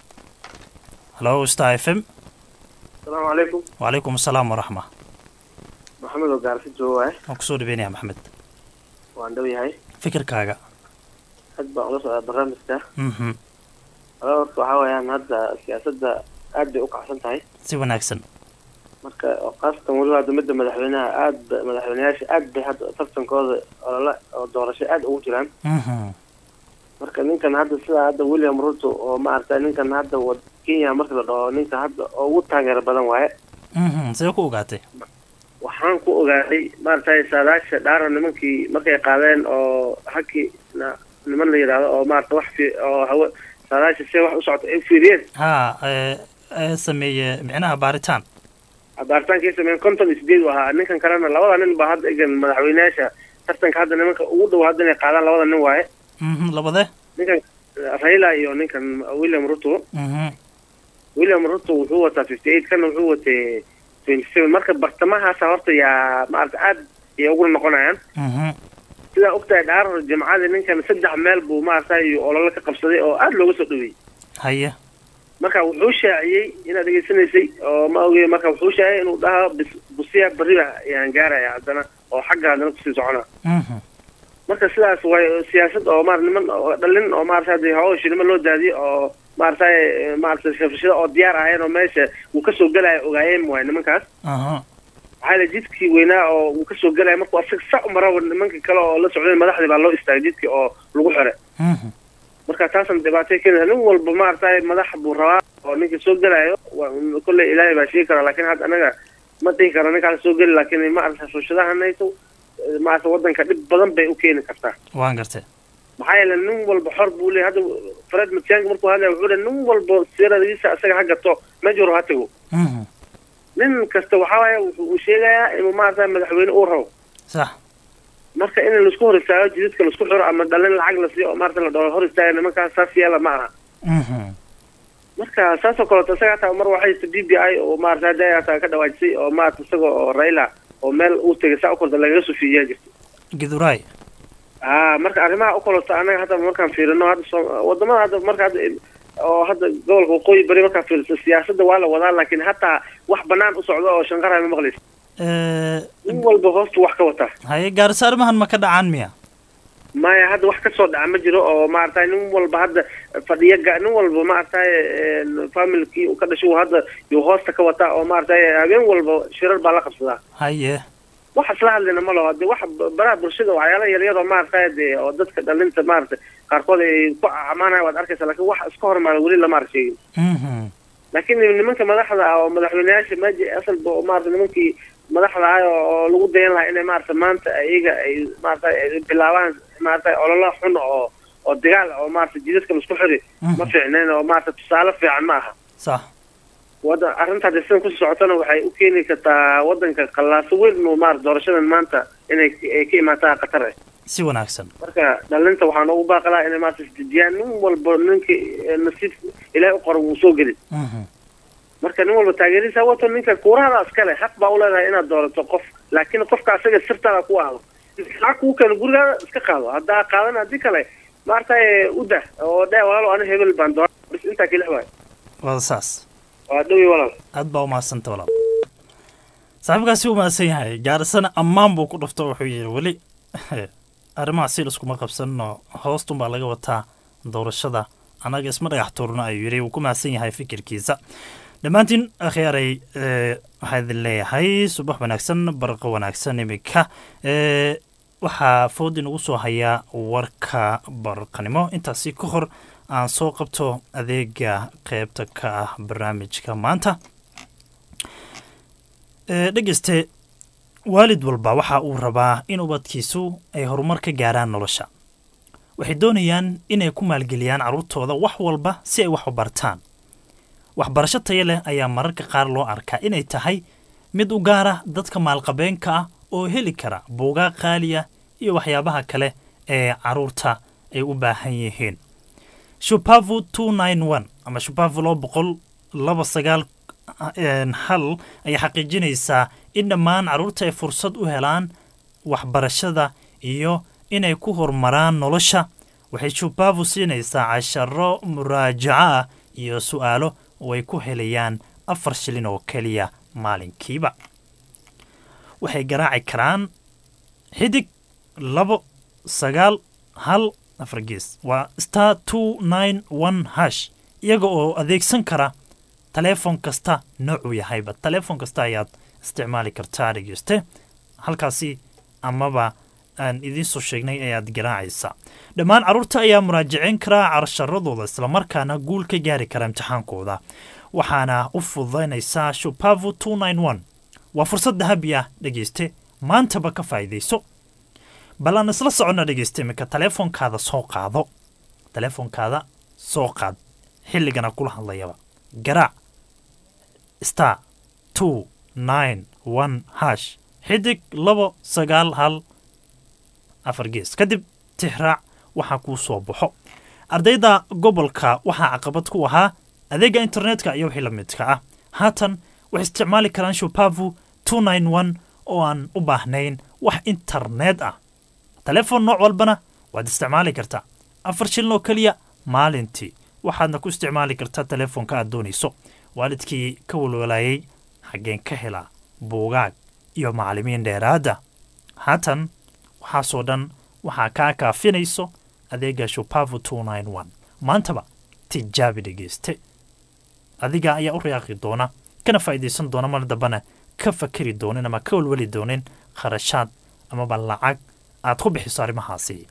halo star f m asalaamu calaykum wacalaykum asalaam waraxma maxamed oo gaarsi jooga waaye waan kusoo dhaweynaya maxamed waan dhow yahay fikirkaaga aad baan ula socdaa barnaamijka Mhm. wala horta waxaa weeyaan hadda siyaasadda aad bay u kacsan tahay si wanaagsan marka oo khaasatan weliba hadda midda madaxweynaha aad ba madaxweyneyaasha aad bay hadda tartankooda olole oo doorasho aad ugu jiraan marka ninkan hadda sida hadda william ruto oo maaragtay ninkan hadda wad- kenya marka la dhaho ninka hadda oo ugu taageero badan waaye see ku ogaatay waxaan ku ogaaday maaragtay saadaasha dhaara nimankii markay qaadeen oo haki na niman la yidhaahdo oo maarata wax fi oo hawe saadaasha see wax u socota ay fiiriyeen ha ee ee sameeye micnaha baaritaan baaritaankai sameeyeen konton iyo sideed u ahaa ninkan kalena labada nin baa hadda egan madaxweyneyaasha tartanka hadda nimanka ugu dhow hadda inay qaadaan labada nin waaye Mhm, labade ninkan raila iyo ninkan william ruto Mhm. william ruto wuxuu wataa fifty eight kana wuxuu watay twenty seven marka bartamahaasa horta yaa maarata aad ayay ugu noqonayaan Mhm. sidaa ogtahay dhaarar jimcada ninkan saddex meel buu maaragtay olole ka qabsaday oo aad looga soo dhaweeyey haye marka wuxuu shaaciyey inaad dhegeysanaysay oo ma ogey marka wuxuu shaaciyey inuu dhaha bis- busiya beriba ayaan gaaraya haddana oo xagga haddana kusii socona Mhm. marka sidaas way siyaasad oo maar niman oo dhalin oo maarata hadii hawsha niman loo daadiyo oo maaragtay maarata shafashada oo diyaar ahayeen oo meesha uu kasoo gelaya ogaayeen waay nimankaas aha waxaa la jidkii weynaa oo uu kasoo gelaya markuu asaga sa umaraba nimanka kale oo la socday madaxdii baa loo istaagay jidkii oo lagu xire Mhm. marka taasna dhibaatay keenaysa nin walba maaragtay madax buu rabaa oo ninka soo gelayo waa- kolley ilaahay baa sheegi kara laakiin hadda anaga ma dhihi karo ninkaas soo geli laakiin maarata fushadahanayso maarata wadanka dhib badan bay u keeni kartaa waan gartay maxaa yeele nin walba xor buu leeyahay hadda fred matiang'i markuu hadlaya wuxuu leeyahay nin walba siradiisa asaga ha gato meesha hore ha tago Mhm. nin kasta waxaa waaye wuxuu uu sheegayaa inuu maarata madaxweyne uu rabo sax marka in laisku hor istaago jidadka laisku xiro ama dhalin lacag la siiyo oo maarata la dhaho hor istaaga nimankaas saas yeela ma aha Mhm. marka saasoo kaleeto isaga hataa mar waxay jirta b b i oo maarata hadda hataa ka dhawaajisay oo maarata isaga oo raila oo meel uu tegay saa u korda lagaga soo fiijiyaa jirta giduraay ah marka arrimaha u kaleeto anaga hadda markaan fiirino hadda soo wadamada hadda marka hadda oo hadda gobolka waqooyi bari markaan fiiriso siyaasadda waa la wadaa laakiin hataa wax banaan u socdo oo shanqaraha ma maqlaysa ee nin walba hoostu wax ka wataa haye gaarisa arrimahan ma ka dhacaan miya maya hadda wax kasoo dhaca ma jiro oo maaragtay nin walba hadda fadhiya ga- nin walba maaragtay familkii uu ka dhashay uu hadda yuu hoosta ka wataa oo maaragtay habeen walba shirar baa la qabsadaa haye wax isla hadlina ma laho de wax baraha bulshada waxyaala yaryar oo maaragtay de oo dadka dhalinta maaragtay qaarkood ay ku amaanaya waad arkaysa laakiin wax iska hormaada weli lama arag sheegin Mhm. laakiin nimanka madaxda ah oo madaxweyneyaasha meji asalba oo maarata nimankii madaxda ah oo oo lagu dayan lahaa inay maarata maanta iyaga ay maarata ay bilaabaan maarata ololo xun oo oo dagaal oo maarata jidadka laisku xiri ma fiicneen oo maarata tusaale fiican ma aha sax wada arrinta hadda sidan kusii socotana waxay u keeni kartaa wadanka qallaaso weyn inuu maarata doorashadan maanta inay ay ka imaataa qatar eh si wanaagsan marka dhalinta waxaa noogu baaqalaa inay maarata isdejiyaan nin walba ninka nasiib ilaahay u qoro wuu soo geli Mhm. marka nin walba taageerihiisa wato ninka kuurahada iskale xaq baa u leedahay inaad doorato qof laakiin qofka asaga sirtaada ku ahdo lacag kuu keeno gurigaada iska qaado haddaa qaadan haddii kale maaragtay u dah oo dhe walaalo ani hebel baan doora bis intaa kelix waay waa saas waa dhowi walaal aad baa umahadsanta walaal saaxiibkaasi u mahadsan yahay gaarisana ammaan buu ku dhufto wuxuu yidhi weli arrimaha si iskuma qabsanno hoostun baa laga wataa doorashada annaga isma dhagax tuurno ayuu yidhi wuu ku mahadsan yahay fikirkiisa dhammaantiin akhyaaray ee, waxaa idin leeyahay subax wanaagsan barqo wanaagsan iminka ee, waxaa food inagu soo hayaa warka barqanimo intaasi ka hor aan soo qabto adeega qeybta ka ah barnaamijka maanta Ee, dhegeyste waalid walba waxa uu rabaa in ubadkiisu ay horumar ka gaaraan nolosha waxay doonayaan inay ku maalgeliyaan carruurtooda wax walba si ay wax u bartaan waxbarasho tayo leh ayaa mararka qaar loo arkaa inay tahay mid u gaara dadka maalqabeenka ah oo heli kara buugaag qaaliya iyo waxyaabaha kale ee carruurta ay u baahan yihiin shupavu two nine one ama shupavu laba boqol laba sagaal een, hal ayaa xaqiijinaysaa in dhammaan carruurta ay fursad u helaan waxbarashada iyo inay ku horumaraan nolosha waxay shupavu siinaysaa casharo muraajaco ah iyo su'aalo oo ay ku helayaan afar shilin oo keliya maalinkiiba waxay garaaci karaan xidig labo sagaal hal afar gees waa star two nine one hash iyaga oo adeegsan kara taleefon kasta noocuu yahayba taleefon kasta ayaad isticmaali kartaa dhegeyste halkaasi amaba aan idiin soo sheegnay ayaad garaacaysaa dhammaan carruurta ayaa muraajaceyn karaa carsharadooda islamarkaana guul ka gaari kara imtixaankooda waxaana u fududaynaysaa shupavu waa fursad dahabi ah dhegeyste maantaba ka faa'iidayso bal aan isla soconna dhegeyste iminka taleefonkaada soo qaado taleefonkaada soo qaad xilligana kula hadlayaba garaac star two nine one hash xidig labo sagaal hal afar gees kadib tixraac waxaa kuu soo baxo ardayda gobolka waxaa caqabad ku ahaa adeega internetka iyo wixii la midka ah haatan waxay isticmaali karaan shupavu oo aan u baahnayn wax internet ah taleefon nooc walbana waad isticmaali kartaa afar shilin oo keliya maalintii waxaadna ku isticmaali kartaa taleefonka aad doonayso waalidkii ka walwalayay xaggeen ka helaa buugaag iyo macallimiin dheeraada haatan waxaasoo dhan waxaa kaa kaafinayso adeega shupavu maantaba tijaabi dhegeyste adiga ayaa u riyaaqi doona kana faa'iidaysan doona mar dambana ka fakeri doonin ama ka walwali doonin kharashaad amaba lacag aad ku bixiso arrimahaasi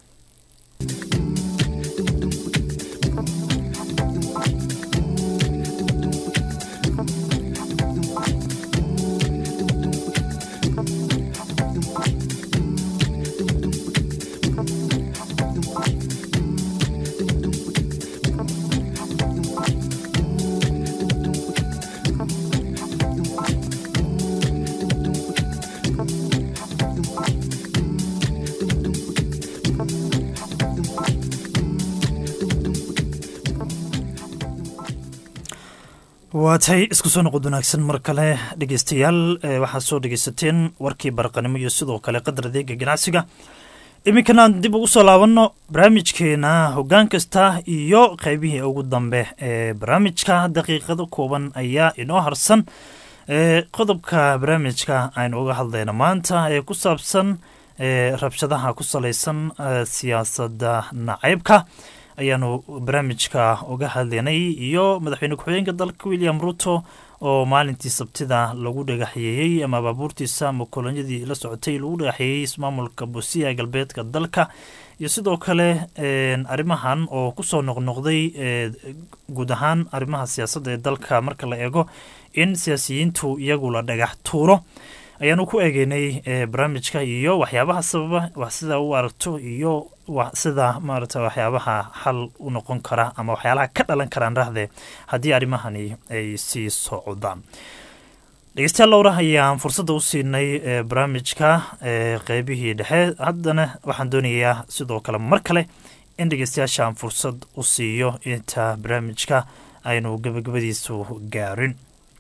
waatay isku soo noqod wanaagsan mar kale dhegeystayaal waxaad soo dhegeysateen warkii baraqanimo iyo sidoo kale qadar adeega ganacsiga iminkanaan dib ugu soo laabanno barnaamijkeena hoggaan kasta iyo qeybihii ugu dambe ee barnaamijka daqiiqado kooban ayaa inoo harsan qodobka barnaamijka aynu uga hadlayna maanta ee ku saabsan rabshadaha ku salaysan siyaasadda naceybka ayaanu barnaamijka uga hadlaynay iyo madaxweyne ku-xigeenka dalka william ruto oo maalintii sabtida lagu dhagaxyeeyey ama baabuurtiisa ama kolonyadii la socotay lagu dhagaxyeeyey ismaamulka busiya galbeedka dalka iyo sidoo kale arrimahan oo kusoo noqnoqday guud ahaan arrimaha siyaasadda ee dalka marka la eego in siyaasiyiintu iyagu la dhagax tuuro ayaanu ku eegeynay barnaamijka iyo waxyaabaha sababa wax sida u aragto iyo sida maarata waxyaabaha xal u noqon kara ama waxyaalaha ka dhalan karaan rahdee haddii arrimahani ay sii socdaan dhegeystayaal lowra ayaan fursadda u siinay barnaamijka qeybihii dhexe haddana waxaan doonayaa sidoo kale mar kale in dhegeystayaashaan fursad u siiyo inta barnaamijka aynu gabagabadiisu gaarin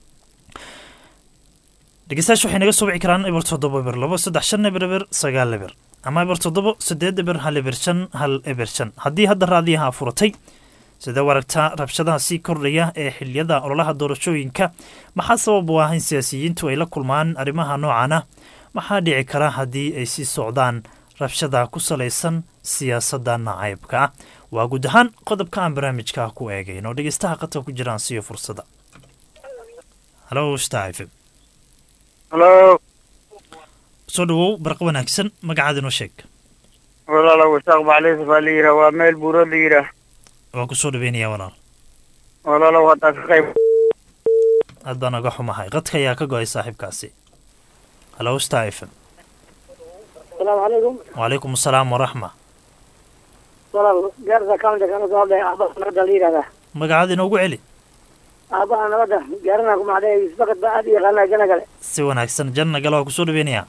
dhegeystayaasha waxay naga soo wici karaan eber toddoba eber labo saddex shan eber eber sagaal eber ama eber toddobo sideed eber hal eber shan hal eber shan haddii hadda raadiyaha furatay sidee u aragtaa rabshadaha sii kordhaya ee xiliyada ololaha doorashooyinka maxaa sabab u ah in siyaasiyiintu ay la kulmaan arrimaha noocan ah maxaa dhici kara haddii ay sii socdaan rabshada ku salaysan siyaasadda nacaybka ah waa guud ahaan qodobka aan barnaamijka ku eegayn oo dhegeystaha qadka ku jiraan siiyo fursada halo stafm halo soo dhawow barqa wanaagsan magacaada inoo sheeg walaalow wasaaq bacleys baa la yidhaah waa meel buuro la yidhaah waan ku soo dhaweynayaa walaal walaalow haddaan ka qayb aad baan naga xumahay qadka ayaa ka go-ay saaxiibkaasi halo star f m asalaamu calaykum wacalaykum asalaam waraxma walaal gaarisa county kana soo hadlaya aabaha nabadda la yidhahdaa magacaada inoogu celi aabaha nabadda gaarina ku macdee isbakad baa aad u yaqaanaa jana gale si wanaagsan janna gale waa kusoo dhaweynayaa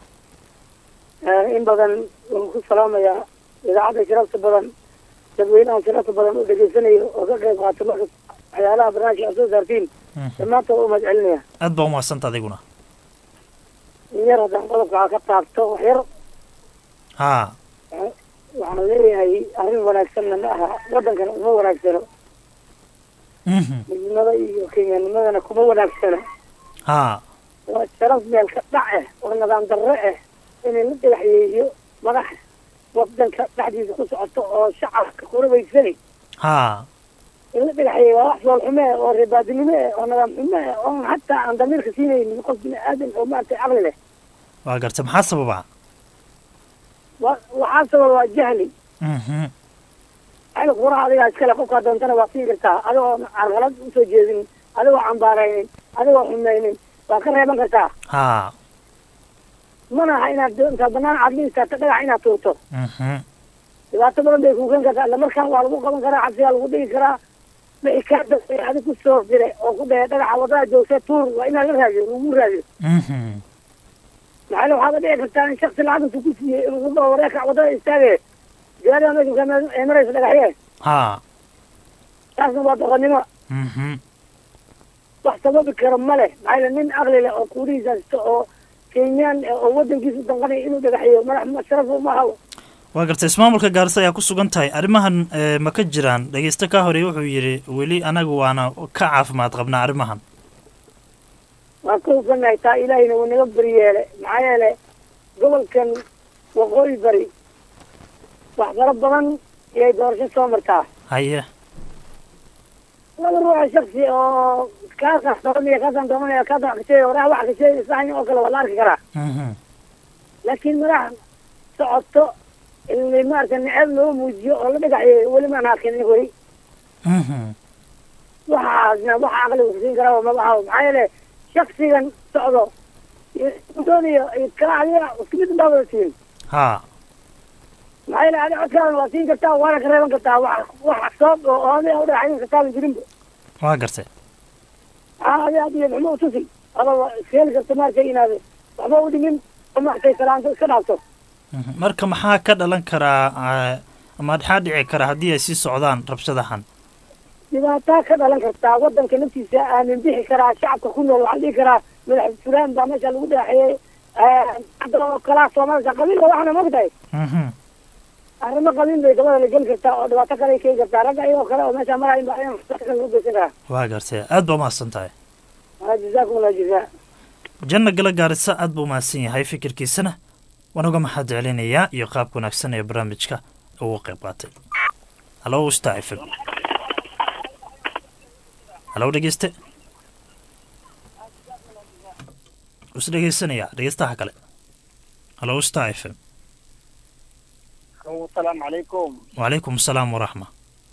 in badan waan ku salaamayaa idaacadda sharafta badan dadweynaha sharafta badan oo dhegeysanayo oo ka qayb qaata marka waxyaalaha barnaamijka aad soo saartiin dhammaantood u mahad celinaya aad baa umahadsanta adiguna in yar haddaan qodobka ka taabto wax yar haa waxaan leeyahay arrin wanaagsanna ma aha waddankana uma wanaagsano midnimada iyo kenyanimadana kuma wanaagsana haa waa sharaf meel ka dhac ah oo nidaam darre ah inay la dhagaxyeeyo madax waddanka dhexdiisa ku socoto oo shacabka kurabaysani haa in la dhagaxeeyey waa wax fool xume eh oo reebaadinimo eh oo nidaam xume eh oon hataa aan damiirka siinaynin qof bini aadan oo maaragtay caqli leh waa garta maxaa sababa wa waxaa sababa waa jahli Mhm. xilli quraha adigaa iskale qofkaa doontana waa siin kartaa adigoo carqalad usoo jeedin adigoo cambaaraynin adigoo xumaynin waa ka reeban kartaa ha mana aha inaad intaa banaan aad la istaagto dhagax inaad tuurto Mhm. dhibaato badan bay kuugan kartaa isla markaan waa lagu qaban karaa cabsigaa lagu dhigi karaa wixii kaa dambeey adig ku soo diray oo ku dhahe dhagaxa wadada joogta tuur waa inaad la raadiyo lagu raadiyo Mhm. maxaa waxaaba dhici kartaa in shaksi lacag intuu ku siiyey inuu ku dhaho wareerka wadada istaage gaariga meesha ka ee maraysa dhagaxye ha taasna waa doqonnimo Mhm. wax sababi karo ma leh maxaa yeele nin aqli leh oo kuurihiisa haysto oo kenyaan eh, oo wadankiisa danqanaya inuu dhagaxiyo madax ma- sharaf uma hawo waa garta ismaamulka gaarisa ayaa ku sugan tahay arrimahan eh, ma ka jiraan dhegeyste ka horeey wuxuu yidhi weli anagu waana ka caafimaad qabnaa arrimahan waan ka hufanahay taa ilaahayna wuu naga beriyeele maxaa yeele gobolkan waqooyi bari wax fara badan iyay doorasho soo martaa haye laba ruuxa shaksi oo kaasaan dooranaya kaasaan dooranaya kaasaan kasheegay waraha wax kasheegay saxan oo kale waa la arki karaa Mhm. laakiin madax socoto in maaragta necab loo muujiyo oo la dhagaxyo weli maan arkin weli Mhm. waxaasna waxa aqliga kusiin karaa waa madaxa maxaa yeele shaksigan socdo iyo iyo kala adiga isku mid baa wada siin ha maxaa yeele adiga codkaadan waa siin kartaa waana ka reeban kartaa wax wax soob oo oodaya u dhagaxyin kartaaban jirinba waa gartay maxaa adiga adiga maxma utusi aba iskeeli karta maaragtay inaad waxba u dhimin oo maaragtay salaanto iska dhaafto Mhm. marka maxaa ka dhalan karaa eh, ama maxaa dhici kara haddii ay sii socdaan rabshadahan dhibaataa ka dhalan kartaa wadanka naftiisa aanin bixi karaa shacabka ku nool waxaan dhihi karaa madax fulaan baa meesha lagu dhagaxeeyey hadda oo kalaa soomaalisa qabiilka waxaana mogtahay Mhm. arrimo qabiil bay dabada la geli kartaa oo dhibaato kale ay keeni kartaa ragga iyagoo kale oo meesha marayin baa in lagu geysan karaa waa gartay aad baa umahadsan tahay Ah, jazaakum allah jazaa janna gala gaarisa aad buu umahadsan yahay fikirkiisana waan uga mahad celinayaa iyo qaabka wanaagsan ee barnaamijka ugu qayb qaatay halo star f m halo dhegeyste is dhegeysanaya dhegeystaha kale halo star f m asalaamu calaykum wacalaykum asalaam waraxma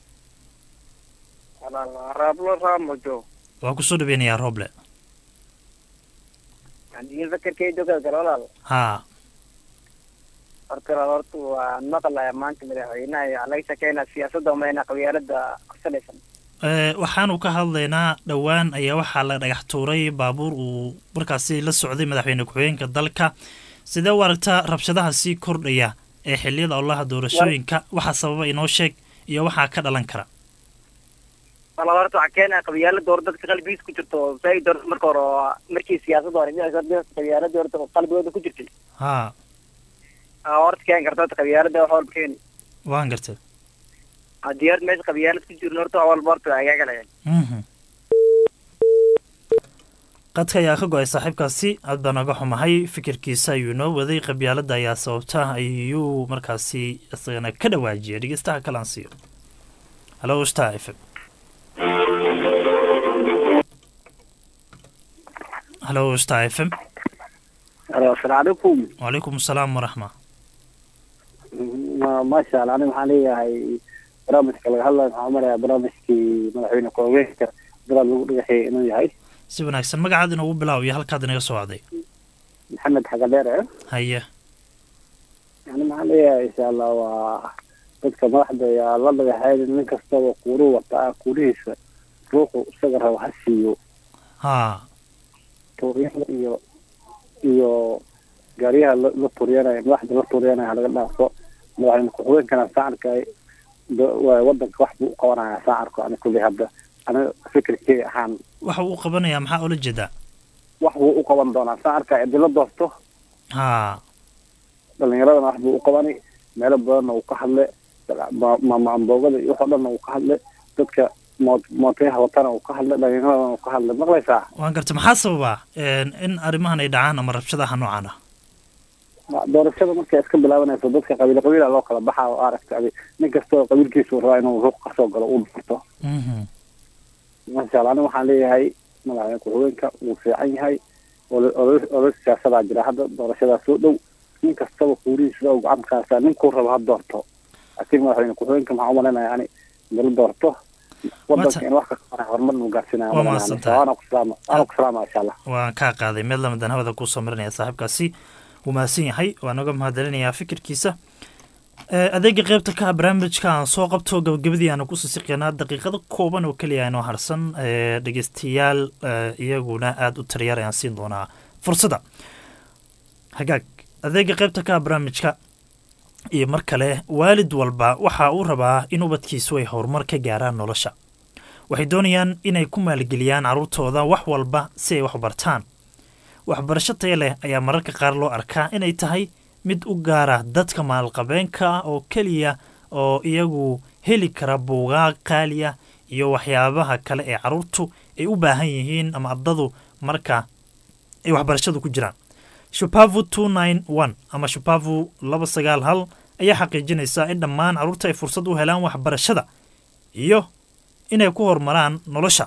raablo raamojo waan kusoo dhaweynayaa rooble haddii fakarkeyda galgal walaal haa horta horta waan maqlaya maanta madaxweynaha iyo laga sheekeynaa siyaasadda umayna qabyaalada qabsanaysan Eh, waxaanu ka hadlaynaa dhowaan ayaa waxaa la dhagax tuuray baabuur uu markaasi la socday madaxweyne ku-xigeenka dalka sidee u aragtaa rabshadaha sii kordhaya ee xiliyada olaha doorashooyinka waxaa sababa inoo sheeg iyo waxaa ka dhalan kara walaal horta waxaa keenaya qabyaalada hore dadka qalbigiisa ku jirto say doorta marka hore oo markii siyaasadda hore dhinaca qabyaalada horta oo qalbigooda ku jirtay haa aa horta keeni karta horta qabyaalada wax walba keeni waan gartay haddii horta meesha qabyaalad ku jirin horta wax walba horta waa agaagalaya Mhm. qadka ayaa ka go-ay saaxiibkaasi aad baan oga xumahay fikirkiisa ayuu inoo waday qabyaalada ayaa sababta ayuu markaasi isagana ka dhawaajiyay dhegeystaha kale aan siiyo halo star f m halo star f m alo asalaamu calaykum wacalaykum asalaam waraxma Ma- maasha allah aniga waxaan leeyahay barnaamijka laga hadlayo waxaan umalayaa barnaamijkii madaxweyne ku-xigeenka dalaad lagu dhagaxeeyay inuu yahay si wanaagsan magacaad inoogu bilaaw iyo halkaad inaga soo wacday maxamed xagadheere haye yani maxaan leeyahay insha allah waa dadka madaxda ayaa la dhagaxeyn nin kastaba kuuruu wataa kuurihiisa ruuxu isaga rabo ha siiyo haa tuuryada iyo iyo gaariyaha la la tuuryanaya madaxda la tuuryanaya laga dhaafo madaxweyne ku-xigeenkana sacarka wadanka wax buu u qabanaya sacarku ani kulli hadda aniga fikirkey ahaan waxa uu qabanayaa maxaa oola jeedaa wax buu u qaban doonaa sacarka cidilo doorto haa dhalinyaradana wax buu u qabani meelo badanna uu ka hadle maamboogada iyo waxoo dhanna uu ka hadle dadka moot- mootayaha watana uu ka hadle dhalinyaradana uu ka hadle maqlaysaa waan gartay maxaa sababa in arrimahan ay dhacaan ama rabshadaha noocan ah doorashada markay iska bilaabanayso dadka qabiil qabiila loo kala baxaa oo aragta adi nin kastoo qabiilkiisu rabaa inuu ruuq kasoo galo uu doorto masha allah aniga waxaan leeyahay madaxweyne ku-xigeenka wuu fiican yahay olol siyaasadaa jira hadda doorashadaa soo dhow nin kastaba kuurihiisa u gacan kaasaa ninkuu rabo ha doorto laakiin madaxweyne ku-xigeenka maxaan umalaynayaa ani dala doorto wadanka in wax ka qabana horumar nu gaarsinaya Waa mahadsantahay. waana ku salaama waana ku salaama insha allah waan kaa qaaday meel lamadan hawada kuusoo marinaya saaxiibkaasi wuu mahadsan yahay waan naga mahadcelinayaa fikirkiisa Eh, adeega qeybta ka ah barnaamijka aan soo qabto gabagabadii aanu kusii siqeynaa daqiiqado kooban oo keliya inoo harsan eh, dhegeystayaal eh, iyaguna aada u taryar ayaan siin doonaa fursadda hagaag adeega qeybta ka ah barnaamijka iyo mar kale waalid walba waxa uu rabaa in ubadkiisu ay horumar ka gaaraan nolosha waxay doonayaan inay ku maalgeliyaan carruurtooda wax walba si ay wax bartaan waxbarasho taya leh ayaa mararka qaar loo arkaa inay tahay mid u gaara dadka maalqabeenka ah oo keliya oo iyagu heli kara buugaag qaaliya iyo waxyaabaha kale ee carruurtu ay u baahan yihiin ama ardadu marka ay waxbarashadu ku jiraan shupavu two nine one ama shupavu laba sagaal hal ayaa xaqiijinaysa in dhammaan carruurta ay fursad u helaan waxbarashada iyo inay ku horumaraan nolosha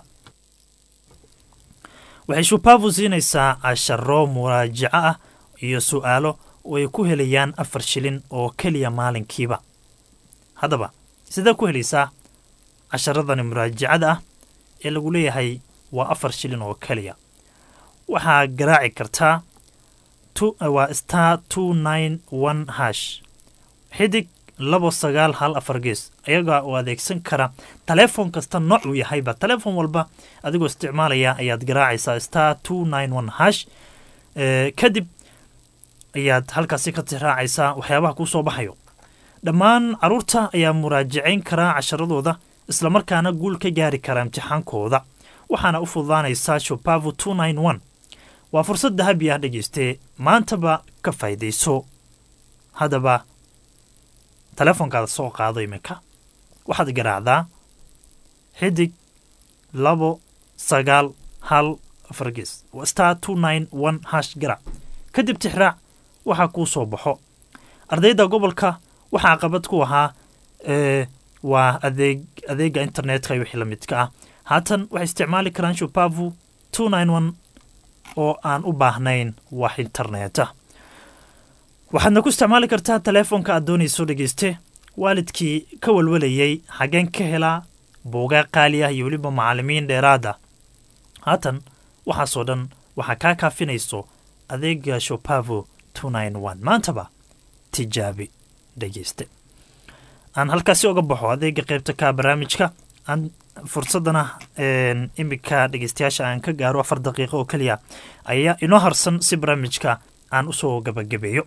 waxay shupavu siinaysaa casharo muraajaco ah iyo su'aalo oo ay ku helayaan afar shilin oo keliya maalinkiiba haddaba sidee ku helaysaa casharadani muraajacada ah ee lagu leeyahay waa afar shilin oo keliya waxaa garaaci kartaa tu- waa star two nine one hash xidig labo sagaal hal afar gees ayagaa oo adeegsan kara taleefon kasta nooc uu yahayba taleefon walba adigoo isticmaalaya ayaad garaacaysaa star two nine one hash Eh, kadib ayaad halkaasi ka tixraacaysaa waxyaabaha kuu soo baxayo dhammaan carruurta ayaa muraajacayn karaa casharadooda islamarkaana guul ka gaari kara imtixaankooda waxaana u fududaanaysaa shopavu two nine one waa fursad dahabi ah dhegeyste maantaba ka faa'iidayso haddaba taleefonkaada soo qaado iminka waxaad garaacdaa xidig labo sagaal hal afar gees waa star two nine one hash garaac kadib tixraac waxaa kuu soo baxo ardayda gobolka waxaa qabad ku ahaa ee, waa adeeg adeega internetka iyo wixii la midka ah haatan waxay isticmaali karaan shupavu two nine one oo aan u baahnayn wax interneta waxaadna ku isticmaali kartaa taleefonka aad doonayso dhegeyste waalidkii ka walwalayay xageen ka helaa buugaa qaali ah iyo weliba macallimiin dheeraada haatan waxaasoo dhan waxaa kaa kaafinayso adeega shopavo two nine one maantaba tijaabi dhegeyste aan halkaasi oga baxo adeega qeybta ka barnaamijka aan fursadana een, imika dhegeystayaasha aan ka gaaro afar daqiiqo oo keliya ayaa inoo harsan si barnaamijka aan usoo gabagabeeyo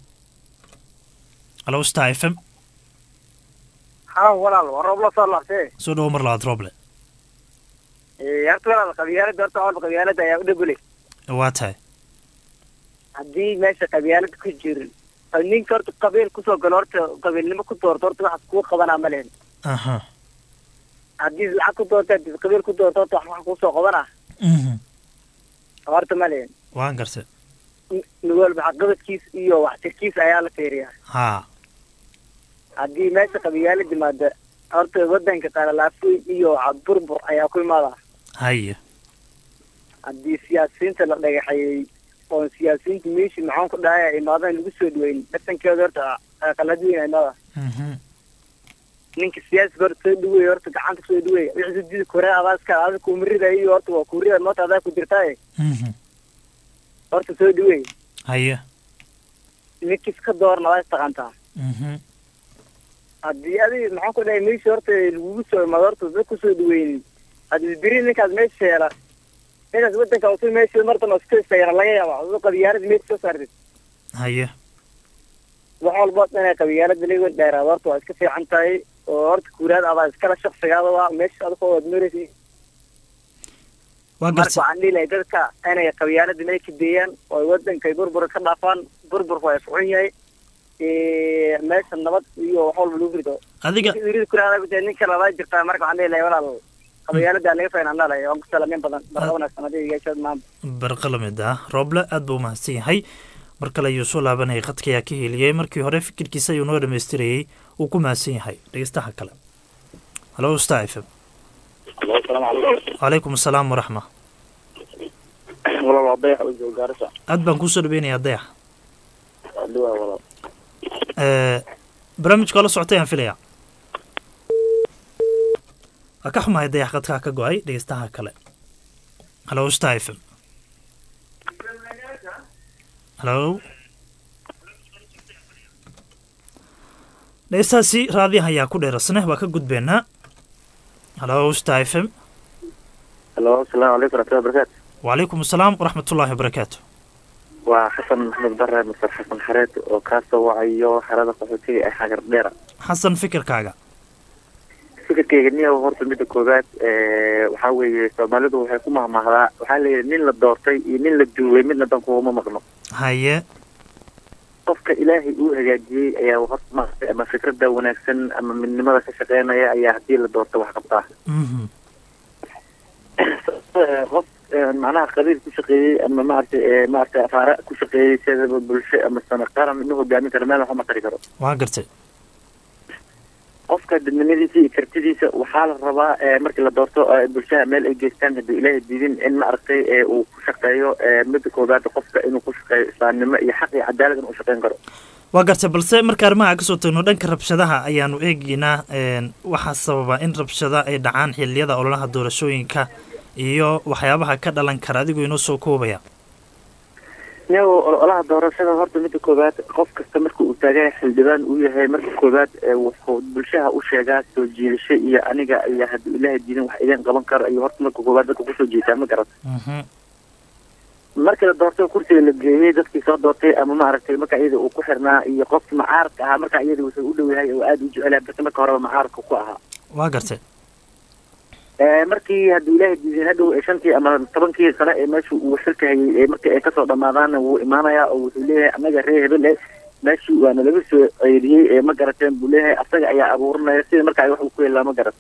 alo star f m haa walaal waa roob la soo laabtee soo dhawo mar labaad rooble horta walaal qabyaalada horta walba qabyaalada ayaa u dhegulay waa tahay haddii meesha qabyaalada ku jirin oo ninka horta qabiil kusoo galo horta qabiilnimo ku doorto horta waxaas kuu qabanaa ma lehen aha haddii lacag ku doorto haddii qabiil ku doorto horta wax wax kuusoo qabanaa Mhm. horta ma lehen waan garse nin walba waxqabadkiis iyo waxtirkiis ayaa la fiiriyaa haa haddii meesha qabiyaala yimaada horta wadanka qalalaafoy iyo burbur ayaa ku imaadaa haye haddii siyaasiyiinta la dhagaxeeyey oon siyaasiyiinta meeshii maxaan ku dhahay ay imaadaan lagu soo dhaweyn dhasankeeda horta qalad weyn ay imaada Mhm. ninka siyaasiga horta soo dhaweey horta gacanta soo dhaweey wixii sujudi kore adaa iska adaa kumirida iyo horta waa kurida moota adaa ku jirtaaye Mhm. horta soo dhaweey haye ninkiis ka doorna waa istaqantaa Mhm. haddii adi maxaan ku dhahay meeshii horta lagugu soo imaado horta dad kusoo dhaweynin haddii beri ninkaas meesha yeela ninkaas wadanka usu meesha martan oo iska istagana laga yaaba aduu qabyaalada meesha soo saartid haye wax walba inay qabyaalada laga dheeraado horta waa iska fiican tahay oo horta kuuraad adaa iskala shaqsigaada waa meesha adikoo waad maraysa waa marka garse waxaan dhihi lahay dadka inay qabyaalada meel ka deeyaan oo ay wadanka ay burbur ka dhaafaan burburku waa fucun yahay Eh, meesha nabad iyo wax walba lagu rido adiga wirid kuraada ku tahay ninka labaa jirtaa marka waxaan dhihi lahay walaal qabyaalada laga faynaan dhalay waan ku salaamayn badan barka wanaagsan adiga yeeshood maanta barqa la mid ah rooble aad buu umahadsan yahay mar kale ayuu soo laabanayay khadka ayaa ka heliyey markii hore fikirkiisa ayuu noo dhammaystirayey uu ku mahadsan yahay dhegeystaha kale halo star f m calaykum asalaam waraxma walaal waa dayax oo jooga gaarisa aad baan kuusoo dhaweynayaa dayax waa dhiwaa walaal Eh, barnaamijka waa la socotay aan filaya waa ka xumahay dayax khadkaa ka go-ay dhegeystaha kale halo star f m halo dhegeystahaasi raadiyaha ayaa ku dheerasne waa ka gudbeynaa halo star f m halo asalaamu calaykum waraxmatullahi wabarakaatu wacalaykum asalaam waraxmatullaahi wabarakaatu waa xasan maxamed bare masar xasan xareed oo kaasoo wacayo xerada qaxootiga ee xagar dheera xasan fikirkaaga fikirkayga niya horta midda koowaad eh, waxaa weeye soomaalidu waxay ku mahmahdaa waxaa la yidhi nin la doortay iyo nin la duuway midna dan kuuma maqno haye qofka ilaahay uu hagaajiyey ayaa horta maaragtay ama fikradda wanaagsan ama midnimada ka shaqeynaya ayaa haddii la doorto wax qabtaa Mhm. Eh, qof eh, macnaha qabiil ku shaqeeyey ama maaragtay eh, maaragtay afaara ku shaqeeyey sidaba bulsho ama sana qaran inuu hogaamin karo meel waxba ma tari karo waa gartay qofka dadnimadiisa iyo kartidiisa waxaa la rabaa eh, markii la doorto eh, bulshada meel ay geystaan hadduu ilaahay diidin in maaragtay eh, uu ku shaqeeyo eh, midda koowaad qofka inuu ku shaqeeyo islaamnimo iyo xaq iyo cadaalad inuu shaqeyn karo waa gartay balse marka arrimaha kasoo tagno dhanka rabshadaha ayaanu eegaynaa een, waxaa sababa in rabshada ay dhacaan xiliyada ololaha doorashooyinka iyo waxyaabaha ka dhalan kara adigoo inoo soo koobaya iyagoo ololaha doorashada horta midda koowaad qof kasta marka uu taagan yahay xildhibaan uu yahay marka koowaad ee wuxuu bulshaha u sheegaa soo jiidasho iyo aniga iyo hadduu ilaahay diidin wax idin qaban karo ayuu horta marka koowaad dadka kusoo jiitaa ma garat markii la doortay kursiga la geeyey dadkii soo doortay ama maaragtay marka iyada uu ku xirnaa iyo qofkii macaaradka ahaa marka iyada wuxuu u dhow yahay oo aada u jecelahay balse marka horeba macaaradka ku ahaa waa gartay Eh, markii hadduu ilaahay diidin hadhow ee shantii ama tobankii sano ee meesha uu xilka hayay ee markii ay kasoo dhamaadaanna wuu imaanayaa oo wuxuu leeyahay annaga reer hebel eh meeshii waa nalaga soo ceyriyey ee ma garateen buu leeyahay asaga ayaa abuuranaya sida marka ay wax uu ku helaa ma garat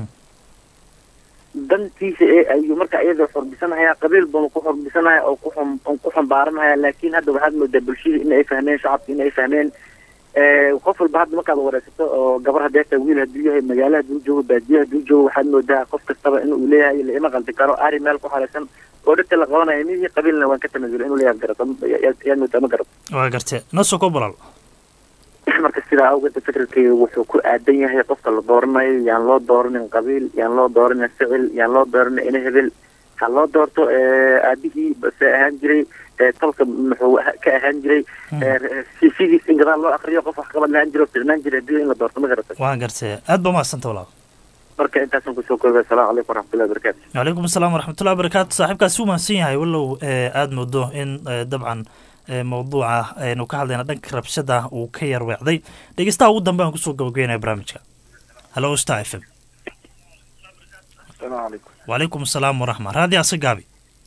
dantiisa ee ayuu marka iyada xorbisanaya qabiil buu ku xorbisanaya oo ku xum- ku xambaaranaya laakiin hadda waxaad moodaa bulshadii in ay fahmeen shacabki in ay fahmeen Eh, qof walba hadda markaad wareysato oo gabar haddee tahay wiil hadduu yahay magaalo hadduu joogo baadiye hadduu joogo waxaad moodaa qof kastaba in uu leeyahay la ima qaldi karo ari meel ku xalaysan oo dhirta la qabanayo midii qabiilna waan ka tanaasulay inuu leeyahay garato yaad moodaa ma garato waa gartay noo soo koob walaal marka sidaa awgeed fikirkayga wuxuu ku aadan yahay qofka la dooranayo yaan loo dooranin qabiil yaan loo dooranin ficil yaan loo dooranin ina hebel ha loo doorto eh, aabihii base ahaan jiray eh, tolka muxuu aha- ka ahaan jiray cvgiis in gadaal loo akriyo qof wax qabad lahaan jiro firnaan jiray haddii in la doorto ma garata waa gartay aad baa mahadsanta walaal marka intaasan kusoo koobay asalaamu calaykum waraxmatullahi wabarakaatu calaykum asalaam waraxmatullahi wabarakaatu saaxiibkaasi u mahadsan yahay wallow eh, aada moodo in eh, dabcan eh, mawduuca aynu ka hadlayna dhanka rabshada uu ka yar weecday dhegeystaha ugu dambe aan kusoo gabagabeynaya barnaamijka halo star f m السلام عليكم wacalaykum asalaam waraxma raadi asa gaabi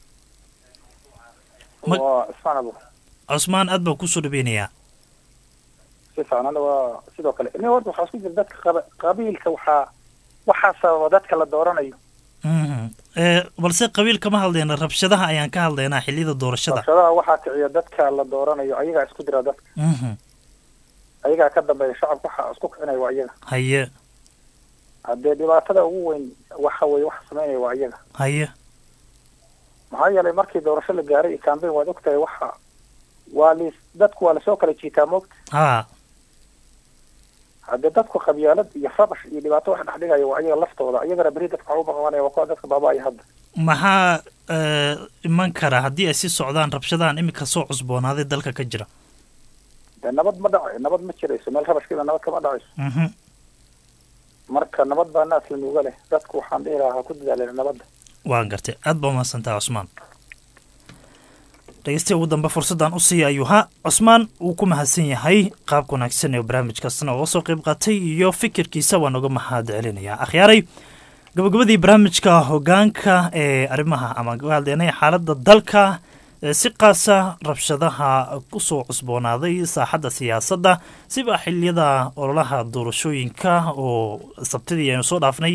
Ma- واسمعنا ابو cusmaan aad baan kusoo dhaweynayaa si fiican aniga waa sidoo kale ini horta waxaa isku jira dadka qaba- qabiilka waxaa waxaa sababa dadka la dooranayo Mhm. Eh, balse qabiil kama hadlayna rabshadaha ayaan ka hadlaynaa xiliyada doorashada rabshadaha waxaa kiciya dadka la dooranayo ayagaa isku dira dadka Mhm. ayagaa ka dambeeya shacabka waxaa isku kicinaya waa iyaga haye haddee dhibaatada ugu weyn waxa weye waxa sameynaya waa iyaga haye maxaa yeelay markii doorasho la gaaray iyo campaign waad ogtahay waxa waa lis dadku waa lasoo kala jiitaa moogta ha haddee dadku qabyaalad iyo rabash iyo dhibaato wax dhex dhigaya waa iyaga laftooda iyagana beri dadka waxaa u baqabanaya waa kuwa dadka baaba-aya hadda maxaa eh, iman kara haddii ay sii socdaan rabshadahan iminka soo cusboonaaday dalka ka jira dee nabad ma dhacayo nabad ma jirayso meel rabashkeeda nabad kama dhacayso Mhm. marka nabad baa naas la nuuga leh dadku waxaan dhihi lahaa ha ku dadaaleen nabadda waan gartay aad baa umahadsantaha cusmaan dhegeystiya ugu dambe fursaddan u siiya ayuu ha cusmaan wuu ku mahadsan yahay qaabka wanaagsan ee barnaamijkaasna uga soo qayb qaatay iyo fikirkiisa waan uga mahad celinayaa akhyaaray gabagabadii barnaamijka hogaanka ee arrimaha ama ka hadlaynay xaaladda dalka ee si qaasa rabshadaha kusoo cusboonaaday saaxadda siyaasadda siba xiliyada ololaha doorashooyinka oo sabtidii aynu soo dhaafnay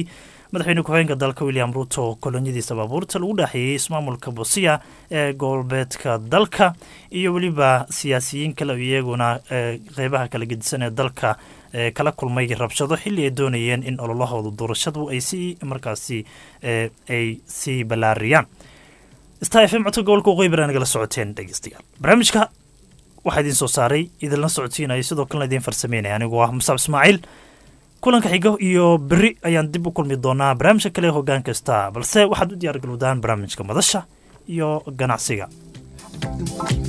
madaxweyne ku-xigeenka dalka william ruto oo kolonyadiisa baabuurta lagu dhaaxeeyey ismaamulka bosiya ee gobolbeedka dalka iyo weliba siyaasiyiin kale iyaguna qeybaha kala gedisan ee dalka kala kulmay rabshado xilli ay doonayeen in ololahooda doorashadu ay si markaasi ay sii ballaariyaan star f m codka gobolka waqooyi bari nagala socoteen dhegeystayaal barnaamijka waxaa idiin soo saaray idinla socodsiinaya sidoo kalena idiin farsameynaya anigoo ah musaab ismaaciil kulanka xigo iyo beri ayaan dib u kulmi doonaa barnaamijka kale hoggaan kasta balse waxaad u diyaar galowdaan barnaamijka madasha iyo ganacsiga